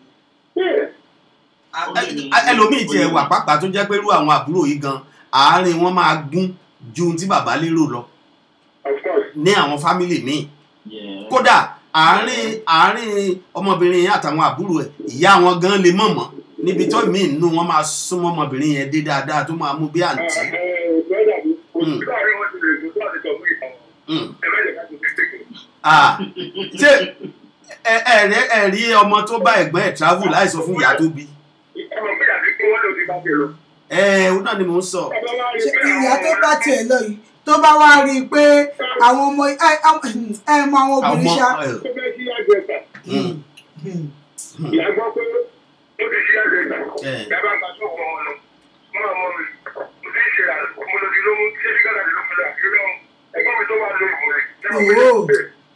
[SPEAKER 10] Ẹ- ẹ- ẹlòmíì tiẹ̀ wà pàápàá tó jẹ́ pé irú àwọn àbúrò yìí gan àárín wọn máa gún ju ohun tí bàbá lérò lọ ní àwọn fámìlì míì kódà àárín àárín ọmọbìnrin yẹn àtàwọn àbúrò ẹ̀ ìyá wọn gan lè mọ̀ mọ́ níbi tó míì nínú wọn máa súnmọ́ ọmọbìnrin yẹn dé dáadáa tó máa mú bí àǹtí.
[SPEAKER 14] lọ́dà mi kò sí láàrin wọn ti lè tó láti sọ fún ìtàn
[SPEAKER 10] Hmm.
[SPEAKER 14] ẹ má yẹ ká tó fi tẹ́kẹ̀.
[SPEAKER 10] Ah, ṣé ẹ ẹ rí ẹ rí ọmọ tó bá ẹ̀gbọ́n ẹ̀ travel láì sọ fún ìyá tó bí
[SPEAKER 14] ọmọ pé àti pé wọ́n lè ti bá tẹ̀ lọ.
[SPEAKER 10] ẹ ó náà ni mò ń sọ.
[SPEAKER 11] Ṣé ìyá tó bá tiẹ̀ lọ yìí tó bá wá rí i pé àwọn ọmọ ẹ ẹ mọ àwọn obìnrin ṣá
[SPEAKER 10] Àwọn, ẹ,
[SPEAKER 14] tó fẹ́ sí àgbẹ̀ta
[SPEAKER 10] hmm,
[SPEAKER 14] ìyá gbọ́ pé ó ti sí àgbẹ̀ta
[SPEAKER 10] ẹ,
[SPEAKER 14] ìyá bá gba tó kọ́ ọ lọ mọ́ ọmọ mi mo ti ń ṣe àmọ́lódì ló mú ṣé ṣíkàdà ló mú lọ àti lọ́wọ́ ẹgbọ́n mi tó wà lórí ìwé
[SPEAKER 11] Òwò.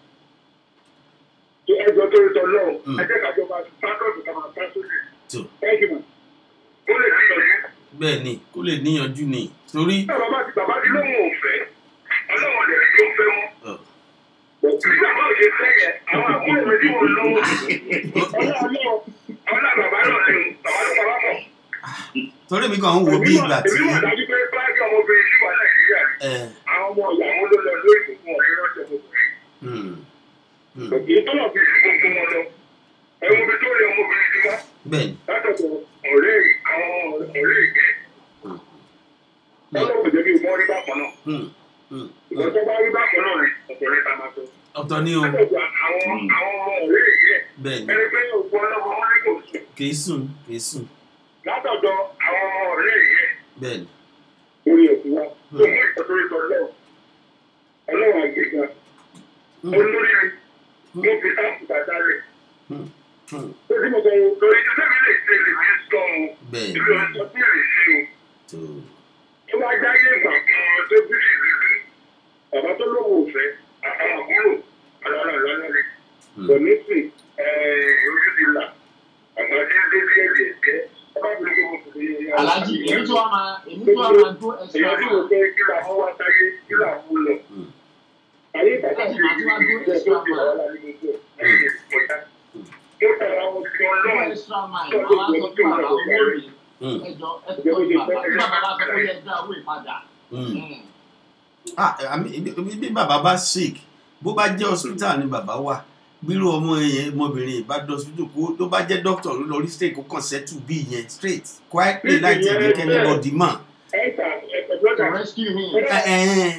[SPEAKER 14] ẹjọ́ tó ń sọ lọ́wọ́ ẹjẹ́ kájọba pátọ́ọ̀tù ká máa bá sókè
[SPEAKER 10] tó
[SPEAKER 14] ẹ jùmọ̀ ó lè rí ìyọ̀jú.
[SPEAKER 10] bẹ́ẹ̀ ni kó lè níyanjú ni torí
[SPEAKER 14] bàbá ti bàbá ti lóhùn òfẹ́ ọlọ́wọ́ lè rí ló fẹ́ mọ́.
[SPEAKER 10] ọ,
[SPEAKER 14] bí bàbá ò ṣe fẹ́ yẹn àwọn àbúrò mi tí wọ́n lọ́wọ́ ọlọ́wọ́ ọlá bàbá náà lè bàbá ló bàbá mọ̀.
[SPEAKER 10] torí mi kàn ń wo bí ìgbà tí
[SPEAKER 14] èmi mọ̀ dájú pé báyìí ọmọbìnrin sí wà nàìjíríà
[SPEAKER 10] ẹ,
[SPEAKER 14] àwọn ọmọ ìyàwó ló lọ lórí ìbùkún ọ̀rẹ́ rọ́ṣẹ̀ ọmọbìnrin.
[SPEAKER 10] hmm, hmm,
[SPEAKER 14] èyí tó náà fi gbogbo wọn lọ ẹ̀wọ̀n mi tó rí ọmọbìnrin ti wá
[SPEAKER 10] bẹ́ẹ̀ ni
[SPEAKER 14] látọ̀tọ̀ ọ̀rẹ́ àwọn ọ̀rẹ́ ìgbẹ́. ọlọ́wọ́ jẹ́ kí ìmọ̀ rí bákan náà.
[SPEAKER 10] hmm, hmm,
[SPEAKER 14] ìgbà tó bá rí bákan náà ni ọ̀pọ̀ rẹ̀ ta máa sọ.
[SPEAKER 10] ọ̀tọ̀ ni o
[SPEAKER 14] látọ̀tọ̀ àwọn àwọn ọmọ ọ̀rẹ́ ìgbẹ́
[SPEAKER 10] bẹ́ẹ̀ ni
[SPEAKER 14] ẹni pé òkú ọlọ́mọ wọn ní kò sùn.
[SPEAKER 10] kì í sùn kì í sùn
[SPEAKER 14] látọ̀dọ̀ àwọn ọmọ ọ̀rẹ́ ìgbẹ́
[SPEAKER 10] bẹ́ẹ̀ ni
[SPEAKER 14] orí ẹ̀kú wa tó mú ìtọ́jú ìtọ́ lọ́wọ́ ọlọ́wọ́ àgbègbè olórí mi mo fi sáàpù bàtà rẹ̀
[SPEAKER 10] hmm, hmm,
[SPEAKER 14] ó sì mọ̀ sọ́wọ́ lórí tí sẹ́mi lè ṣe lè fi sọ ọ́
[SPEAKER 10] bẹ́ẹ̀
[SPEAKER 14] ìlú
[SPEAKER 10] ni
[SPEAKER 14] ọ̀sán tí èrè sí o
[SPEAKER 10] tó
[SPEAKER 14] tó bá jáyé ìgbà kan tó bí sí ìrírí bàbá tó lówó òfẹ́ àwọn àbúrò àlọ́lá àlọ́lá rẹ̀ kò ní sìn ojú ti là àgbà tí ń dé bí ẹ̀jẹ̀ jẹ́ ọba mi ló kó fi
[SPEAKER 12] alájì èmi tó wà máa èmi tó wà máa dún ẹsẹ̀
[SPEAKER 14] èyí tí mo fẹ́ kí là mú wá sáyé kí là mú lọ. ayé bàbá mi ló ń bí ẹ̀ tó ti wà láyé mi tó ayé mi kò dá. mo tẹ̀lé àwọn fi ọlọ́run
[SPEAKER 12] extra mile
[SPEAKER 14] tó
[SPEAKER 12] àwọn
[SPEAKER 14] lè
[SPEAKER 12] aṣọ
[SPEAKER 14] gbé
[SPEAKER 12] tí bàbá owó rè
[SPEAKER 10] hmm,
[SPEAKER 12] ẹjọ ẹsẹ tó ti bàbá tí bàbá bá sọ pé ẹ dá owó ìpadà.
[SPEAKER 10] hmm. ah àmì bí bí bàbá bá sick bó bá jẹ́ hospital ni bàbá wà bírò ọmọ yẹn ọmọbìnrin ìbá dọ́sítù kó tó bá jẹ́ dókítà ló lọ rí straight kó kàn sẹ́tù bí yẹn straight quietly láì tẹ̀ jẹ́ kẹ́ni bọ́dì mọ̀.
[SPEAKER 12] to rescue him.
[SPEAKER 10] Ẹ ẹ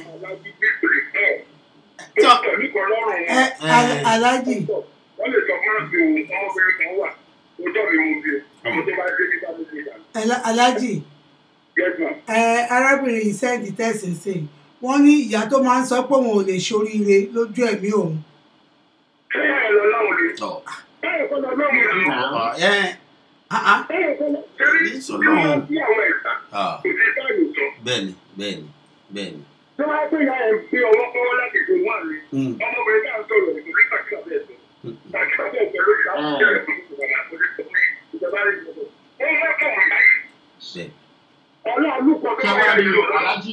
[SPEAKER 11] ẹ Al- aláàjì
[SPEAKER 14] wọ́n lè sọ fún àti ọmọbìnrin kan wà ọjọ́ mi mo bí ọmọ tó bá dé nípa mi nígbà.
[SPEAKER 11] Ala- aláàjì
[SPEAKER 14] yes ma.
[SPEAKER 11] ẹ arábìnrin yìí sẹ́ǹdì tẹ̀sán sí i wọ́n ní ìyá tó máa ń sọ pé òun ò lè ṣoríire lójú ẹ̀mí òun
[SPEAKER 14] ṣé ẹ lọ láwọn lè.
[SPEAKER 10] tọ̀
[SPEAKER 14] báyọ̀ kọ́ lọ láwọn lè.
[SPEAKER 10] ọ̀ ẹ́ ah
[SPEAKER 14] báyọ̀ kọ́ lọ. ṣé
[SPEAKER 10] Kì í sọ lọ́hùn.
[SPEAKER 14] bí àwọn ẹ̀ka
[SPEAKER 10] ah
[SPEAKER 14] kò sí báyìí sọ.
[SPEAKER 10] bẹ́ẹ̀ni bẹ́ẹ̀ni bẹ́ẹ̀ni.
[SPEAKER 14] tí wọ́n á pè ya ẹ̀ gbé ọwọ́ kọ́wọ́ láti gbé wà ní.
[SPEAKER 10] Mm.
[SPEAKER 14] ọmọbìnrin tá à ń sọ̀rọ̀ ẹ̀ kò ní kàkíyà bẹ́ẹ̀ sọ. kàkíyà bẹ́ẹ̀ sọ lórí àwọn ọ̀rẹ́ rẹ̀ kò ní kò ní kò ní ìjọba rẹ̀ kò ní. ó ń wá kọ̀ wọ́n báyìí.
[SPEAKER 10] bẹ́ẹ̀
[SPEAKER 14] ọlọ́run kọ
[SPEAKER 12] Ṣé wàá rí o, Aláàjì?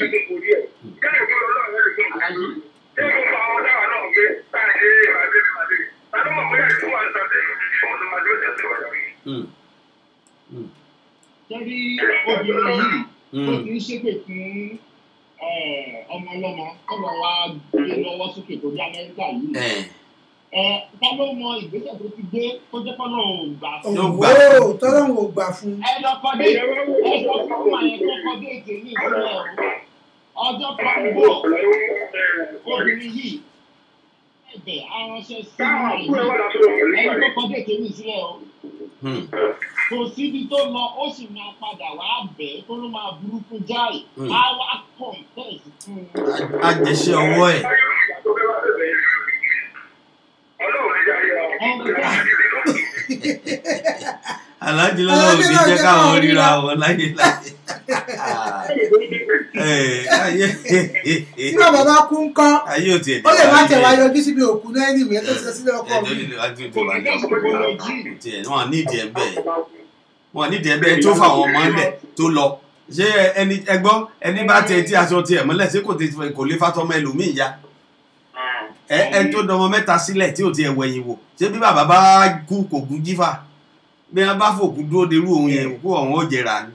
[SPEAKER 12] Aláàjì.
[SPEAKER 10] Mm.
[SPEAKER 12] Ṣẹ́rí obìnrin yìí tó
[SPEAKER 10] Mm.
[SPEAKER 12] ti ń ṣépè fún eh, ọmọ ọlọ́mọ kọ́lọ̀ wa gbé lọ́wọ́ sókè tó dé Amẹ́ríkà yìí.
[SPEAKER 10] ẹ̀
[SPEAKER 12] Ẹ ta ló mọ ìgbésẹ̀ tó ti gbé tó jẹ́ kọ́lọ̀ ò gbà fún.
[SPEAKER 10] Yóò gbà.
[SPEAKER 11] òwò tọ́lọ́run ò gbà fún un
[SPEAKER 12] Ẹ lọ kọ́ dé ẹ lọ kọ́ fún àyẹ̀ tó kọ́ dé ètè ní ìpínlẹ̀ o. Ọjọ́ kan ń bọ̀ obìnrin yìí ẹ̀bẹ̀ aránṣẹ́ sí ẹni tó kọ́ dé ètè ní ìsílẹ̀ o.
[SPEAKER 10] Mm.
[SPEAKER 12] kò síbi tó lọ ó sì máa padà wá bẹ́ẹ̀ tó ló máa burúkú jáì
[SPEAKER 10] Mm.
[SPEAKER 12] á wá kọ̀ǹtẹ́ẹ̀sì fún un.
[SPEAKER 10] á jẹṣẹ́ ọwọ́ ẹ̀. aláàjì lọ́wọ́ ò ní jẹ́ káwọn ríra wọn láyé láyé. Ẹ̀, ayé
[SPEAKER 11] tí bàbá bá kú ń kọ́
[SPEAKER 10] ayé ò tiẹ̀
[SPEAKER 11] ó lè má tẹ̀ wá yọjú síbi òkú náà ní ìwé tó ti sọ sílẹ̀ ọkọ
[SPEAKER 10] ẹjọ́
[SPEAKER 11] mi
[SPEAKER 10] lílo wájú tó wà ní ọkùnrin tiẹ̀ wọn nídìí ẹ̀ bẹ́ẹ̀ wọn nídìí ẹ̀ bẹ́ẹ̀ tó fàwọn ọmọ ńlẹ̀ tó lọ ṣé ẹni ẹgbọ́ ẹni bá tẹ tí aṣọ tiẹ̀ mọ́lẹ̀ ṣé kò ti kò lè fatọ́mọ ẹlòmíì ya ẹ ẹ tó dọmọ mẹ́ta sílẹ̀ tí ò tiẹ̀ wẹ̀yìn wò ṣé bí bàbá bá kú kò kú jífà bí wọn bá fòkú dúró derú òun yẹn òkú ọ̀hún ó jẹrà ni.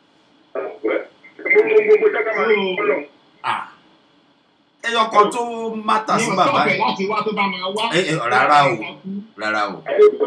[SPEAKER 10] Ah. ẹyọ kan tó mátà sí
[SPEAKER 12] ní
[SPEAKER 10] bàbá
[SPEAKER 12] ọ̀sẹ̀
[SPEAKER 10] yìí
[SPEAKER 12] láti wá tó bá máa wá.
[SPEAKER 10] ẹ ẹ rárá o rárá o.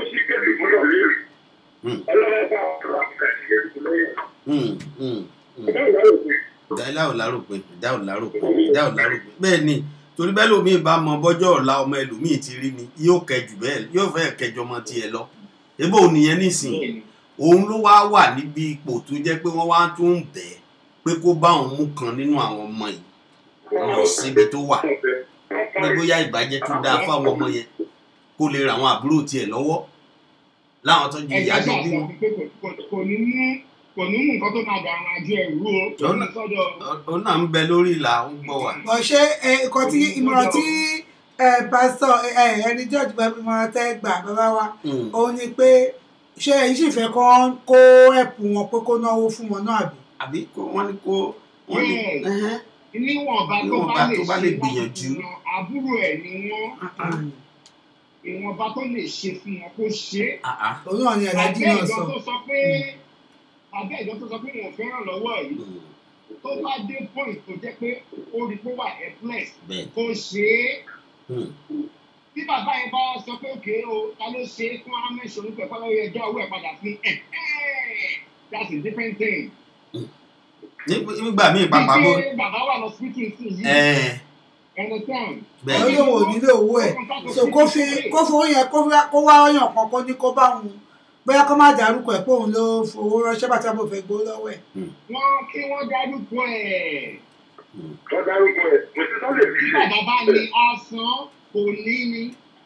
[SPEAKER 10] Mm, mm, mm. ìdá ò láròpin ìdá ò láròpin ìdá ò láròpin bẹ́ẹ̀ ni torí bẹ́ẹ̀ lómi bá mọ bọ́jọ́ ọ̀la ọmọ ẹlòmíì ti rí ni yóò kẹjù bẹ́ẹ̀ yóò fẹ́ kẹjọ ọmọ tiẹ̀ lọ ebó nìyẹn nísìnyí òun ló wá wà níbi ipò tó jẹ́ pé wọ́n wá tún ń bẹ̀ ẹ́ pé kó bá òun mú kan nínú àwọn ọmọ yìí lọ síbi tó wà pé bóyá ìbàjẹ́ tó dáa fáwọn ọmọ yẹn kó lè ra àwọn àbúrò tiẹ̀ lọ́wọ́ láwọn tó ju ìyá
[SPEAKER 12] ẹ̀jẹ̀
[SPEAKER 10] tó
[SPEAKER 12] ṣe
[SPEAKER 10] bímọ.
[SPEAKER 12] àṣà pé kò kò ní mú kò ní mú nǹkan tó máa dà àwọn àjọ ẹ̀rú o kò ní sọ́dọ̀
[SPEAKER 10] òun náà ń bẹ lórí ìlà ń gbọ́ wà.
[SPEAKER 11] bọ̀ ṣé ẹ, nǹkan tí ìmọ̀ràn tí ẹ, pásítọ̀ ẹ, ẹ, ẹni george bá ìmọ̀ràn tẹ́ gbà bàbá wa
[SPEAKER 10] Mm.
[SPEAKER 11] òun ni pé ṣé ẹ̀yin sì fẹ́ kọ́ kó ẹ̀pù wọn pé kó náwó fún wọn náà àbí.
[SPEAKER 10] àbí kó wọ́n ní kó wọ́n ní
[SPEAKER 12] Yes.
[SPEAKER 10] ẹhẹ́n,
[SPEAKER 12] níwọ̀nba tó
[SPEAKER 10] níwọ̀nba
[SPEAKER 12] bá lè
[SPEAKER 10] tó bá
[SPEAKER 12] ṣe
[SPEAKER 10] lè
[SPEAKER 12] láti
[SPEAKER 10] gbìyànjú.
[SPEAKER 12] fún wọn àbúrò ẹ̀ ni wọ́n ìwọ̀nba tó lè ṣe fún wọn kó ṣe é.
[SPEAKER 10] ah, ah.
[SPEAKER 11] òun náà ni aláàjì
[SPEAKER 12] àbẹ́
[SPEAKER 11] náà
[SPEAKER 12] ìjọ
[SPEAKER 11] sọ.
[SPEAKER 12] tó sọ pé àbẹ́ ìjọ tó sọ pé wọn ò fẹ́ràn lọ́wọ́ yìí tó bá dé point tó jẹ́ pé ó rí pé ó wà helpless
[SPEAKER 10] bẹ́ẹ̀
[SPEAKER 12] kó ṣe é
[SPEAKER 10] Hmm.
[SPEAKER 12] bí bàbá yẹn bá sọ pé òkè o ta ló ṣe é fún amẹ́sọ̀ nípa ẹ̀kọ́ lọ́wọ́ ẹjọ́ owó ẹ̀ padà fún ẹ̀ that's a different thing.
[SPEAKER 10] Ní- nígbà míì pàpà bó
[SPEAKER 12] Bí pé bàbá wà lọ hospital sí yìí
[SPEAKER 10] ẹ̀ẹ́
[SPEAKER 12] understand.
[SPEAKER 10] bẹ́ẹ̀
[SPEAKER 11] ó lóun ò nílò owó ẹ̀ so kó fi kó fowó yẹn kó fi- kó wá ọyàn kan kó ní kó bá òun bóyá kó má dárúkọ ẹ̀ pé òun ló fowó ránṣẹ́ bàtà bò fẹ́ gbó lọ́wọ́ ẹ̀.
[SPEAKER 12] wọ́n kí wọ́n dárúkọ ẹ̀.
[SPEAKER 14] wọ́n dárúkọ ẹ̀ kò sí sọ́lẹ̀ bí
[SPEAKER 12] Bí bàbá bá ní asán kò ní ní.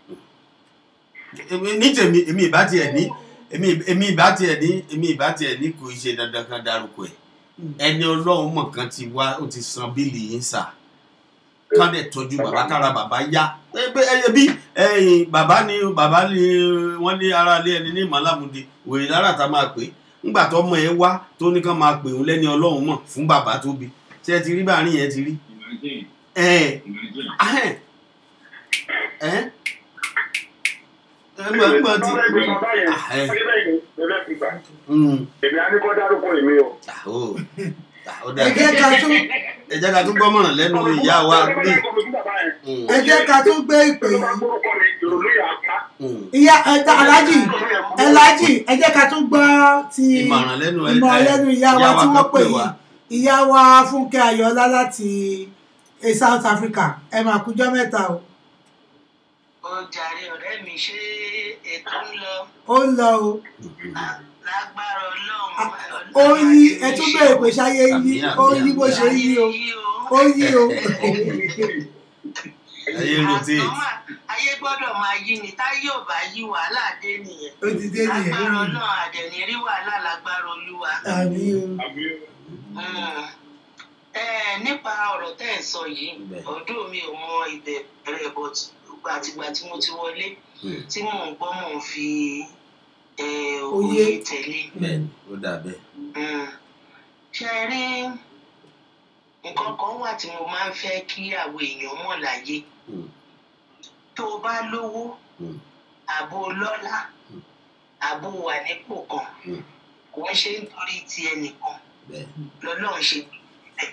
[SPEAKER 10] Èmi- ní tèmi èmi ìbá tiẹ̀ ní èmi èmi ìbá tiẹ̀ ní èmi ìbá tiẹ̀ ní kò ṣe dandan kan dárúkọ ẹ̀ ẹni ọlọ́run mọ̀ kan ti wá ó ti san bíìlì yín sà kán dẹ̀ tọ́jú bàbá kára bàbá yá ẹgbẹ́ ẹyẹ bí ẹyìn bàbá ni bàbá ni wọ́n ní ara ilé ẹni ní ìmọ̀lámùdí wèrè lára tá máa pè é ńgbà tó ọmọ ẹ wá tó ní kán máa pè òun lẹ́ni ọlọ́run mọ̀ fún bàbá tó bí ṣé ẹ ti rí báàrin yẹn ti rí ẹ ahẹ́n ẹ ẹ gbọ́n gbọ́n ti ahẹ́n mm,
[SPEAKER 14] èmi á ní kó dárúkọ èmi o.
[SPEAKER 10] ó ó dà
[SPEAKER 11] ẹ jẹ́ ká tún
[SPEAKER 10] ẹ jẹ́ ká tún gbọ́ mọ̀ràn lẹ́nu ìyá wa bí
[SPEAKER 11] ẹ jẹ́ ká tún gbé ìpè
[SPEAKER 14] tó bá
[SPEAKER 11] yìí
[SPEAKER 14] gbórúkọ mi ìrònú yà á pa
[SPEAKER 11] ìyá ẹja alájì alájì ẹ jẹ́ ká tún gbọ́ ti
[SPEAKER 10] ìmọ̀ràn lẹ́nu ẹ-
[SPEAKER 11] ìmọ̀ràn
[SPEAKER 10] ẹ-
[SPEAKER 11] lẹ́nu ìyá wa
[SPEAKER 10] ìyá wa
[SPEAKER 11] tí
[SPEAKER 10] kan
[SPEAKER 11] wọ́n pè
[SPEAKER 10] pè
[SPEAKER 11] yìí
[SPEAKER 10] wá.
[SPEAKER 11] ìyá wa fúnkẹ́ ayọ̀ọ́lá láti eh, south africa ẹ máa kújọ́ mẹ́ta o
[SPEAKER 15] ó jàre ọ̀rẹ́ mi ṣé ètò ń lọ
[SPEAKER 11] ó ń lọ o
[SPEAKER 15] lágbára ọlọ́run
[SPEAKER 11] ó yí ẹ tún bèrè pé ṣáyé yí ó yí bó ṣe yí o ó yí o
[SPEAKER 10] ayé rotate
[SPEAKER 15] ayé gbọ́dọ̀ máa yí ni táyé ò bá yí wàhálà dé nìyẹn
[SPEAKER 11] ó ti dé nìyẹn
[SPEAKER 15] lágbára ọlọ́run àdẹ̀ní rí wàhálà lágbára olúwa.
[SPEAKER 11] àmì o
[SPEAKER 15] Mm. Eh, nípa ọ̀rọ̀ tẹ́ ẹ̀ sọ yìí ọdún mi ò mọ ìbẹ̀rẹ̀ but àtìgbà tí mo ti wọlé tí mò ń gbọ́ mò ń fi eh,
[SPEAKER 11] Oyé.
[SPEAKER 15] òye tẹ̀lé.
[SPEAKER 10] bẹ́ẹ̀ni ó dà bẹ́ẹ̀
[SPEAKER 15] Mm. ṣe ẹ rí nǹkan kan wà tí mo máa ń fẹ́ kí àwọn èèyàn mọ̀ láyé tó o bá lówó àbò lọ́lá àbò wà nípò kan kò ń ṣe nítorí ti ẹnìkan lọ́lọ́run ṣe bẹ́ẹ̀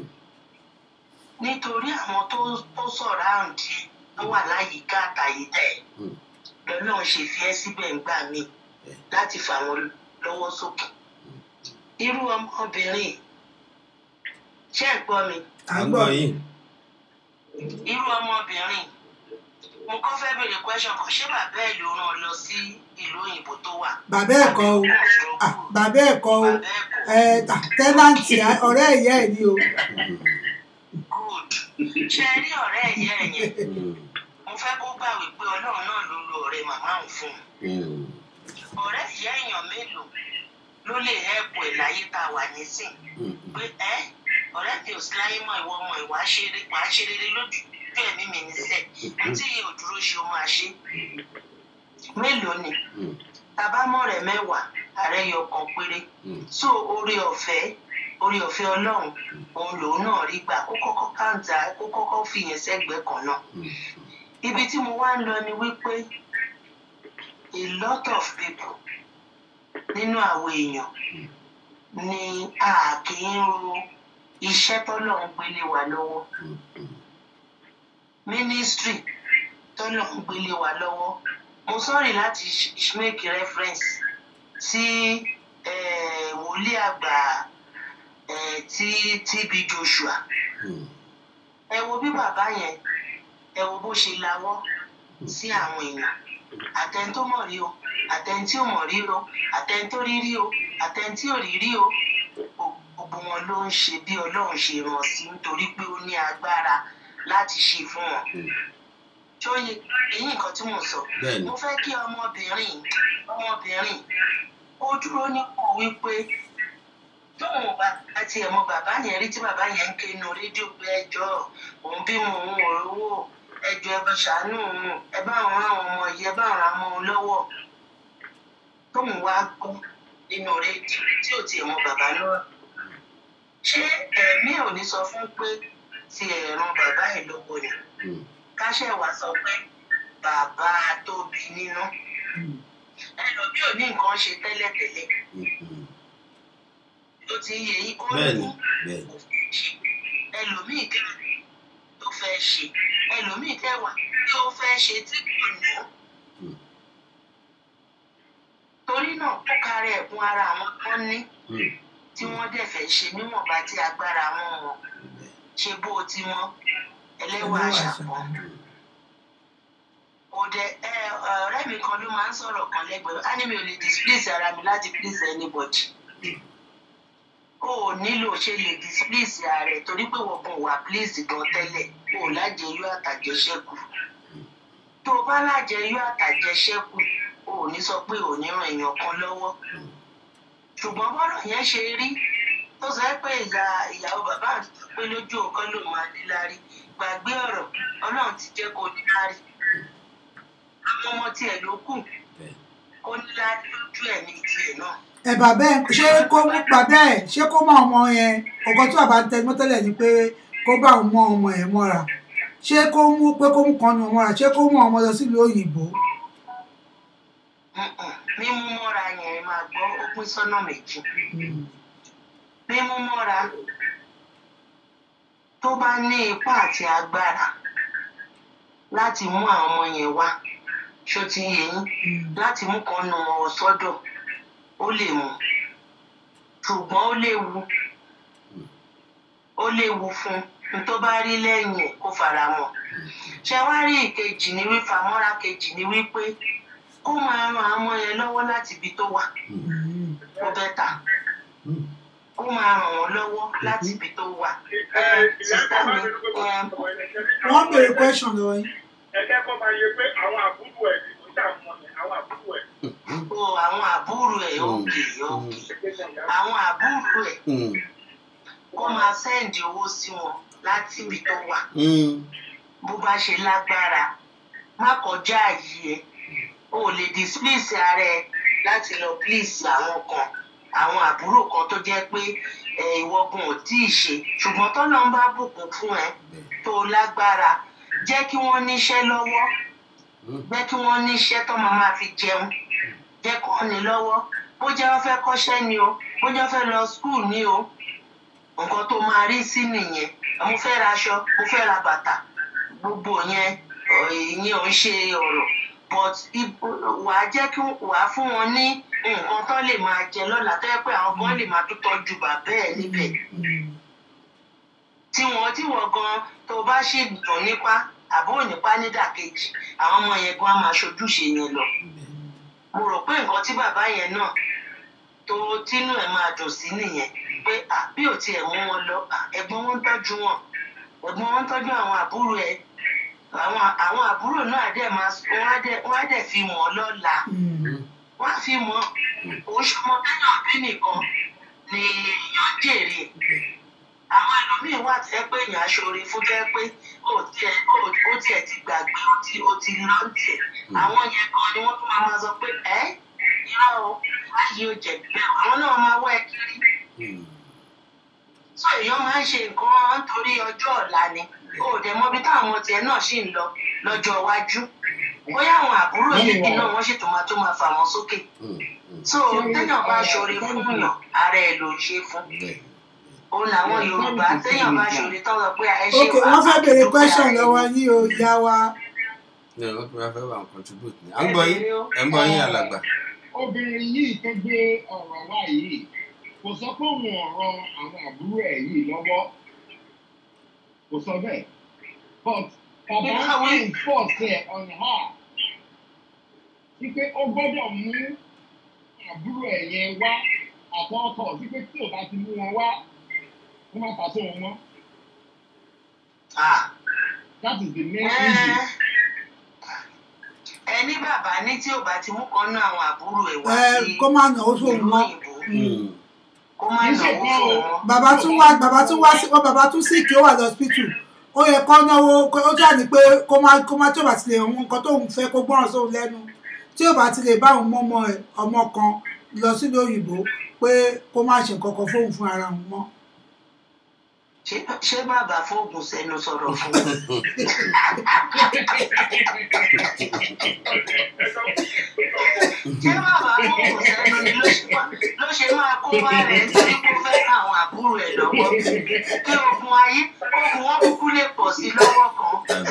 [SPEAKER 15] nítorí àwọn tó tó sọ̀rọ̀ àǹdí tó wà láyìíká àtàyídá ẹ̀ lọ́lọ́run ṣe fi ẹ́ síbẹ̀ ń gbà mí láti fà wọ́n lọ́wọ́ sókè irú ọmọbìnrin ṣé ẹ gbọ́ mi
[SPEAKER 10] à ń gbọ́ yín
[SPEAKER 15] irú ọmọbìnrin mo kọ́ fẹ́ béèrè question kan ṣé bàbá ẹ̀ ló rán ọ lọ sí ìlú òyìnbó tó wà
[SPEAKER 11] bàbá ẹ̀ kọ́ o Ah, bàbá ẹ̀ kọ́ o ẹ ta tẹ́nàntì ọ̀rẹ́ ìyá ẹ̀ ni o
[SPEAKER 15] ṣe rí ọ̀rẹ́ ẹ̀yẹ ẹ̀ yẹn mo fẹ́ kó gbà wípé ọlọ́run náà ló lo ọ̀rẹ́ màmá òun fún un ọ̀rẹ́ ìyá èèyàn mélòó ló lè hẹ́pù ẹ̀ láyé tá a wà nísìn pé ẹ́ ọ̀rẹ́ mi ò sí láyé mọ́ ìwọ ọmọ ìwà ṣeré wà á ṣe rere lójú bí ẹ̀mí mi níṣẹ́ tí ò dúró ṣe ó máa ṣe mélòó ni tabámọ̀ rẹ̀ mẹ́wàá ààrẹ yọ kan péré so orí ọ̀fẹ́ orí ọ̀fẹ́ ọlọ́run òun lòun náà rí gbà kó kọ́kọ́ káńtà kó kọ́kọ́ fìyẹn sẹ́gbẹ̀ẹ́ kan náà ibi tí mo wá ń lọ ni wípé a lot of people nínú àwọn èèyàn ni a kì í ro iṣẹ́ tọ́lọ́run gbélé wa lọ́wọ́ ministry tọ́lọ́run gbélé wa lọ́wọ́ mo sọ́rí láti sh- sh- make reference sí eh, wòlíì àgbà eh, tí TB Joshua ẹ wo bí bàbá yẹn ẹ wo bó ṣe lawọ́ sí àwọn èèyàn àtẹni tó mọ̀ rí o àtẹni tí ò mọ̀ rí o àtẹni tó rí rí o àtẹni tí ò rí rí o gbogbo wọn ló ń ṣe bí ọlọ́run ṣe ràn sí nítorí pé ó ní agbára láti ṣe fún wọn tó yẹ èyí nǹkan tí mo sọ
[SPEAKER 10] Bẹ́ẹ̀ni.
[SPEAKER 15] mo fẹ́ kí ọmọbìnrin ọmọbìnrin ó dúró nípò wípé tóun bá àti ẹ̀mọ bàbá yẹn rí tí bàbá yẹn ń ké inú rédíò pé ẹjọ́ òun bímọ òun ò rówó ẹjọ́ ẹ bá ṣàánú òun ẹ bá òun rán àwọn ọmọ yìí ẹ bá òun rán ọmọ òun lọ́wọ́ tóun wá gbọ́ nínú rédíò tí ò tiẹ̀ mọ bàbá náà ṣé ẹ̀mí ò ní sọ fún pé ti ẹ̀ràn bàbá ẹ̀ lọ́wọ́ ni káṣẹ́ wàá sọ pé bàbá tó bí nínú ẹlòmíì ò ní nǹkan ṣe tẹ́lẹ̀tẹ́lẹ̀ tó ti yẹ yí ó
[SPEAKER 10] bẹ́ẹ̀ni
[SPEAKER 15] ní
[SPEAKER 10] bẹ́ẹ̀ni
[SPEAKER 15] ẹlòmíì kẹ́ tó fẹ́ ṣe ẹlòmíì kẹwàá tí ó fẹ́ ṣe tí kò ní. torí náà ó kárẹ̀ ẹ̀kún ara àwọn kan ní tí wọ́n dẹ̀ fẹ́ ṣe níwọ̀nba tí agbára wọn wọn ṣe bó o ti mọ́ ẹlẹ́wà àṣàpọ̀. òde ẹ ọ̀rẹ́ mi kan ló máa ń sọ̀rọ̀ kan lẹ́gbẹ̀ẹ́ á ní mi ò lè displace ara mi láti please anybody o ò nílò ṣe lè displace ààrẹ torí pé wọ́n kàn wà please gan tẹ́lẹ̀ o ò lájẹyó àtàjẹsẹ́kù tó o bá lájẹyó àtàjẹsẹ́kù o ò ní sọ pé ò ní ràn èèyàn kan lọ́wọ́ ṣùgbọ́n bọ́rọ̀ yẹn ṣe rí tó sọ pé ìyá ìyàwó bàbá àti pé lójú nǹkan ló máa ní lárí gbàgbé ọ̀rọ̀ ọlọ́run ti jẹ́ kó ní lárí àwọn ọmọ tiẹ̀ ló kù kó ní lárí lójú ẹ̀ ní tiẹ̀ náà.
[SPEAKER 11] ẹ bàbá ẹ ṣé kó mú bàbá ẹ ṣé kó mọ ọmọ yẹn ọkọ tí bàbá ń tẹnu tẹ́lẹ̀ ni pé kó bá òun mọ ọmọ ẹ mọ́ra ṣé kó mú pé kó mú kan nu ọmọ rà ṣé kó mú ọmọ lọ sílùú òyìnbó
[SPEAKER 15] mímú mọ́ra yẹn máa gbọ́ ó pín sọ́nà méjì mímú mọ́ra tó bá ní ipá àti agbára láti mú àwọn ọmọ yẹn wá ṣó ti yé yín láti mú kan nu wọn sọ́dọ̀ ó lè mú ṣùgbọ́n ó léwu ó léwu fún un tó bá rí lẹ́yìn ẹ̀ kó fara mọ́ ṣe wá rí ìkejì ní wí famọ́ra kejì ní wípé kó máa ran àwọn yẹn lọ́wọ́ láti ibi tó wà ó bẹ́tà kó máa ràn wọ́n lọ́wọ́ láti ibi tó wà ẹ sísá mi ẹ
[SPEAKER 11] wọ́n béèrè question lọ́wọ́ yín.
[SPEAKER 13] ẹ̀kẹ́ kọ́ máa yẹ pé àwọn àbúrò ẹ̀ kò ṣàwọn àwọn àbúrò ẹ̀.
[SPEAKER 15] o àwọn àbúrò ẹ̀ òkè òkè àwọn àbúrò ẹ̀ kó máa sẹ́ǹdì owó sí wọn láti ibi tó wà bó bá ṣe lágbára má kọjá àyè ẹ o ò lè displace ara ẹ láti lọ please àwọn kan àwọn àbúrò kan tó jẹ́ pé ẹ, ìwọ gan ò tí ì ṣe ṣùgbọ́n tọ́nà ń bá bùkún fún ẹ tó lágbára jẹ́ kí wọ́n níṣẹ́ lọ́wọ́ jẹ́ kí wọ́n níṣẹ́ tó máa máa fi jẹun jẹ́ kó ní lọ́wọ́ bó jẹ́ wọ́n fẹ́ kọ́ṣẹ́ ni o bó jẹ́ wọ́n fẹ́ lọ school ni o nǹkan tó máa rí sí nìyẹn mo fẹ́ ra aṣọ mo fẹ́ ra bàtà gbogbo yẹn ọ̀, ìyẹn ò ń ṣe ọ̀rọ̀ but ib- wàá jẹ́ kí wàá fún wọn ní nǹkan tó lè máa jẹ lọ́la tó yẹ pé àwọn kan lè máa tó tọ́jú bàbá ẹ̀ níbẹ̀ tí wọn tí wọn gan tó bá ṣì dùn nípa àbó nípa nídàkejì àwọn ọmọ yẹn gan á máa ṣojúṣe yẹn lọ mo rò pé nǹkan tí bàbá yẹn náà tó tínú ẹ̀ máa dùn sí nìyẹn pé à bí ò tiẹ̀ mú wọn lọ à, ẹ̀gbọ́n wọn ń tọ́jú wọn ẹ̀gbọ́n wọn ń tọ́jú àwọn àbúrò ẹ̀ àwọn àwọn àbúrò náà dẹ̀ máa wọ́n á dẹ̀ wọ́n á dẹ̀ fi mọ̀ ọ́ lọ́la wọ́n á fi mọ̀ oṣù mọ́ tẹ́yàn bí nìkan ni èèyàn jèrè àwọn ẹlòmíín wà tẹ́ pé èèyàn aṣọre fún jẹ́ pé ó tiẹ̀ ó ó tiẹ̀ ti gbàgbé ó ti ó ti lọ tiẹ̀ àwọn yẹn kan ni wọ́n tún máa máa sọ pé ẹ́ irọ́ o láyé ó jẹ̀bi bẹ́ẹ̀ àwọn náà máa wá ẹ kiri so èèyàn máa ń ṣe nǹkan nítorí ọjọ́ ọ̀la ni ó dẹ̀ mọ̀ bí táwọn tiẹ̀ náà ṣì ń lọ lọ́jọ́ iwájú bóyá àwọn àbúrò yìí náà wọ́n ṣètò máa tó máa fà wọ́n sókè so téèyàn bá ṣoore fún yàn ara ẹ̀ ló ń ṣe fún òun làwọn yorùbá téèyàn bá ṣoore tán lọ pé ẹ ṣe
[SPEAKER 11] ok wọ́n fẹ́ béèrè question lọ́wọ́ yín o ìyá wa.
[SPEAKER 10] ní ọ̀rọ̀ tó bá fẹ́ wà ń contribute ni à ń gbọ́ yín ẹ̀ ń gbọ́ yín alàgbà.
[SPEAKER 12] obìnrin yìí tó gbé ọ̀rọ̀ wá yìí kò sọ pé òun ọ̀rọ̀ àwọn àbúrò ẹ̀ yìí lọ́wọ́ kò sọ bẹ́ẹ̀ but bàbá ń enforce ẹ̀ on her wípé ó gbọ́dọ̀ mú àbúrò ẹ̀ yẹn wá àtọ́kọ̀ wípé tí ò bá ti mú wọn wá wọ́n máa pàṣẹ wọn mọ́. that is the main issue.
[SPEAKER 15] ẹni bàbá ní tí ò bá ti mú kan náà àwọn àbúrò ẹ̀ wá
[SPEAKER 11] ẹ
[SPEAKER 15] sí
[SPEAKER 11] kó má náwó fóun mọ́.
[SPEAKER 15] kó má náwó fún wọn.
[SPEAKER 11] bàbá tún wá bàbá tún wá sí wọn bàbá tún sí kí ó wà lọ́sípítù ó yẹ kó náwó kó- ó jà ní pé kó má kó má tí ò bá ti lè hun nǹkan tóun fẹ́ kó gbọ́ràn sóun lẹ́nu tí ò bá ti lè bá òun mọ́mọ́ ẹ̀ ọmọ kan lọ sílùú òyìnbó pé kó má ṣe nǹkan kan fóun fún ara òun mọ́.
[SPEAKER 15] ṣé ṣé bàbá fóògùn sẹ́nu sọ̀rọ̀ fún un. ṣé bàbá fóògùn sẹ́nu ni ló ṣe máa- ló ṣe máa kó bá rẹ̀ nítorí kó fẹ́ àwọn àbúrò ẹ̀ lọ́wọ́ kí ogun ayé ogun wọn kúkú lè pọ̀ sí lọ́wọ́ kan.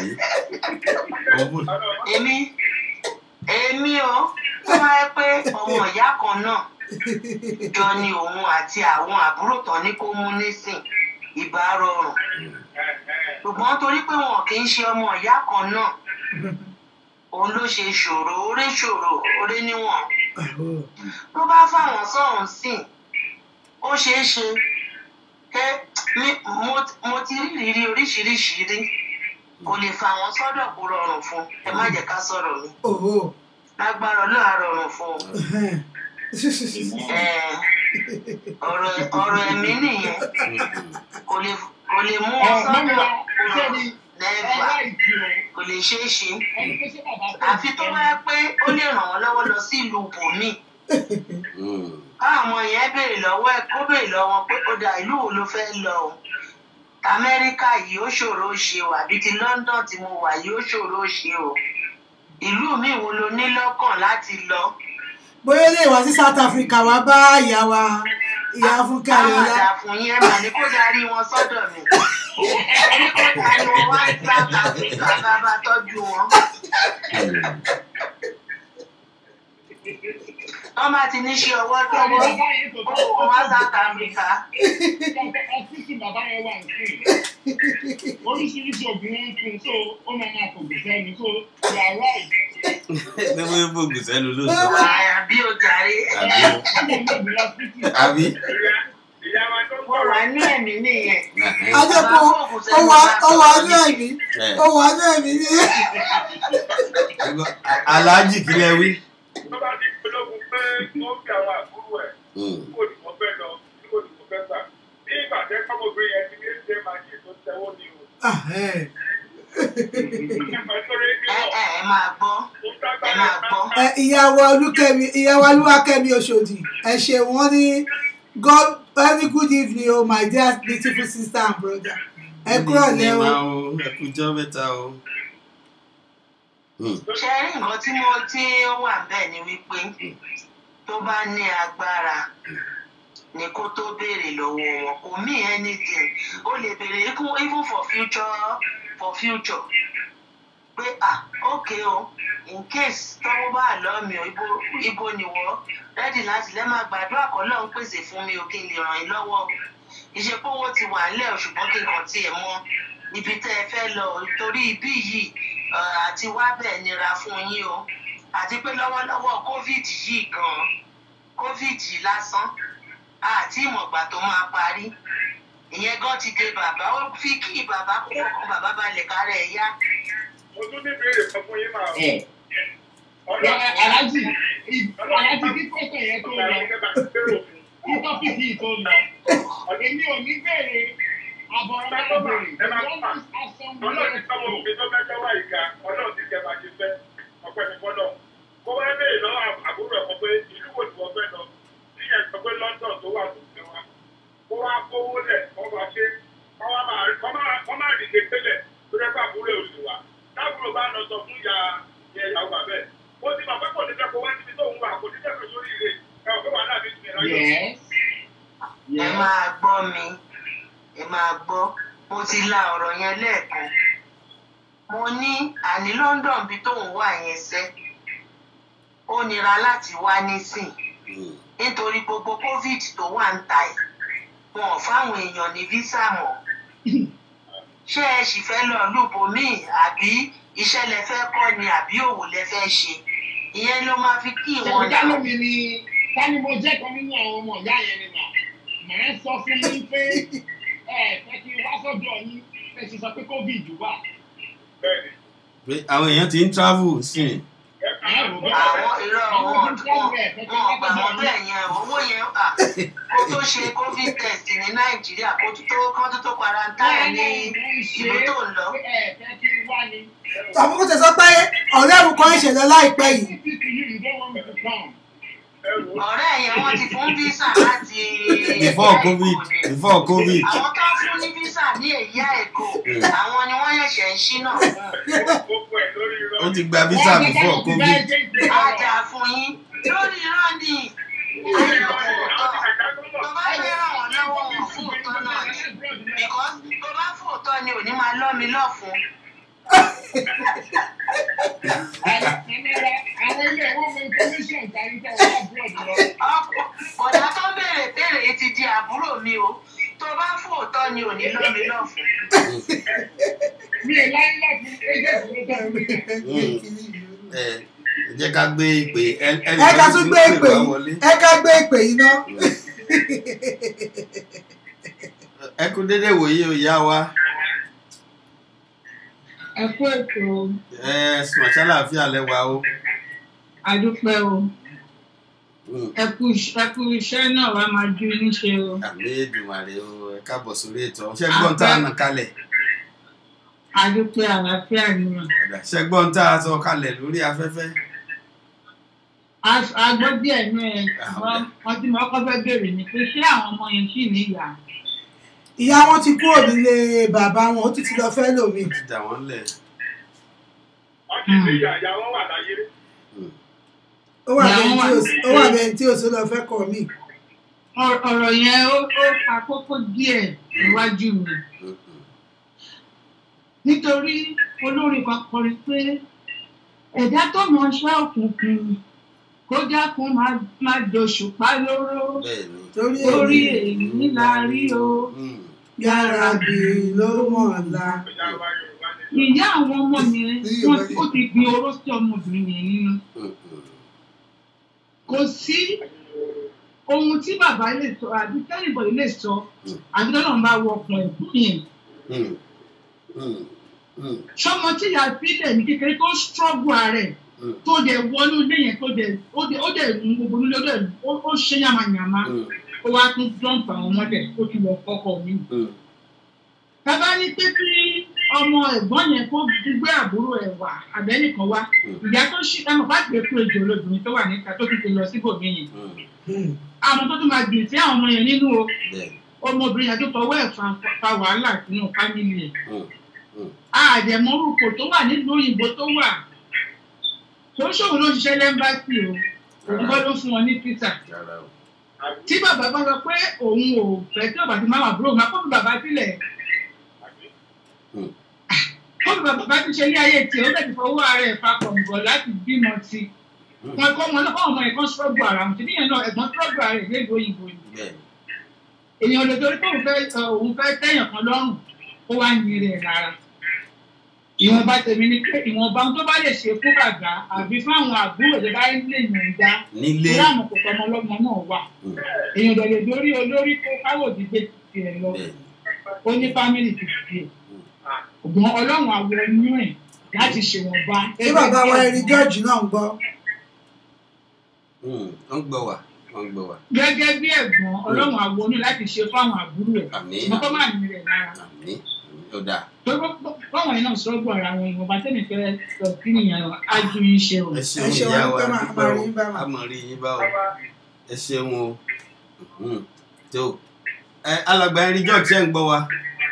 [SPEAKER 15] èmi èmi o tó máa yẹ pé ọmọ ìyá kan náà jọ ni òun àti àwọn àbúrò tán ní kó mú nísìn ìbá rọrùn ṣùgbọ́n torí pé wọn kì í ṣe ọmọ ìyá kan náà òun ló ṣe ṣòro orí ṣòro orí níwọ̀n tó bá fáwọn sọ̀hún sìn ó ṣeé ṣe pé mi- mo- mo ti rí ìrírí oríṣiríṣi rí kò lè fa àwọn sọ́dọ̀ kó rọrùn fún ẹ má jẹ́ ká sọ̀rọ̀ mi
[SPEAKER 11] Òhò.
[SPEAKER 15] lágbára ọlọ́run á rọrùn fún un Eh, ọ̀rọ̀ ọ̀rọ̀ ẹ̀mí nìyẹn kò lè kò lè mú wọn sọ́dọ̀ kó rọrùn lẹ́ẹ̀bà kò lè ṣeé ṣe àfi tó bá yẹ pé ó lè ràn wọ́n lọ́wọ́ lọ sí ìlú bòmíì káwọn yẹn béèrè lọ́wọ́ ẹ̀ kó béèrè lọ́wọ́ pé ó dà ìlú wo ló fẹ́ lọ o amẹ́ríkà yìí ó ṣòro ṣe o àbí ti london tí mo wà yìí ó ṣòro ṣe o ìlú mi wo lo ní lọ́kàn láti lọ
[SPEAKER 11] bóyá lè wá sí south africa wá bá ìyá wa ìyá fúnkẹ́
[SPEAKER 15] káwọn
[SPEAKER 11] ayọ̀lá.
[SPEAKER 15] àdá fún yẹn mà ní kó darí wọn sọ́dọ̀ mi ẹni kó darí wọn wá sí south africa bá bá tọ́jú wọn wọ́n bá ti ní ṣe ọwọ́ lọ́wọ́ ó wá South Africa.
[SPEAKER 12] ọfíìsì bàbá yẹn wà ní oríṣiríṣi ògùn wọn fún un so ó máa máa fògùn sẹ́nu so you are right.
[SPEAKER 10] ní wọ́n fògùn sẹ́nu lóòótọ́.
[SPEAKER 15] àbí o jàre.
[SPEAKER 10] àbí.
[SPEAKER 15] mo wà ní ẹ̀mí nìyẹn.
[SPEAKER 11] ajẹ́pọ̀ ó wà ó wà ní ẹ̀mí ó wà ní ẹ̀mí nìyẹn.
[SPEAKER 10] aláàjì kílẹ̀ wí.
[SPEAKER 13] tó bá ti polówó pé wọ́n fi àwọn àbúrò ẹ̀ kó ní wọ́n fẹ́ lọ kó ní wọ́n fẹ́ gbà ní ìgbà tẹ́ kọ́mọbìnrin yẹn ti ní ṣe máa ṣe tó tẹ́wọ́ ní o.
[SPEAKER 15] ẹ ẹ máa gbọ́ ẹ máa gbọ́.
[SPEAKER 11] Ẹ, ìyàwó olúkẹ́mi ìyàwó olúwakẹ́mi oṣòdì ẹ ṣe wọ́n ní god very good evening o my dear beautiful sister and brother ẹ kúrò lẹ́ o.
[SPEAKER 10] ẹ kú jọ́ mẹ́ta o.
[SPEAKER 15] ṣe rí nǹkan tí mo tí ó wà bẹ́ẹ̀ ni wípé tó bá ní agbára ni kó tó béèrè lọ́wọ́ wọn kò mí anything ó lè béèrè even even for future for future pé ah ok o in case tọ́wọ́ bá lọ́ mi o ibo ibo ni wọ́ rẹ́dì láti lẹ́ máa gbàdúrà kọ́ lọ́n pèsè fún mi o kí n lè ràn yín lọ́wọ́ o ìṣepọ̀ owó ti wà ńlẹ̀ o ṣùgbọ́n kí n kàn tiẹ̀ mọ ibi tẹ́ ẹ fẹ́ lọ o torí ibí yìí eh, àti wá bẹ́ẹ̀ nira fún yín o àti pé lọ́wọ́lọ́wọ́ covid yìí gan-an covid yìí lásán àti ìmọ̀gbà tó máa parí ìyẹn gan ti dé bàbá ó fi kí bàbá kó fọkàn bàbá balẹ̀ kárẹ̀ ẹ̀ yá.
[SPEAKER 13] mo tún ní ìbéèrè kan fún yín máa.
[SPEAKER 12] alájì alájì kí pẹ́sẹ̀ yẹn tó lọ kí tọ́pìkì yìí tó lọ èmi ò ní béèrè àbọ̀rọ̀ máa béèrè
[SPEAKER 13] ẹ máa fà ọlọ́run ti sọ́mọ òfin tó fẹ́ wá ìka ọlọ́run ti kẹ́ máa ṣe fẹ́ ọpẹ́ ní fọ́lọ́ kó wá béèrè lọ́wọ́ àbúrò ẹ̀kọ́ pé ìlú wo ni wọ́n fẹ́ lọ bí ẹ̀ sọ pé London tó wà tó fẹ́ wá kó wá kówó lẹ̀ kó wá ṣe kó wá máa rí kó máa rí kékeré tó dẹ́ fún àbúrò òsì wa táàbúrò bá lọ sọ fún ìyá ìyá ìyàwó bàbẹ́ ó ti máa pẹ́pọ̀ ní fẹ́kọ̀ọ́ wá síbi tó ń wà kò ní fẹ́kọ̀ọ́ sórí ire ẹ̀ ò fẹ́ wà láàbí ìsìn ìráyọ̀.
[SPEAKER 15] ẹ máa gbọ́ mi ẹ máa gbọ́ mo ti la ọ̀rọ̀ yẹn lẹ́ẹ̀kan mo ní àní London bí tóun wà yẹn sẹ́ ó nira láti wá nísìn nítorí gbogbo covid tó wà ń ta ẹ̀ wọn ò fáwọn èèyàn ní visa mọ́ ṣé ẹ sì fẹ́ lọ lùbòmíì àbí iṣẹ́ lẹ fẹ́ kọ́ ni àbí òwò lẹ fẹ́ ṣe ìyẹn ló máa fi kí ìwọ̀n
[SPEAKER 12] ṣèkúta lómi ni tani mo jẹ́ kan nínú àwọn ọmọ ìyá yẹn ni mà màá sọ fún yín pé ẹ fẹ́ kí n wá sọ́dọ̀ yín ẹ sì sọ pé covid wà.
[SPEAKER 10] pé àwọn èèyàn ti ń travel sí i.
[SPEAKER 15] àwọn irọ́ wọn wọn gbà wọn bẹ́ẹ̀ yẹn owó yẹn à kó tó ṣe covid test ní nàìjíríà kó tó kán tó tó quarantine ní ìlú tó ń lọ.
[SPEAKER 11] àmọ́ kò tẹ̀ sọ pé ọ̀rẹ́ mi kan ìṣẹ̀lẹ̀ láìpẹ́ yìí.
[SPEAKER 15] ọ̀rẹ́ yẹn wọ́n ti fún visa láti.
[SPEAKER 10] before covid before covid.
[SPEAKER 15] àwọn tó ń fún ní visa ní èyí àìkò àwọn ni wọ́n yẹ̀ṣẹ̀ ń ṣínà fún.
[SPEAKER 10] ó ti gba visa before covid.
[SPEAKER 15] á jà fún yín lórí irọ́ ni ayọ̀ òótọ́ tó bá fẹ́ ràn wọ́n lọ́wọ́ wọn fún òótọ́ náà ni because tó bá fún òótọ́ ni ò ní máa lọ́ mi lọ́fun.
[SPEAKER 12] àwọn ilé ìwọ́n mọ information tàbí tẹ̀ wọ́n abroad lọ.
[SPEAKER 15] ọ̀dà tó béèrè béèrè ti di àbúrò mi o tó bá fún òótọ́ ni ò ní lọ́ mi lọ́fun.
[SPEAKER 12] mi ò láyé láti agent ló tẹ̀ mí.
[SPEAKER 10] ẹ jẹ́ ká gbé ìpè
[SPEAKER 11] ẹ ká tún gbé ìpè yìí ẹ ká gbé ìpè yìí ná.
[SPEAKER 10] ẹ kú dédé wòye o ìyá wa
[SPEAKER 16] ẹ kú ètò
[SPEAKER 10] ẹ sùn àṣàlàáfíà lẹ́wà o.
[SPEAKER 16] àdúpẹ́ o ẹ kú ẹ kú iṣẹ́ náà wàá máa ju níṣe o.
[SPEAKER 10] àmì èdùmàrè o ẹ káàbọ̀ sórí ètò ṣé gbọ́n tá a nà kalẹ̀
[SPEAKER 16] àdúpẹ́ àlàáfíà nìyẹn.
[SPEAKER 10] ṣé gbọ́n tá a sọ kalẹ̀ lórí afẹ́fẹ́.
[SPEAKER 16] a gbọ́ díẹ̀ náà ẹ̀ wọ́n ti máa kọ́ fẹ́ bèrè ni pé ṣé àwọn ọmọ yẹn ṣì ní ìyá.
[SPEAKER 11] ìyá wọn ti kúrò nílé bàbá wọn ó ti ti lọ fẹ́ lómi.
[SPEAKER 10] dà wọ́n lẹ̀.
[SPEAKER 13] wọ́n ti ṣe ìyá ìyá wọn wà láyé.
[SPEAKER 11] ó wà bẹ́ẹ̀ tí o sì lọ fẹ́ kọ́ mi.
[SPEAKER 16] ọ̀rọ̀ yẹn ó pa kókó díẹ̀ níwájú mi nítorí olórin kan kọrin pé ẹ̀dá tó mọ ṣẹ́ òkùnkùn kó dákun má má doṣùpá lóró
[SPEAKER 11] torí
[SPEAKER 16] torí
[SPEAKER 11] èyí
[SPEAKER 16] èyí la rí o.
[SPEAKER 11] yára bì ló mọ̀ la.
[SPEAKER 16] ìyá àwọn ọmọ yẹn wọn ó ti gbin oró sí ọmọbìnrin yẹn nínú kò sí ohun tí bàbá lè sọ àbí tẹ́lifọ̀dì lè sọ àbí tọ́lọ́ ń bá wọ ọkàn ẹ̀kú yẹn sọmọ tí ìyá sílẹ̀ ní kékeré tó ṣọ́ọ̀bù ààrẹ tó dẹ̀ wọnú ilé yẹn tó dẹ̀ ó dẹ̀ ó dẹ̀ mú gbogbo nílé ó dẹ̀ ó ó ṣe yàmàyàmà ó wá tún dọ́ǹpù àwọn ọmọdé ó ti wọ kọ́kọ́ mi. bàbá ní pé kí ọmọ ẹ̀gbọ́n yẹn kó gbé àbúrò ẹ̀ wá àbẹ́nìkan wá ìyá tó ṣí ẹmọ bá gbé kú ejò olóbìnrin tó wà níta tó ti ti lọ síbòmí yẹn àwọn tó tún máa gbìn sí àwọn ọmọ yẹn nínú o ọmọbìnrin yẹn tó fọwọ́ ẹ̀ fa fa wàhálà sínú fámìlì ẹ̀ àdẹ̀mọ́rùkọ tó wà nílùú òyìnbó tó wà tó ṣòwò ló ṣiṣẹ́ lẹ́mbàsì o òun kọ́ ló fún wọn ní pizza tí bàbá bá sọ pé òun ò fẹ́ tí bàbá ti máa wà búrò máa kó fi bàbá sílẹ̀ kó fi bàbá ti ṣe ní ayé tiẹ̀ ó bẹ̀ ti fọwọ́ ara ẹ̀ papọ̀ nbọ̀ láti bímọ sí i wọn kọ́ ọmọ náà kọ́ ọmọ yẹn kan ṣọ́ọ̀bù ara wọn tìbí yẹn náà ẹ̀gbọ́n ṣọ́ọ̀bù ara ẹ̀ léèdè òyìnbó ni èèyàn lè torí pé òun fẹ́ òun fẹ́ tẹ̀yàn kan lọ́rùn ó wá yin rẹ̀ rárá ìwọ̀nba tèmi ni pé ìwọ̀nba ohun tó bá lè ṣe fún bàbá àbí fáwọn àbúrò tó bá lè yàn dá
[SPEAKER 10] Nílé.
[SPEAKER 16] torí àwọn kòkò ọmọ ọlọ́mọ náà wà èèyàn dẹ̀ lè dórí olórí kó káwòdì gbé tiẹ̀ lọ ó ní fámìlì ti tiẹ̀ ògbọ́n ọlọ́run àwọn inú ẹ̀ láti ṣèwọ̀nba.
[SPEAKER 11] ṣé bàbá wa ẹni george náà ń gbọ́.
[SPEAKER 10] wọ́n gbọ́ wà wọ́n gbọ́ wà.
[SPEAKER 16] gẹ́gẹ́ bí ẹ̀gbọ́n ọlọ́run àwọn onú láti ṣe fáwọn àbúrò ẹ̀ ṣùgbọ́n kọ́ máa ní rẹ̀ lára.
[SPEAKER 10] ní ó dáa.
[SPEAKER 16] báwọn yẹn náà sọ́gbọ̀ ara wọn ìwọ̀nba tẹ́mi fẹ́ sọ sí nìyẹn á ju iṣẹ́ o.
[SPEAKER 10] ẹ ṣeun ìyá wa dúpẹ́ o a mọ̀ rí yín bá o ẹ ṣeun o Mhm. tó ẹ alàgbà ẹni george ṣe ń gbọ́ wa.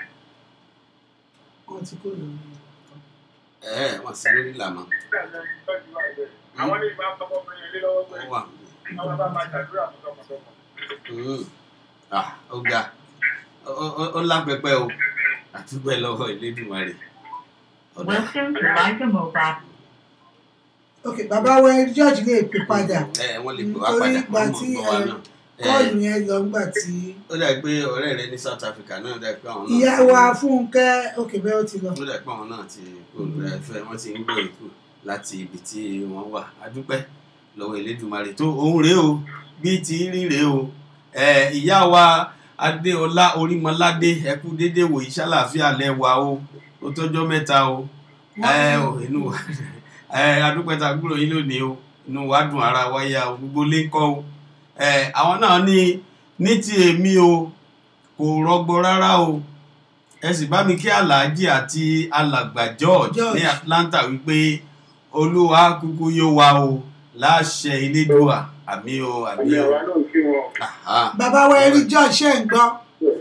[SPEAKER 11] wọ́n ti kó lórí.
[SPEAKER 10] ẹ ẹ wọ́n sì lórí làmọ́.
[SPEAKER 13] àwọn ní ìbá ọmọbìnrin ilé lọ́wọ́ pé
[SPEAKER 10] ó wà.
[SPEAKER 13] àwọn bá máa ṣàdúrà fún tọkàntọkàn.
[SPEAKER 10] Mhm. Ah, ó ga Ó- ó- ó lápẹpẹ o àtúgbẹ lọ́wọ́ ìlédùmarè.
[SPEAKER 17] Welcome to Liza Mobile.
[SPEAKER 11] ok bàbá wa ẹni george lè pè padà
[SPEAKER 10] ẹ wọ́n lè pè wá
[SPEAKER 11] nítorí
[SPEAKER 10] padà
[SPEAKER 11] ìgbà
[SPEAKER 10] wọ́n
[SPEAKER 11] tí
[SPEAKER 10] mọ̀ gbọ́ wa
[SPEAKER 11] ẹ,
[SPEAKER 10] náà. Ẹ,
[SPEAKER 11] kọ́ọ̀lù yẹn lọ ńgbà tí
[SPEAKER 10] ó dà pé ọ̀rẹ́ rẹ ní south africa náà dà pé àwọn náà
[SPEAKER 11] ìyá
[SPEAKER 10] ti-
[SPEAKER 11] wa fúnkẹ́ ok bẹ́ẹ̀ ó ti lọ.
[SPEAKER 10] ó dà pé àwọn náà ti olùrẹ̀fẹ́ wọ́n ti ń gbé èkó láti ibi tí wọ́n wà adúpẹ́ lọ́wọ́ ìlédùmarè tó òun rèé o bí ti rí rèé o ẹ, ìyá wa adéọlá orímọládé ẹkú déédéé wò ìṣàlàfíà lẹ́wà o ó tọ́jọ́ mẹ́ta o ẹ ò inú wa ẹ adúpẹ́ ta gbúrò yín lónìí o inú wa dùn ara wa yá o gbogbo lé ń kọ́ o ẹ àwọn náà ní ní ti èmi o kò rọgbọ rárá o ẹ sì bá mi kí aláàjì àti alàgbà george
[SPEAKER 11] George.
[SPEAKER 10] ní atlanta wípé olúwa kúkú yóò wá o láṣẹ elédùà àmì o àmì o. Aha.
[SPEAKER 11] bàbá wa ẹni george ṣe ń gbọ́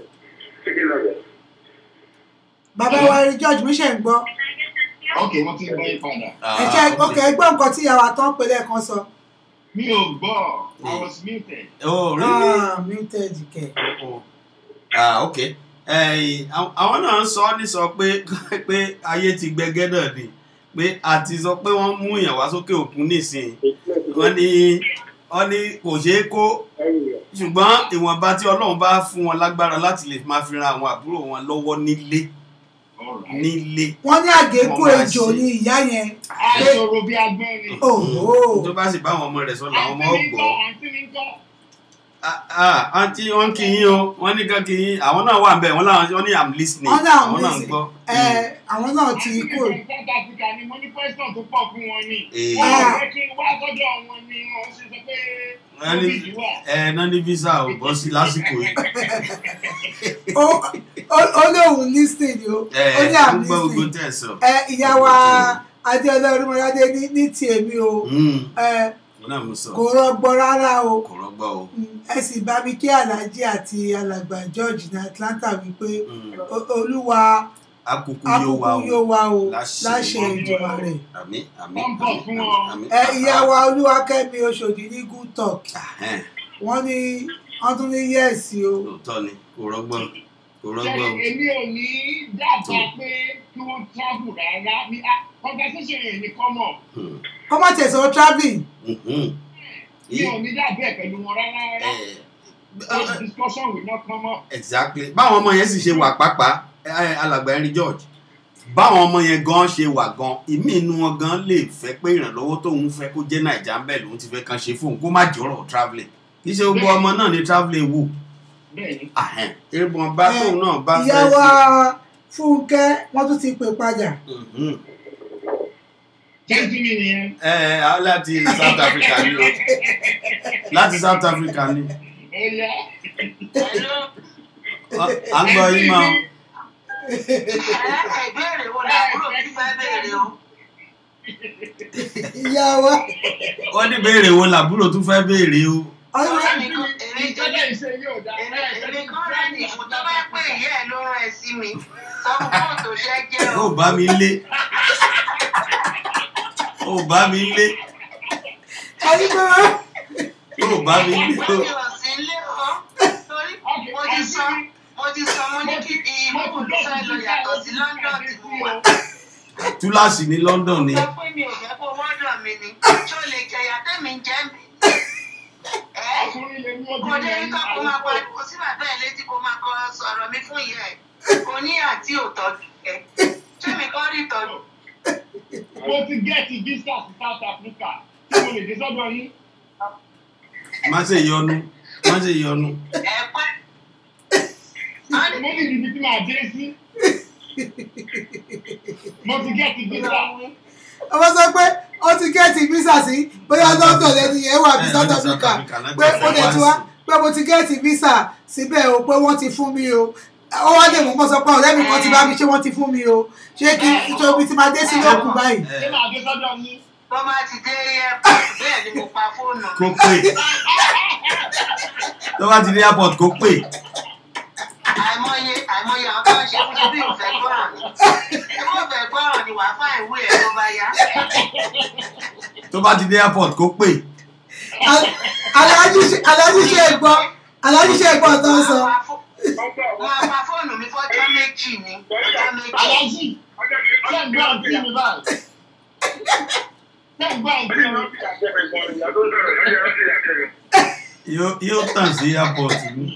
[SPEAKER 11] bàbá wa ẹni george mi ṣe ń gbọ́
[SPEAKER 12] ok wọ́n ti gbọ́ yín padà.
[SPEAKER 11] ẹ ṣe ok ẹ gbọ́ nǹkan tí ìyàwó àtọ́ pẹ̀lẹ́ kan sọ.
[SPEAKER 12] mi ò gbọ́ i was muted.
[SPEAKER 10] oh really.
[SPEAKER 11] ah muted kẹ.
[SPEAKER 10] ah ok Eh, àwọn àwọn náà sọ ní sọ pé pé ayé ti gbẹgẹ náà ni pé àti sọ pé wọ́n mú èèyàn wá sókè òkun nísìnyí wọ́n ní wọ́n ní kò ṣeé kó ṣùgbọ́n ìwọ̀nba tí ọlọ́run bá fún wọn lágbára láti lè máa fi ran àwọn àbúrò wọn lọ́wọ́ nílé nílé.
[SPEAKER 11] wọ́n ní àgékù
[SPEAKER 10] Wọ́n máa
[SPEAKER 11] ejò
[SPEAKER 10] ṣe.
[SPEAKER 11] ní ìyá yẹn.
[SPEAKER 12] àìsòro bí agbọ́n ni.
[SPEAKER 11] Òhò.
[SPEAKER 10] tó bá sì bá àwọn ọmọ rẹ̀ sọ làwọn ọmọ
[SPEAKER 12] àǹtí mi ń
[SPEAKER 10] ọgbọ́.
[SPEAKER 12] kọ́ àǹtí mi ń kọ́.
[SPEAKER 10] ah àǹtí wọn kì í yín o wọn ní kan kì í yín àwọn náà wà ń bẹ wọn náà wọn ní i'm listening
[SPEAKER 11] wọ́n náà
[SPEAKER 10] àwọn náà ń
[SPEAKER 11] ń
[SPEAKER 10] gbọ́.
[SPEAKER 11] ẹ àwọn náà ti kú.
[SPEAKER 12] àǹtí mi kan south africa ni mo ní question tó pọ̀ fún wọn ni.
[SPEAKER 10] Eh.
[SPEAKER 12] wọ́n ò fẹ́ kí n wá sọ́dọ̀ wọn ni wọ́n ṣe sọ pé
[SPEAKER 10] wọ́n ní ẹ náà ní visa ò bọ́ sí lásìkò yìí.
[SPEAKER 11] Ó- ó- ó lóun lísìn ni ó
[SPEAKER 10] ẹ
[SPEAKER 11] ó ní
[SPEAKER 10] ẹ ń
[SPEAKER 11] àmì
[SPEAKER 10] gbọ́ gbogbo
[SPEAKER 11] lísìn.
[SPEAKER 10] tẹ̀ sọ.
[SPEAKER 11] ẹ ìyá wa adéọlá orímọládé ní ní ti èmi o
[SPEAKER 10] Mm,
[SPEAKER 11] ẹ
[SPEAKER 10] wọn náà mú sọ
[SPEAKER 11] kò rọgbọ rárá o
[SPEAKER 10] kò rọgbọ o.
[SPEAKER 11] ẹ sì bá mi kí aláàjì àti alàgbà george ní atlanta wípé o- olúwa
[SPEAKER 10] akuku yóò wá
[SPEAKER 11] akúkú yóò
[SPEAKER 10] o
[SPEAKER 11] wá o láṣẹ ìjọba rẹ
[SPEAKER 10] àmì àmì
[SPEAKER 12] Wọ́n bọ̀ fún wọn.
[SPEAKER 10] àmì.
[SPEAKER 11] ẹ ìyá wa olúwakẹ́mi oṣòdì ní good talk
[SPEAKER 10] Ẹhẹ́n,
[SPEAKER 11] wọ́n ní wọ́n tún ní yẹ́ẹ̀sì o
[SPEAKER 10] lóòótọ́ ni kò rọgbọ kò rọgbọ
[SPEAKER 12] Ṣé
[SPEAKER 10] o.
[SPEAKER 12] èmi ò ní dábàá pé kí wọ́n travel rárá ní ah, conversation yẹn ní kọ́mọ̀.
[SPEAKER 10] Hmm,
[SPEAKER 11] kọ́mọ̀ tẹ̀sán travelling
[SPEAKER 10] mhm.
[SPEAKER 12] mi ò ní dàbí ẹ̀ pẹ̀lú wọn rárá rárá that discussion will not come up.
[SPEAKER 10] exactly báwọn ọmọ yẹn sì ṣe wà pàápàá ẹ, ẹ, alàgbà Henry George báwọn ọmọ yẹn gan ṣe wà gan ìmí inú wọn gan lè fẹ́ pé ìrànlọ́wọ́ tóun fẹ́ kó jẹ́ nàìjà ń bẹ̀ lòun ti fẹ́ kan ṣe fóun kó má jọ̀rọ̀ travelling kì í ṣe gbogbo ọmọ náà ní travelling wù
[SPEAKER 12] bẹ́ẹ̀ni
[SPEAKER 10] ahẹ́n ìbọn bá tóun náà bá
[SPEAKER 11] ìyá
[SPEAKER 10] fẹ́
[SPEAKER 11] wa
[SPEAKER 10] ṣe.
[SPEAKER 11] fúnkẹ́ wọ́n tún ti pè padà.
[SPEAKER 10] Mhm.
[SPEAKER 12] tẹ́jú mi nìyẹn.
[SPEAKER 10] ẹ ẹ á láti South Africa ni o láti South Africa ni
[SPEAKER 12] ó yá.
[SPEAKER 10] à ń gbọ́ yín mọ́ o.
[SPEAKER 15] ìbéèrè wo làbúrò mi fẹ́ béèrè o.
[SPEAKER 11] ìyá wa
[SPEAKER 10] wọ́n ní béèrè wo làbúrò tún fẹ́ béèrè o.
[SPEAKER 12] ìjọba ìṣe yóò dá.
[SPEAKER 15] èmi kan rẹ̀ ní ìfún tó bá pè ìyá ẹ̀ ló rán ẹ sí mi sọ fún kóòtù ṣẹ́ jẹ́ o.
[SPEAKER 10] ó bá mi lé ó bá mi lé
[SPEAKER 11] ẹni pé wọ́n.
[SPEAKER 10] ó bá mi lé o.
[SPEAKER 15] mi ò sí ilé o torí mo ti sọ mo ti sọ mo ní kí ìmúkù ló fẹ́ lọ yàtọ̀ sí London tí mo wà.
[SPEAKER 10] túláàsì ní London ni
[SPEAKER 15] sọ pé mi ò fẹ́ kó wọ́dọ̀ mi ni ṣó lè jẹyà tẹ́mi jẹ́ mi. kò dé rí kọ́ kó máa pariwo sí bàbá ẹ̀ létí kó máa kọ sọ̀rọ̀ mi fún ìyá ẹ̀ kò ní àti òtọ́jú ẹ̀ ṣé mi kọ́ rí ìtọ́jú.
[SPEAKER 12] mo ti gẹ́ẹ̀tì visa sí South Africa tí mo lè dé sọ́dọ̀ yín.
[SPEAKER 10] má ṣe yọnu má ṣe yọnu.
[SPEAKER 15] ẹ pẹ́
[SPEAKER 12] mo ní ibi tí màá dé sí. mo ti gẹ́ẹ̀tì visa.
[SPEAKER 11] ọmọ sọ pé ó ti gẹ́ẹ̀tì visa sí bóyá London lẹni yẹn wà bí
[SPEAKER 10] Eh,
[SPEAKER 11] South
[SPEAKER 10] ní South
[SPEAKER 11] Africa
[SPEAKER 10] Africa náà
[SPEAKER 11] pé
[SPEAKER 10] gbé
[SPEAKER 11] ó lè
[SPEAKER 10] fún
[SPEAKER 11] ti
[SPEAKER 10] wá
[SPEAKER 11] wá pé mo ti gẹ́ẹ̀tì visa síbẹ̀ o pé wọ́n ti fún mi o ó wá dé mú kó sọ pé ọ̀rẹ́ mi kan ti bá mi ṣé wọ́n ti fún mi o ṣé kí nítorí ti máa dé sí lókun báyìí.
[SPEAKER 12] ṣé màá dé sọ́dọ̀ yín.
[SPEAKER 15] bó bá ti dé airport bẹ́ẹ̀ ni mo pa fóònù
[SPEAKER 10] kó pè tó bá ti dé airport kó pè
[SPEAKER 15] àìmọye àìmọye àwọn tó ń ṣe fún bí ìfẹ́ gbọ́ràn ni ìwọ ìfẹ́ gbọ́ràn ni wàá fà ìwé ẹ̀ tó bá yá.
[SPEAKER 10] tó bá ti dé airport kó pè
[SPEAKER 11] aláàjì ṣe- aláàjì ṣe é gbọ́ aláàjì ṣe é gbọ́ tó ń sọ.
[SPEAKER 15] máa pa fóònù mi fọ́jọ́ méjì ni ọjọ́ méjì.
[SPEAKER 12] aláàjì ṣé ń gbọ́ àǹtí mi báyìí. ṣé ń gbọ́ àǹtí mi.
[SPEAKER 10] yóò yóò tàn sí airport ni.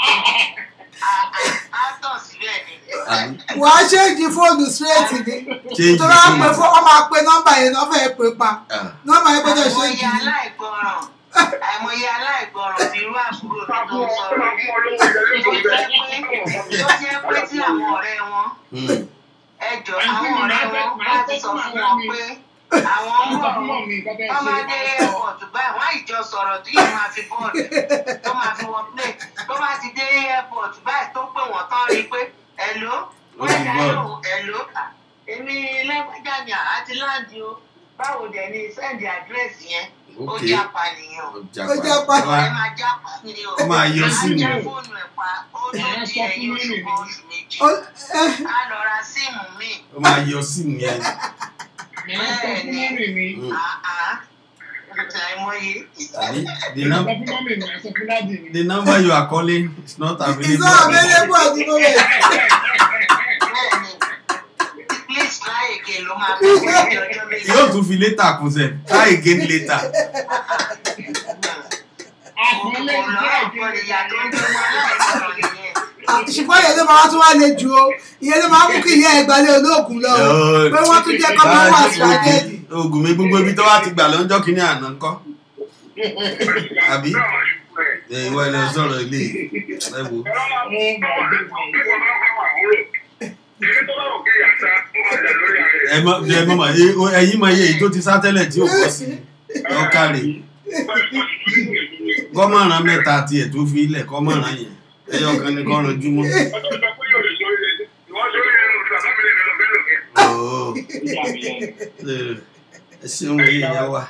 [SPEAKER 15] àtọ̀ síbẹ̀ ni.
[SPEAKER 11] wàá ṣéǹjì fóònù straight ni
[SPEAKER 10] Change
[SPEAKER 11] tó bá
[SPEAKER 10] phone.
[SPEAKER 11] pè fún ọ máa pe nọ́mbà yẹn náà fẹ́ẹ́ pè pa
[SPEAKER 10] Ah.
[SPEAKER 11] nọ́mbà yẹn gbọ́dọ̀
[SPEAKER 15] àìmọye
[SPEAKER 11] ṣéǹjì ni.
[SPEAKER 15] aláìgbọràn àìmọye aláìgbọràn bí irú àbúrò mi tó ń sọ̀rọ̀ tó jẹ́ pé tó jẹ́ pé tí àwọn ọ̀rẹ́ wọn
[SPEAKER 10] Hmm.
[SPEAKER 15] ẹjọ́ àwọn ọ̀rẹ́ wọn bá ti sọ fún wọn pé àwọn ń bọ̀ wọ́n máa dé airport báyìí wọ́n á ìjọ sọ̀rọ̀ tí yóò máa fi bọ́ọ̀lù tó máa fi wọ́n play tó bá ti dé airport báyìí tó pè wọ́n tán rí i pé ẹ̀ló wọ́n ẹ̀dá lòun ẹ̀ló èmi lágbájá ni àti láǹdì o báwo dẹ̀ ni sẹ́ǹdì àdírẹ́sì yẹn ó
[SPEAKER 10] Okay.
[SPEAKER 15] jápa nìyẹn o
[SPEAKER 11] Ó jápa.
[SPEAKER 15] ẹ máa jápa ni o
[SPEAKER 10] Ó máa yọ síìmù.
[SPEAKER 15] á já fóònù ẹ̀ pa ó tó di ẹ̀yìn oṣù kan oṣù méjì
[SPEAKER 11] Ó- ẹ-
[SPEAKER 15] á lọ ra síìmù míì
[SPEAKER 10] ó máa yọ síìmù yẹn
[SPEAKER 15] bẹ́ẹ̀ ni
[SPEAKER 10] Hmm.
[SPEAKER 15] àá àìmọye.
[SPEAKER 10] àbí the num
[SPEAKER 12] sọ fún mọ́mì mi ẹ sọ fún dáàdì mi.
[SPEAKER 10] the number you are calling is not available.
[SPEAKER 11] It's not available at the moment.
[SPEAKER 15] please try again ló máa bẹ̀rẹ̀ ní ọjọ́ méjì.
[SPEAKER 10] yóò tún fi later kún sẹ try again later.
[SPEAKER 12] àkọọ́lẹ̀
[SPEAKER 15] Kò lọ́rọ̀ kọ́ ni ìyá tó ń gbé wọn aláìsọ̀rọ̀ nìyẹn.
[SPEAKER 11] ṣùgbọ́n ìyẹn ló máa tún wá le jù o ìyẹn ló máa mú kí ìyá ẹ̀ gbalẹ̀ olóògùn lọ o pé wọ́n tún jẹ́ kọ́ máa wà strategy.
[SPEAKER 10] oògùn mi gbogbo ibi tó wá ti gbà lọ́jọ́ kìíní àná ńkọ́ àbí ẹ ìwọ ẹ lọ sọ̀rọ̀ ilé ẹ wò. ẹ mọ ẹ mọ mà ẹ ẹyin mọ iye èyí tó ti sá tẹ́lẹ̀ tí ò bọ́ sí ọkàrè kọ́mọ̀ràn mẹ́ta tiẹ̀ tó fi ilẹ̀ kọ́mọ̀ràn yẹn ẹyọ kan ni kọ́ran júmọ́. Ooo. ẹ ṣeun ẹyẹ ìyá wa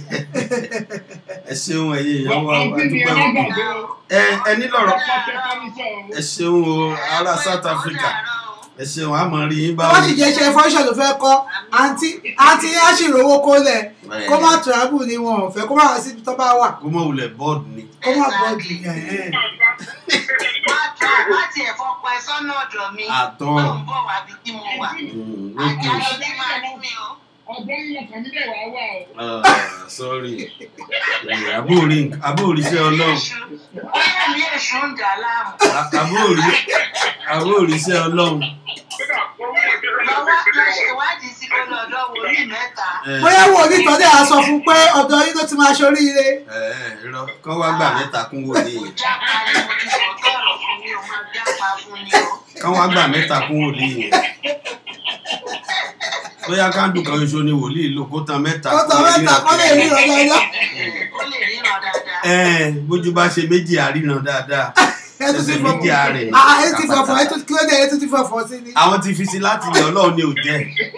[SPEAKER 10] ẹ ṣeun ẹyẹ ìyá wa a dúpẹ́ o ẹ ẹ nílọ̀rọ̀ ẹ ṣeun o ará South Africa ẹ ṣeun àmọ́ rí yín báwo.
[SPEAKER 11] wọ́n sì jẹ́ iṣẹ́ fọ́ṣọ̀ ló fẹ́ kọ́ àǹtí àǹtí á sì rówó kó lẹ̀ kó má travel ni wọn ò fẹ́ kó má wá síbi tó bá wà
[SPEAKER 10] kó mọ̀ wulẹ̀ bọ́ọ̀dù ni.
[SPEAKER 11] kó má bọ́ọ̀dù yẹn.
[SPEAKER 15] Má tiẹ̀ fọpọ̀ ẹ sọ́nà ọ̀dọ̀ mi.
[SPEAKER 10] Àtọ́.
[SPEAKER 15] Tó ń bọ̀ wá bí tí mo wà. Àjálù ní máa rí mi o.
[SPEAKER 12] ọ̀dọ́ ń lọ kàn mí dẹ̀ wá wà o.
[SPEAKER 10] Ah, sorry Eh, àbóòrí àbóòrí iṣẹ́ ọlọ́run
[SPEAKER 15] Bóyá mi èṣù ń dà láàmú.
[SPEAKER 10] À- àbóòrí àbóòrí iṣẹ́ ọlọ́run
[SPEAKER 15] Lọ wá lọ ṣèwádìí sí kó lọ ọ̀dọ̀ wòlíì mẹ́ta.
[SPEAKER 10] Eh,
[SPEAKER 11] bóyá wo onítọ́jú à sọ fún pé ọ̀dọ̀ yín ló ti máa ṣoríire.
[SPEAKER 10] eh, irọ́ kán wá gbà mẹ́ta kún wòlíì yẹn
[SPEAKER 15] Jápa ni mo ti sọ tọ̀rọ̀ fún mi, o máa jápa fún ni o.
[SPEAKER 10] kán wá gbà mẹ́ta kún wòlíì yẹn bóyá kándù kan ṣoṣo ni wòlíì lò kó tan mẹ́ta
[SPEAKER 11] ó tọ́ mẹ́ta kọ́ lè rí ọ̀dọ̀ yín.
[SPEAKER 15] Ó lè ríran dáadáa.
[SPEAKER 10] Eh, bójú bá ṣe méjì àríran dáadáa
[SPEAKER 11] ẹ tún ti
[SPEAKER 10] ṣẹ̀ṣẹ̀ méjì àárẹ̀
[SPEAKER 11] fọ̀fọ̀ ah ẹ ti fọ̀fọ̀ ẹ tún kí ló dé ẹ tún ti fọ̀fọ̀ sí ni.
[SPEAKER 10] àwọn ti fi sí láti ilẹ̀ ọlọ́run ni ò jẹ́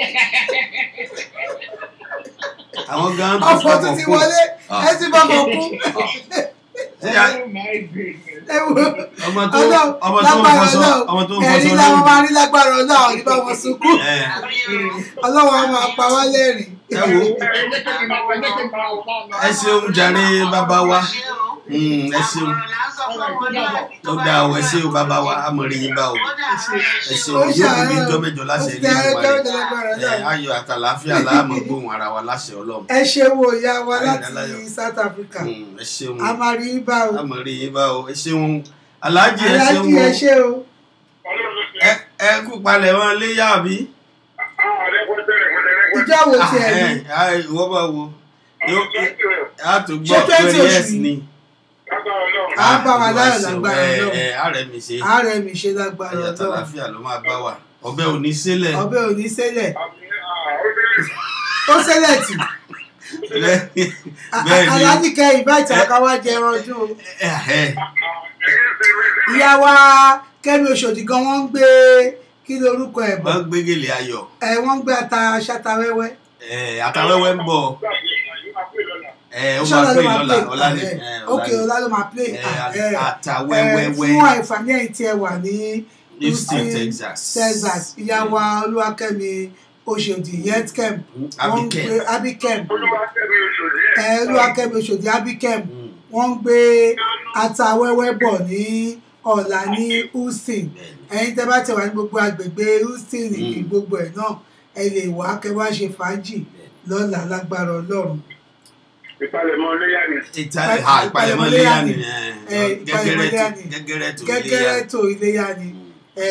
[SPEAKER 10] àwọn gan tó
[SPEAKER 11] ọ̀fọ̀ tún ti wọlé ẹ ti fọ̀fọ̀ kú.
[SPEAKER 10] Ṣé a-
[SPEAKER 11] ẹ wo
[SPEAKER 10] ọmọ tó
[SPEAKER 11] Ọlọ́run
[SPEAKER 10] ọmọ tó ń
[SPEAKER 11] lágbára
[SPEAKER 10] fọṣọ
[SPEAKER 11] Ọlọ́run
[SPEAKER 10] ọmọ tó ń
[SPEAKER 11] ẹ̀rí
[SPEAKER 10] fọṣọ
[SPEAKER 11] làwọn
[SPEAKER 10] lórí
[SPEAKER 11] máa rí lágbára Ọlọ́run nígbà wọn sunkún
[SPEAKER 10] Eh,
[SPEAKER 11] Ọlọ́run á máa pa wá lẹ́rìn.
[SPEAKER 10] ẹ wo ẹ ṣeun jàre bàbá wa Mm, ẹ ṣeun ó dáa ọ ẹ ṣeun bàbá wa amọ̀rẹ̀ yín bá o ẹ ṣeun
[SPEAKER 11] Ó
[SPEAKER 10] yóò kú
[SPEAKER 11] ṣàárẹ̀
[SPEAKER 10] bí
[SPEAKER 11] o.
[SPEAKER 10] jọ́ mẹ́jọ láṣẹ ilé
[SPEAKER 11] Ó
[SPEAKER 10] ìgbìmọ̀
[SPEAKER 11] ṣàárẹ̀
[SPEAKER 10] rẹ̀
[SPEAKER 11] jọ́ mẹ́jọ lágbára Ọlọ́run.
[SPEAKER 10] ayọ̀ àtàlàáfíà láàmú gbóhùn ara wa láṣẹ ọlọ́run
[SPEAKER 11] ẹ ṣe wo ìyá wa
[SPEAKER 10] Ayọ̀
[SPEAKER 11] láti
[SPEAKER 10] Dáláyọ̀.
[SPEAKER 11] South Africa
[SPEAKER 10] Mm, ẹ ṣeun
[SPEAKER 11] a máa rí bá o
[SPEAKER 10] amọ̀rẹ̀ yín bá o ẹ ṣeun aláàjì ẹ ṣeun
[SPEAKER 11] aláàjì ẹ
[SPEAKER 10] o
[SPEAKER 11] ṣe o
[SPEAKER 10] ẹ ẹ kú palẹ̀ wọn léyà àbí.
[SPEAKER 11] ìjọ wo ti ẹ ní
[SPEAKER 10] Ah, eh, ìwọ bá wo Yóò- a tún
[SPEAKER 11] Ṣé
[SPEAKER 10] gbọ́
[SPEAKER 11] 20
[SPEAKER 10] twenty
[SPEAKER 11] oṣù
[SPEAKER 10] years
[SPEAKER 11] yìí?
[SPEAKER 10] ni.
[SPEAKER 11] a bá wa láyọ̀
[SPEAKER 10] Ìwà
[SPEAKER 11] lágbára
[SPEAKER 10] ṣe-
[SPEAKER 11] Ọlọ́run
[SPEAKER 10] ẹ, ẹ, ààrẹ mi ṣe
[SPEAKER 11] ààrẹ mi ṣe lágbára
[SPEAKER 10] ayọ̀
[SPEAKER 11] Ọlọ́run
[SPEAKER 10] àtàlàáfíà ló máa bá wa ọbẹ̀ ò ní sílẹ̀
[SPEAKER 11] ọbẹ̀ ò ní ṣẹlẹ̀ ó ṣẹlẹ̀ tì
[SPEAKER 10] bẹ́ẹ̀ ni
[SPEAKER 11] aláàjì kẹyìn bá ìtàn ká wá jẹ ẹran ọdún o
[SPEAKER 10] ẹ,
[SPEAKER 11] ìyá wa Kẹ́mi Òṣòdì gan wọ́n ń gbé kí lorúkọ ẹ̀ bọ̀
[SPEAKER 10] wọ́n gbé gèlè ayọ̀
[SPEAKER 11] ẹ wọ́n ń gbé ata ṣáta wẹ́wẹ́
[SPEAKER 10] ẹ, àtàwẹ́wẹ́ ń bọ̀ ẹ, ó máa
[SPEAKER 11] ṣọ́la ló
[SPEAKER 10] pè
[SPEAKER 11] máa
[SPEAKER 10] lọ́la
[SPEAKER 11] play
[SPEAKER 10] ọ̀la ni
[SPEAKER 11] ẹ̀,
[SPEAKER 10] ẹ,
[SPEAKER 11] ok
[SPEAKER 10] ọ̀la
[SPEAKER 11] ọlá ló máa play
[SPEAKER 10] ni. Ẹ,
[SPEAKER 11] ah, ẹ, ẹ,
[SPEAKER 10] àtàwẹ́wẹ́wẹ́
[SPEAKER 11] fún àìfàní ẹ̀yìn tí ẹ wà ní
[SPEAKER 10] Houston Texas
[SPEAKER 11] Texas ìyá wa Olúwakẹ́mi Òṣòdì yetkem wọ́n ń
[SPEAKER 10] Abikem.
[SPEAKER 11] gbé abikem ẹ Olúwakẹ́mi Òṣòdì abikem wọ́n ń gbé ata wẹ́wẹ́ bọ̀ ní ọ̀la ní Houston ẹ̀yin tẹ́ bá ti wà ní gbogbo agbègbè Houston ní gbogbo ẹ̀ náà ẹ lè wá kẹ́ wá ṣe fàájì lọ́la lágbára Ọlọ́run
[SPEAKER 14] ìpalẹ̀mọ́ léyà ni.
[SPEAKER 10] ìtàlẹ̀
[SPEAKER 11] ìpalẹ̀mọ́
[SPEAKER 10] ha ìpalẹ̀mọ́
[SPEAKER 11] léyà
[SPEAKER 10] léyà
[SPEAKER 11] ni.
[SPEAKER 10] ni
[SPEAKER 11] Ẹ, ìpalẹ̀mọ́ léyà ni.
[SPEAKER 10] gẹ́gẹ́rẹ́ tó léyà
[SPEAKER 11] gẹ́gẹ́rẹ́ tó iléyà ni ẹ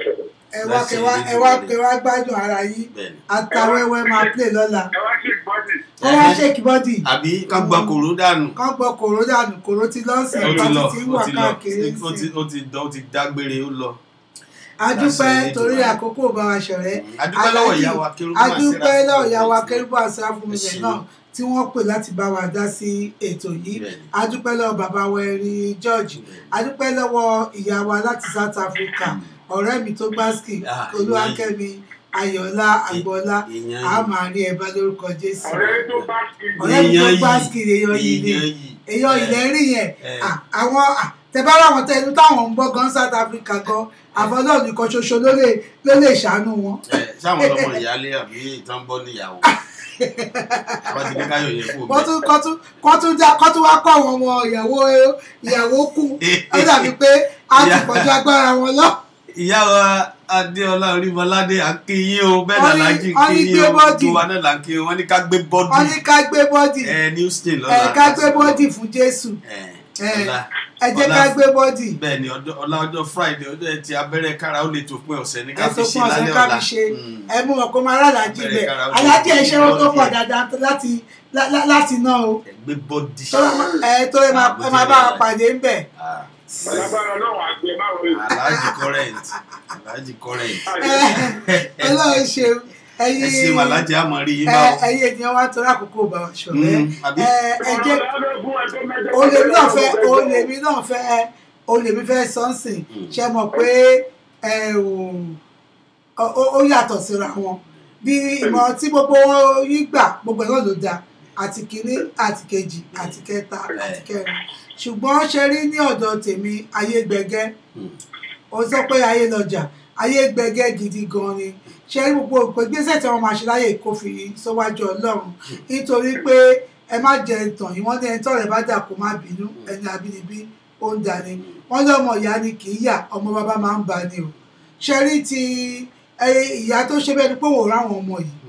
[SPEAKER 11] ẹ wá
[SPEAKER 10] Láti
[SPEAKER 11] kẹ́ wá ẹ wá kẹ́ wá gbádùn ara yín atawẹ́wẹ́ máa play lọ́la kọ́ wá ṣèkì bọ́dì
[SPEAKER 10] àbí ká gbọ́ kòró dànù
[SPEAKER 11] kọ́ gbọ́ kòró dànù kòró ti lọ́sìn
[SPEAKER 10] ó ti
[SPEAKER 11] ìpàtì
[SPEAKER 10] lọ
[SPEAKER 11] tí ń
[SPEAKER 10] ó
[SPEAKER 11] wà
[SPEAKER 10] ti lọ
[SPEAKER 11] káàkiri
[SPEAKER 10] ó ti ó ti dán ó ti dágbére ó lọ.
[SPEAKER 11] adúpẹ́
[SPEAKER 10] Láṣẹ
[SPEAKER 11] torí
[SPEAKER 10] Elédùmarè.
[SPEAKER 11] àkókò bá wa ṣọ̀rẹ́
[SPEAKER 10] adúpẹ́ lọ́wọ́ ìyá wa Kérúbù
[SPEAKER 11] adúpẹ́
[SPEAKER 10] Àsírà
[SPEAKER 11] lọ́wọ́
[SPEAKER 10] fún
[SPEAKER 11] ìyá wa
[SPEAKER 10] ètò.
[SPEAKER 11] kérúbù àṣírà fún mi
[SPEAKER 10] Ẹ ṣeun.
[SPEAKER 11] náà tí wọ́n pè láti bá wa dá sí ètò yìí adúpẹ́ lọ́wọ́ bàbá wa ẹ̀rín George adúpẹ́ lọ́wọ́ ìyá wa láti South Africa ọ̀rẹ́ mi tó gbásìkì
[SPEAKER 10] Ah,
[SPEAKER 11] Olúwakẹ́mi Ayọ̀lá Àgbọ̀lá
[SPEAKER 10] ìyẹn
[SPEAKER 11] a
[SPEAKER 10] yìí.
[SPEAKER 11] máa rí ẹ bá lórúkọ Jésù
[SPEAKER 14] ọ̀rẹ́ tó bá kí
[SPEAKER 11] ọ̀rẹ́ mi tó
[SPEAKER 10] Èèyàn yìí.
[SPEAKER 11] gbásìkì èèyàn yìí ni
[SPEAKER 10] Èèyàn yìí.
[SPEAKER 11] èèyàn ilẹ̀ rí yẹn
[SPEAKER 10] Eh.
[SPEAKER 11] Ah, àwọn ah, tẹ̀bá láwọn tẹ inú táwọn ń gbọ́ gan South Africa gan àbọ̀dọ̀ nìkan ṣoṣo ló lè ló lè ṣàánú wọn.
[SPEAKER 10] Ẹ, sáwọn ọlọmọ ìyáálé àbí ìtàn bọ́ níyàwó àwọn ti ní káyọ̀ yẹn kú
[SPEAKER 11] wọ́n tún kọ́ tún kọ́ tún já kọ́ tún wá kọ́ àwọn ọmọ ìyàwó ìyàwó kù ó dàbí pé a ti pọ̀jù agbára wọn lọ.
[SPEAKER 10] ìyá wa adéọlá orímọládé àkíyín o bẹ́ẹ̀
[SPEAKER 11] Wọ́n ní-
[SPEAKER 10] làlájì
[SPEAKER 11] wọ́n ní
[SPEAKER 10] kíyín
[SPEAKER 11] gbé
[SPEAKER 10] o
[SPEAKER 11] bọ́dì.
[SPEAKER 10] gbogbo wa náà là ń kí wọn ní ká gbé bọ́dì
[SPEAKER 11] wọ́n ní ká gbé bọ́dì
[SPEAKER 10] ẹ ní houston
[SPEAKER 11] ẹ
[SPEAKER 10] lọ́la
[SPEAKER 11] ká gbé bọ́dì fún Jésù ẹ
[SPEAKER 10] ọ̀la
[SPEAKER 11] ẹ jẹ́ ká gbé bọ́dì
[SPEAKER 10] bẹ́ẹ̀ ni ọjọ́- ọ̀la ọjọ́ friday ọjọ́ ẹtì abẹ́rẹ́ kára ó lè tó pín ọ̀sẹ̀ ní ká
[SPEAKER 11] ẹ
[SPEAKER 10] fi
[SPEAKER 11] tó
[SPEAKER 10] ṣe
[SPEAKER 11] fún ọ̀sẹ̀
[SPEAKER 10] lálẹ́
[SPEAKER 11] ká
[SPEAKER 10] ọ̀la
[SPEAKER 11] fi ṣe ẹ mú wọn kó máa rálàájì
[SPEAKER 10] Bẹ̀rẹ̀
[SPEAKER 11] bẹ̀
[SPEAKER 10] kára ó
[SPEAKER 11] alájì ẹ̀ ṣe wọn tó
[SPEAKER 10] bọ́dì
[SPEAKER 11] pọ̀
[SPEAKER 10] ẹ̀.
[SPEAKER 11] dáadáa láti lá- lá- láti ná o
[SPEAKER 10] gbé bọ́dì
[SPEAKER 11] tó ẹ tó ẹ máa ẹ máa bá wa pàdé ń bẹ̀.
[SPEAKER 14] Ọlábàárà náà àgbẹ̀ máa wọlé.
[SPEAKER 10] alhaji current alhaji current
[SPEAKER 11] Ọlọ́run ṣeun ẹ̀yin
[SPEAKER 10] ẹ ṣe alhaji amọ̀rí yín
[SPEAKER 11] ẹ
[SPEAKER 10] bá o.
[SPEAKER 11] ẹ̀yin ènìyàn wa torí àkókò bá wa ṣọ̀rẹ́
[SPEAKER 10] Mm, àbí?
[SPEAKER 11] ẹ ẹ jẹ́ olèmi náà fẹ́ olèmi náà fẹ́ olèmi fẹ́ sọ́nsìn ṣe mọ̀ pé ẹ ò ó- ó yàtọ̀ síra wọn bí ìmọ̀ tí gbogbo wọn yín gbà gbogbo ẹ̀ náà ló dáa àti kìíní àti kejì àti kẹta àti kẹrin ṣùgbọ́n ṣe rí ní ọ̀dọ̀ tèmi ayé gbẹgẹ́ ó sọ pé ayé lọjà ayé gbẹgẹ́ gidi gan ni ṣe rí gbogbo òpè gbèsè tí wọn máa ṣe láyè kó fi síwájú Ọlọ́run nítorí pé ẹ má jẹ ìtàn yìí wọ́n ní ẹni tọrẹ bá dà kó má bínú ẹni àbínibí ó ń dání wọ́n ní ọmọ ìyá ni kì í yà ọmọ bàbá máa ń bá ni o ṣe rí ti ẹ, ìyá tó ṣe bẹ́ẹ̀ ni pé òun ráwọn ọmọ yìí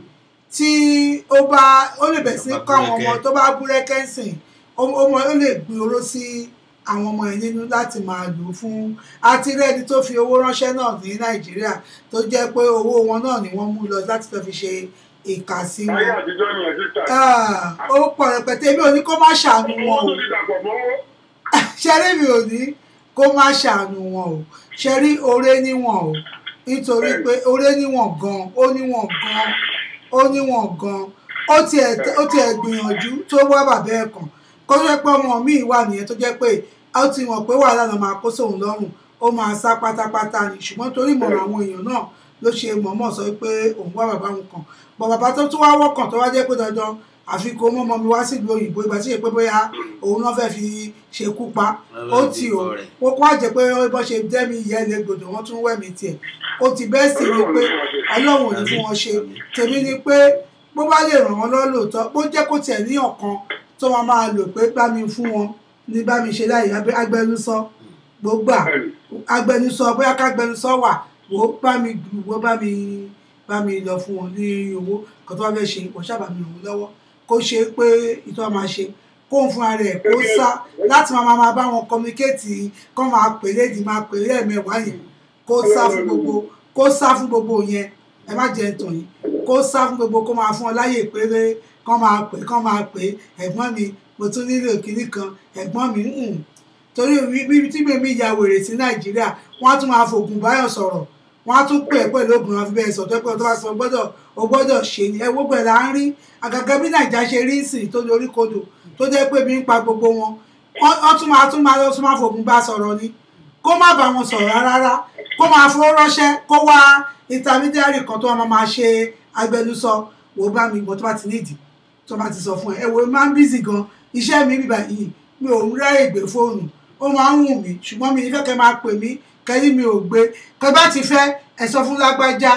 [SPEAKER 11] tí ó bá ó lè bẹ̀ sí kọ́ àwọn ọmọ tó bá búrẹ́kẹ́ sìn ó ó- ó lè gbé oró sí àwọn ọmọ yẹn nínú láti máa lò ó fún àti rẹ́ni tó fi owó ránṣẹ́ náà ní nàìjíríà tó jẹ́ pé owó wọn náà ni wọ́n mú lọ láti lọ fi ṣe ìkà sí wọn.
[SPEAKER 13] ayé àtijọ́ ni ẹ̀ sísà.
[SPEAKER 11] Ah, ó pọ̀ rẹpẹtẹ èmi ò ní kó má ṣàánú wọn
[SPEAKER 13] owó
[SPEAKER 11] o
[SPEAKER 13] tó ti dàpọ̀ mọ́wọ́.
[SPEAKER 11] ṣẹ́rí mi ò ní kó má ṣàánú wọn o ṣẹ́rí oore níwọ̀n o nítorí pé oore níwọ̀n gan ó níwọ̀n gan ó níwọ̀n gan ó tiẹ̀ ó tiẹ̀ gbìyànjú tó wá bàbá ẹ̀ kàn kó jẹ́ pé ọmọ míì wà nìyẹn tó jẹ́ pé ó ti mọ̀ pé wàhálà náà máa kó sóun lọ́rùn ó máa sá pátápátá ni ṣùgbọ́n torí ìmọ̀ràn àwọn èèyàn náà ló ṣe mọ̀ọ́mọ̀ sọ pé òun wá bàbá òun kàn bọ̀ bàbá tó tún wá wọ́kàn tó wá jẹ́ pé dandan àfi kó mọ́ ọmọ mi wá sílùú òyìnbó ìgbà tí ṣe pé bóyá òun náà fẹ́ fi ṣekú pa ó tì ó wọ́n kó àjẹ́ pé bọ́ ṣe dẹ́mi ìyá ẹlẹ́gbọ̀dọ̀ wọ́n tún wẹ̀mí tiẹ̀ ó ti bẹ́ẹ̀ sì ni pé ọlọ́run ò ní fún wọn ṣe tèmi ni pé bó bá lè ràn wọ́n lọ́wọ́ lóòótọ́ bó jẹ́ kó tiẹ̀ ní ọ̀kan tó máa máa lò pé bá mi fún wọn ní bá mi ṣe láì agbẹnusọ gbogbo agbẹnusọ bóyá kágbẹnusọ wà wò ó bá mi gbù wó bá mi bá mi lọ fún wọn ní owó kan tó bá fẹ́ ṣe kò sábà mi ràn wọ́n lọ́wọ́ kó ṣe pé ìtọ́ máa ṣe kó ń fúnra rẹ̀ kó sá láti máa máa bá wọn kọmíkéètì kó máa pè lédi máa pè lẹ́ẹ̀mẹwàá yẹn kó sá fún gbogbo kó sá fún gbogbo yẹn ẹ má jẹ́ ntàn yìí kó sá fún gbogbo kó máa fún ọ láyè péré kó máa pè kó máa pè ẹ̀gbọ́n mi mo tún nílò kinní kan ẹ̀gbọ́n mi ń torí bíbi tí gbèmí ya wèrè sí nàìjíríà wọ́n á tún máa fògùn báyọ̀ sọ̀rọ̀ wọ́n á tún pè é pẹ̀lú ògùn wọn fi bẹ́ẹ̀ sọ tó pé tó bá sọ gbọ́dọ̀ o gbọ́dọ̀ ṣe ni ẹ wo pẹ̀ là ń rí àgàgà bí nàìjíríà ṣe rí sìn tó lórí kodò tó jẹ́ pé mi ń pa gbogbo wọn wọ́n tún máa tún máa lọ tún máa fògùn bá sọ̀rọ̀ ni kó má bá wọn sọ̀rọ̀ rárá kó máa fowó ránṣẹ́ kó wá intermediary kan tó wọn máa ṣe agbẹnusọ wò bá mi gbọ́ tó bá ti nídìí tó bá ti sọ fún ẹ ẹ wo máa ń bízì gan iṣẹ́ mi bíbá yìí mi ò ń ráyè gbé fóònù ó máa ń wù mí ṣùgbọ́n mi nífẹ̀ẹ́ kẹ́ máa pè mí kẹ́lí mi ò gbé kẹ́ bá ti fẹ́ ẹ sọ fún lágbájá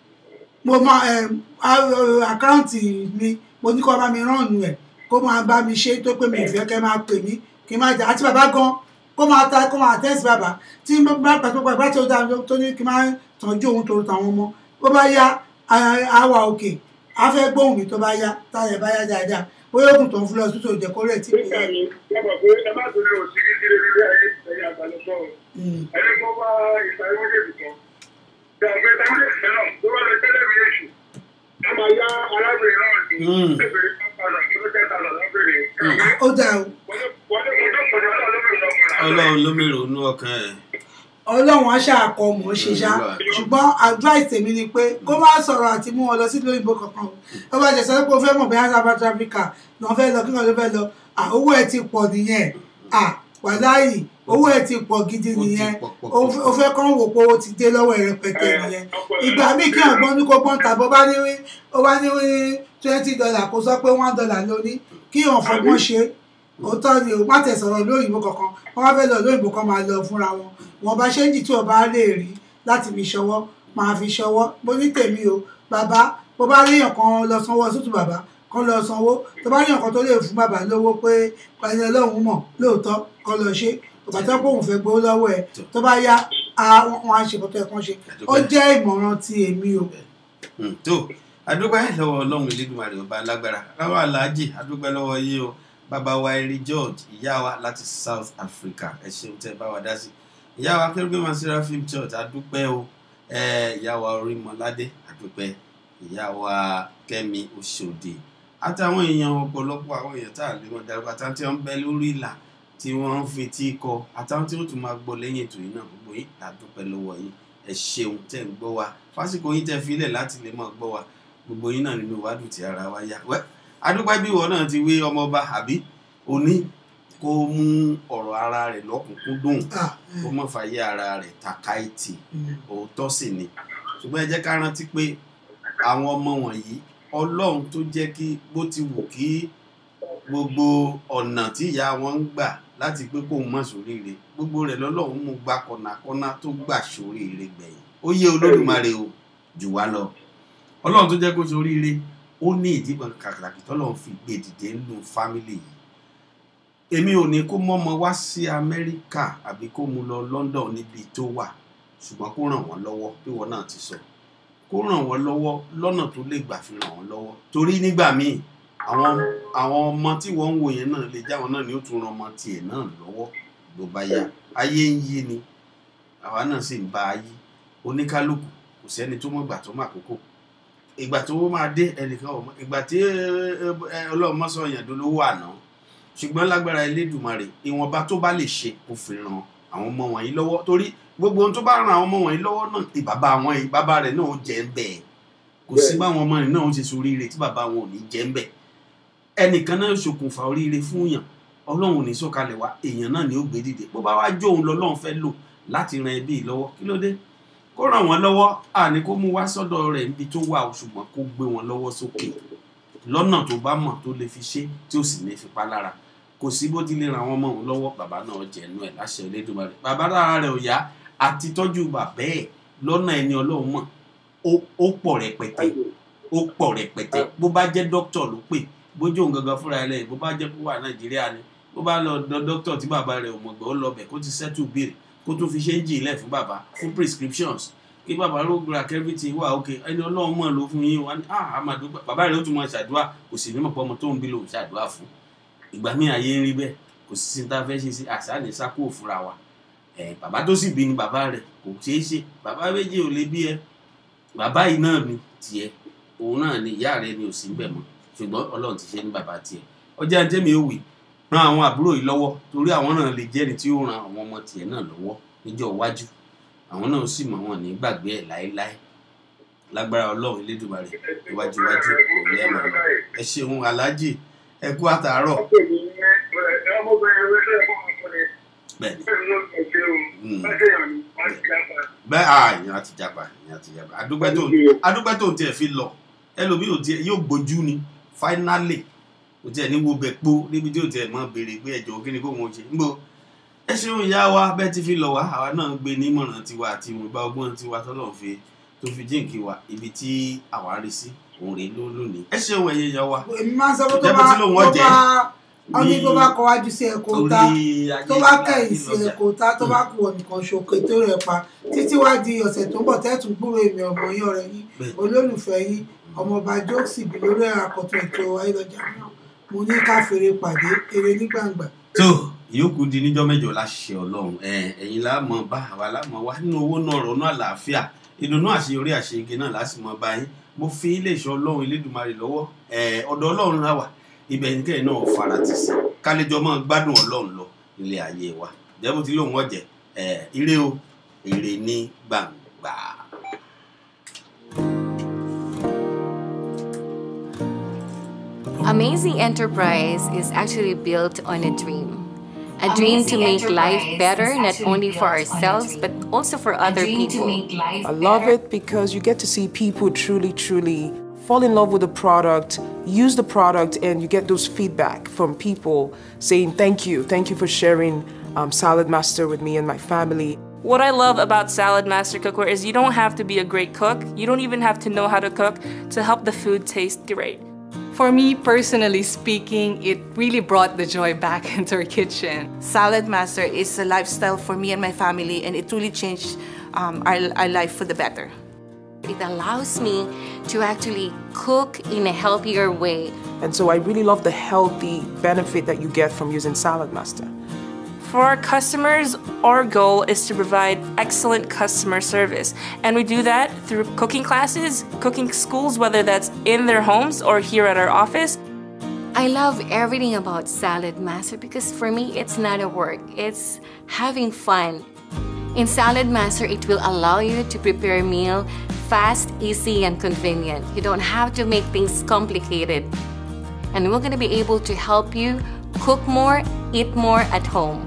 [SPEAKER 11] mo máa àkáǹtì mi mo ní kó bá mi ránnu ẹ̀ kó máa bá mi ṣe tó pé mi ìfẹ́ kẹ́ máa pè mí kí n máa jà àti bàbá gan kó máa ta kó máa tẹ́sí bàbá tí bá pàtó pàpà tí ó dáa tó ní kí n máa tọ́jú òun tó tàwọn ọmọ bó bá yá àwa òkè á fẹ́ gbóhùn mi tó bá yá táyà bá yá dáadáa bóyá oògùn tó ń fún lọ sí tòun jẹ kó rẹ̀ tí kò yá.
[SPEAKER 13] Bàbá pé ẹ má torí òsìrí sí lórí ayé ẹ̀yìn àgbàlọ́sọ o. Ẹni tó bá ìsàlẹ̀ méjèèjì kan. Bí àwọn ẹgbẹ́ táwọn èsì náà tó bá lọ tẹ́lẹ̀ mi èṣù. A máa yá arábìnrin náà ní ẹgbẹ̀rún pápálọ̀ tó ló jẹ́ tààlà lọ́bìnrin.
[SPEAKER 11] ó dáa o.
[SPEAKER 13] Wọ́n ní mo dọ́kọ̀ ní ọlọ́run lọ́kùnrin.
[SPEAKER 10] ọlọ́run ló mèrò inú ọkàn ẹ̀.
[SPEAKER 11] ọlọ́run á ṣàkọ mọ̀ ọ́ ṣe ṣá ṣùgbọ́n advice tèmi ni pé kó má sọ̀rọ̀ àti mú wọn lọ sí òyìnbó kankan o ó bá jẹ́ sọ pé o fẹ́ mọ̀ bóyá South Africa ni wọ́n fẹ́ lọ kí wọ́n ló fẹ́ lọ owó ẹ̀ ti pọ̀ nìyẹn wàláyì owó ẹ̀ ti pọ̀ gidi nìyẹn o fẹ́ kàn wò pé o ti dé lọ́wọ́ ẹ̀ rẹpẹtẹ nìyẹn ìgbà míì kí ọ̀gbọ́n ní kó gbọ́n tàbí ó bá ní ó bá ní twenty dollar kó sọ pé one dollar ló ní kí ọ̀fọ̀gbọ́n ṣe òótọ́ ni o má tẹ̀ sọ̀rọ̀ lóyìnbó kankan wọ́n wá fẹ́ lọ lóyìnbó kan máa lọ fúnra wọn wọn bá ṣéǹjì tí o bá lè rí láti fi ṣọwọ́ máa fi ṣọwọ́ bó ní tèmi o bàbá bó bá rí èèyàn kan lọ sanwó ọsùtù bàbá kan lọ sanwó tó bá rí èèyàn kan tó lè fún bàbá lówó pé ẹni ọlọ́run mọ̀ lóòótọ́ kan lọ ṣe bàbá tó pé òun fẹ́ gbowó lọ́wọ́ ẹ̀ tó bá yá wọn á ṣe kọ́tọ́ ẹ̀ kan ṣe ó jẹ́ ìmọ̀ràn ti èmi o.
[SPEAKER 10] tó adúpẹ́ lọ́wọ́ ọlọ́run elédùnmarè ọba alágbára lọ́wọ́ aláàjì adúpẹ́ lọ́wọ́ yín o bàbá wa eré george ìyá wa láti south africa ẹ ṣeun tẹ́ bá wa dá sí ìyá wa kérúbé masira film church adúpẹ́ o ìyá wa orímọládé adúpẹ́ ìyá wa kẹ́mi oṣòdì àtàwọn èèyàn ọ̀pọ̀lọpọ̀ àwọn èèyàn tá à lè wọn darúgbó àtàwọn tí wọ́n ń bẹ lórí ìlà tí wọ́n ń fetí kọ àtàwọn tí wọ́n tún máa gbọ́ lẹ́yìn ètò yìí náà gbogbo yìí adúpẹ́ lọ́wọ́ yín ẹ ṣeun tẹ́ ń gbọ́ wa fásitì yín tẹ́ filẹ̀ láti lè máa gbọ́ wa gbogbo yín náà nínú ìwádùn tí ara wa yá wẹ́ adúpẹ́ bí ìwọ náà ti wé ọmọọba àbí òní kó mú ọ̀rọ̀ ara rẹ̀ lọ́kùnkúndùn kó mọ̀ fàyè ara rẹ̀ tàkàìtì òótọ́ sì ni ṣùgbọ́n ẹ jẹ́ ká rántí pé àwọn ọmọ wọ̀nyí ọlọ́run tó jẹ́ kí bó ti wù kí gbogbo ọ̀nà tí ìyá wọn ń gbà láti pé kóun mọ̀ sóríire gbogbo rẹ̀ lọ́lọ́run mú gba kọ̀nàkọ́nà tó gbà sóríire gbẹ̀yìn ó yé olódùmarè o jù wá lọ ọlọ́run tó jẹ́ kó sóríire ó ní ìdíbọn kàkàkì tọ́lọ́run fi gbé dìde nínú fámìlì yìí èmi ò ní kó mọ́mọ wá sí amẹ́ríkà àbí kó mu lọ london níbi tó wà ṣùgbọ́n kó ràn wọ́n lọ́wọ́ bí wọ́n náà ti sọ kó ràn wọ́n lọ́wọ́ lọ́nà tó lè gbà fi ràn wọ́n lọ́wọ́ torí nígbà míì àwọn àwọn ọmọ tí wọ́n ń wò yẹn náà lè jáwọn náà ni ó tún ran ọmọ tiẹ̀ náà lọ́wọ́ ló bá yá ayé ń yí ni àwa náà sì ń bá a yí oníkálukú kò sẹ́ni tó mọ̀ gbà tó mà kókò ìgbà tó máa dé ẹnìkan ọmọ ìgbà tí ọlọ́run mọ́ sọ yẹn dolówó àná ṣùgbọ́n lágbára elédùnmarè ìwọ̀nba tó bá lè ṣe kó fi ran àwọn ọmọ wọ̀nyí lọ́wọ́ torí gbogbo ohun tó bá ran àwọn ọmọ wọ̀nyí lọ́wọ́ náà ti bàbá wọn yìí bàbá rẹ̀ náà ó jẹ́ ń bẹ̀ kò sí báwọn ọmọ rẹ̀ náà ó ṣe soríire tí bàbá wọn ò ní jẹ́ ń bẹ̀ ẹnìkan náà ṣokùnfà oríire fún yàn ọlọ́run ò ní sọ̀kalẹ̀ wá èèyàn náà ni ó gbé dìde bó bá wá jó òun lọ́lọ́run fẹ́ lò láti ran ẹbí lọ́wọ́ kí ló dé kó ràn wọ́n lọ́wọ́ àní kó mú wá sọ́dọ̀ rẹ̀ níbi tó wà ó ṣùgbọ́n kó gbé wọn lọ́wọ́ sókè lọ́nà tó bá mọ̀ tó lè fi ṣe tí ó sì ní fipá lára kò sí bó ti lè ran àwọn ọmọ òun lọ́wọ́ bàbá náà jẹ̀nu ẹ̀ láṣẹ Elédùmarè bàbá lára rẹ̀ ò yá àti tọ́jú bàbá ẹ̀ lọ́nà ẹni ọlọ́run mọ̀ ó pọ̀ rẹpẹtẹ ó pọ̀ rẹpẹtẹ bó bá jẹ́ dókítà ló pè bójú òun gangan fúnra ẹ̀ lẹ́yìn bó bá jẹ́ kó wà Nàìjíríà ni bó bá lọ dọ dókítà tí bàbá rẹ̀ ò mọ̀gbọ́n ó lọ bẹ̀ kó ti settle bill kó tó fi ṣe ń jì ilẹ̀ fún bàbá fún prescriptions kí bàbá ló gba kẹ́fìtì wà òkè ẹni ọlọ́run mọ̀ ló fún yín wá ní ah amadu bàbá rẹ̀ ó tún mọ̀ ṣàdúrà kò sì ní mọ̀ pọ́ ọmọ tó ń bí lòun ṣàdúrà fún ìgbà míì ayé ń rí bẹ́ẹ̀ kò sí sí ta fẹ́ ṣe sí àṣà ní sákò fúnra wa ẹ̀ bàbá tó sì bí ni bàbá rẹ̀ kò ṣeé ṣe bàbá méjì ò lè bí ẹ bàbá yìí náà ni tiẹ̀ òun náà ni ìyá rẹ̀ ni ò sí bẹ̀ mọ́ ṣùgbọ́n ọlọ́run ti ṣe ní bàbá tiẹ̀ ọjà ń tẹ́mi ó wì ran àwọn àbúrò yìí lọ́wọ́ torí àwọn náà lè jẹ́ni tí ó ran àwọn ọmọ tiẹ̀ náà lọ́wọ́ níjọ́ iwájú àwọn náà sì mọ̀ wọn ní gbàgbé ẹ̀ láéláé lágbára ọlọ́run elédùnmarè iwájú iwájú òun ẹ̀ máa lọ ẹ ṣeun aláàjì ẹ kú àtàárọ̀. bẹ́ẹ̀ à ìyẹn àti japa ìyẹn àti japa adúpẹ́ tó tiẹ̀ fi lọ ẹlòmíì ò tiẹ̀ yóò gbójú ni finally kò tiẹ̀ ní wo bẹ̀ pọ̀ níbi tí ò tiẹ̀ mọ̀ béèrè pé ẹ̀jọ̀ kí ni kò wọ́n ṣe ń bọ̀ ẹ ṣeun ìyá wa bẹ́ẹ̀ ti fi lọ wá àwa náà gbé nímọ̀ràn tiwa àti ìwọ̀nba ọgbọ́n tiwa tọ́lọ̀ fi tó fi jíǹkì wa ibi tí àwa rí sí òun rèé ló lónìí ẹ ṣeun ẹ̀yẹ ìyá wa
[SPEAKER 11] èmi máa ń sọ pé tó bá tó bá ọdún tó bá kọ wájú sí ẹ̀kọ́ ta tó bá kẹ̀yìn sí ẹ̀kọ́ ta tó bá kú ọ̀nìkan ṣòkè tó rẹ̀ pa títí wá di ọ̀sẹ̀ tó ń bọ̀ tẹ́tùn gbúrò èmi ọmọ yín ọ̀rẹ́ yín olólùfẹ́ yín ọmọọba jókòsì bí lórí àkọ́tún ètò ayélujára náà mo ní ká fèrè pàdé eré ní gbàngbà.
[SPEAKER 10] tó ìyókù di níjọ́ mẹ́jọ láṣẹ Ọlọ́run ẹ̀yin láàmọ bá àwa láàmọ wá nínú owó náà ronú àlàáfíà ìdùnnú àṣeyọrí àṣeyege náà lásìmọ bá yín mo fi iléeṣẹ́ Ọlọ́run Elédùmarè lọ́wọ́ ọ̀dọ̀ Ọlọ́run la wà ibẹ̀ nìkẹyìn náà fara ti sí kálíjọ máa gbádùn Ọlọ́run lọ nílé ayé wa jẹ́ bó ti lóun ọ̀jẹ̀ ire o ire ní gbàngbà.
[SPEAKER 5] Amazing Enterprise is actually built on a dream. A dream to make life better, not only for ourselves, but also for other people.
[SPEAKER 6] I love it because you get to see people truly, truly fall in love with the product, use the product, and you get those feedback from people saying, Thank you, thank you for sharing um, Salad Master with me and my family.
[SPEAKER 7] What I love about Salad Master Cookware is you don't have to be a great cook, you don't even have to know how to cook to help the food taste great.
[SPEAKER 8] For me, personally speaking, it really brought the joy back into our kitchen.
[SPEAKER 9] Salad Master is a lifestyle for me and my family, and it really changed um, our, our life for the better.
[SPEAKER 5] It allows me to actually cook in a healthier way.
[SPEAKER 6] And so I really love the healthy benefit that you get from using Salad Master.
[SPEAKER 7] For our customers, our goal is to provide excellent customer service. And we do that through cooking classes, cooking schools, whether that's in their homes or here at our office.
[SPEAKER 5] I love everything about Salad Master because for me, it's not a work, it's having fun. In Salad Master, it will allow you to prepare a meal fast, easy, and convenient. You don't have to make things complicated. And we're going to be able to help you cook more, eat more at home.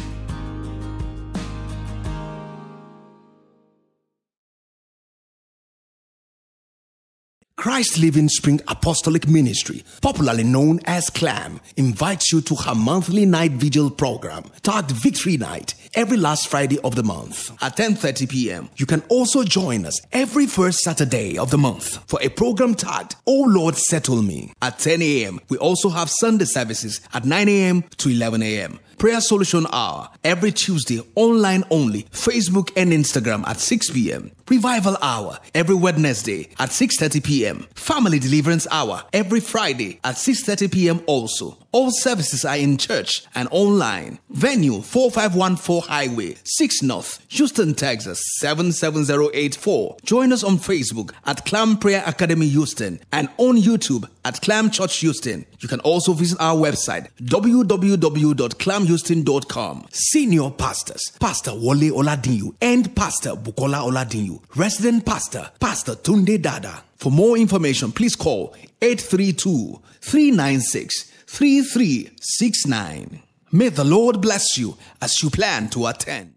[SPEAKER 18] Christ Living Spring Apostolic Ministry, popularly known as CLAM, invites you to her monthly night vigil program, tagged Victory Night, every last Friday of the month at 10:30 p.m. You can also join us every first Saturday of the month for a program tagged Oh Lord Settle Me at 10 a.m. We also have Sunday services at 9 a.m. to 11 a.m. Prayer Solution Hour every Tuesday, online only, Facebook and Instagram at 6 p.m. Revival Hour every Wednesday at 6:30 p.m. Family Deliverance Hour every Friday at 6:30 p.m. also. All services are in church and online. Venue 4514 Highway, 6 North, Houston, Texas 77084. Join us on Facebook at Clam Prayer Academy Houston and on YouTube at Clam Church Houston. You can also visit our website www.clamhouston.com. Senior pastors Pastor Wale Oladinyu and Pastor Bukola Oladinyu. Resident Pastor Pastor Tunde Dada. For more information, please call 832 396 3369. May the Lord bless you as you plan to attend.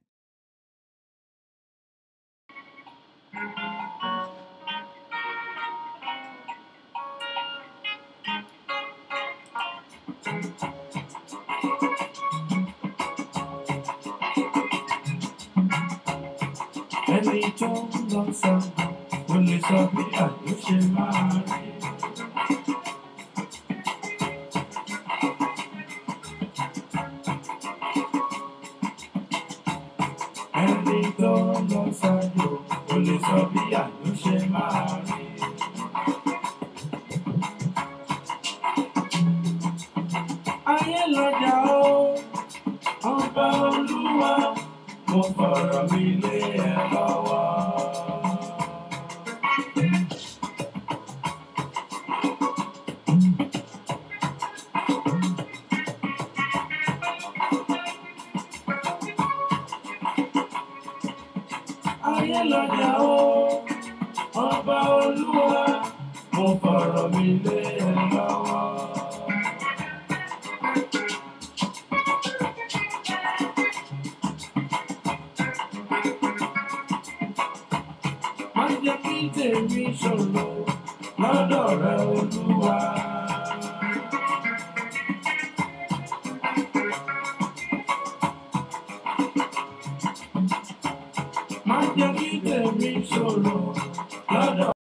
[SPEAKER 1] ẹni tó ń lọ sọ kò lè sọ bí àjò ṣe máa rí. ẹni tó ń lọ sọ́jọ́ kò lè sọ bí àjò ṣe máa rí. ayé lọ́jà ó ọba olúwa mo fọ̀rọ̀ mi lé ẹ lọ́wọ́. ayé lọ́jà ó ọba olúwa mo fọ̀rọ̀ mi lé ẹ lọ́wọ́. má jẹ́ kí tèmi ṣòro lọ́dọ̀ rẹ olúwa. má jẹ́ kí tèmi ṣòro lọ́dọ̀.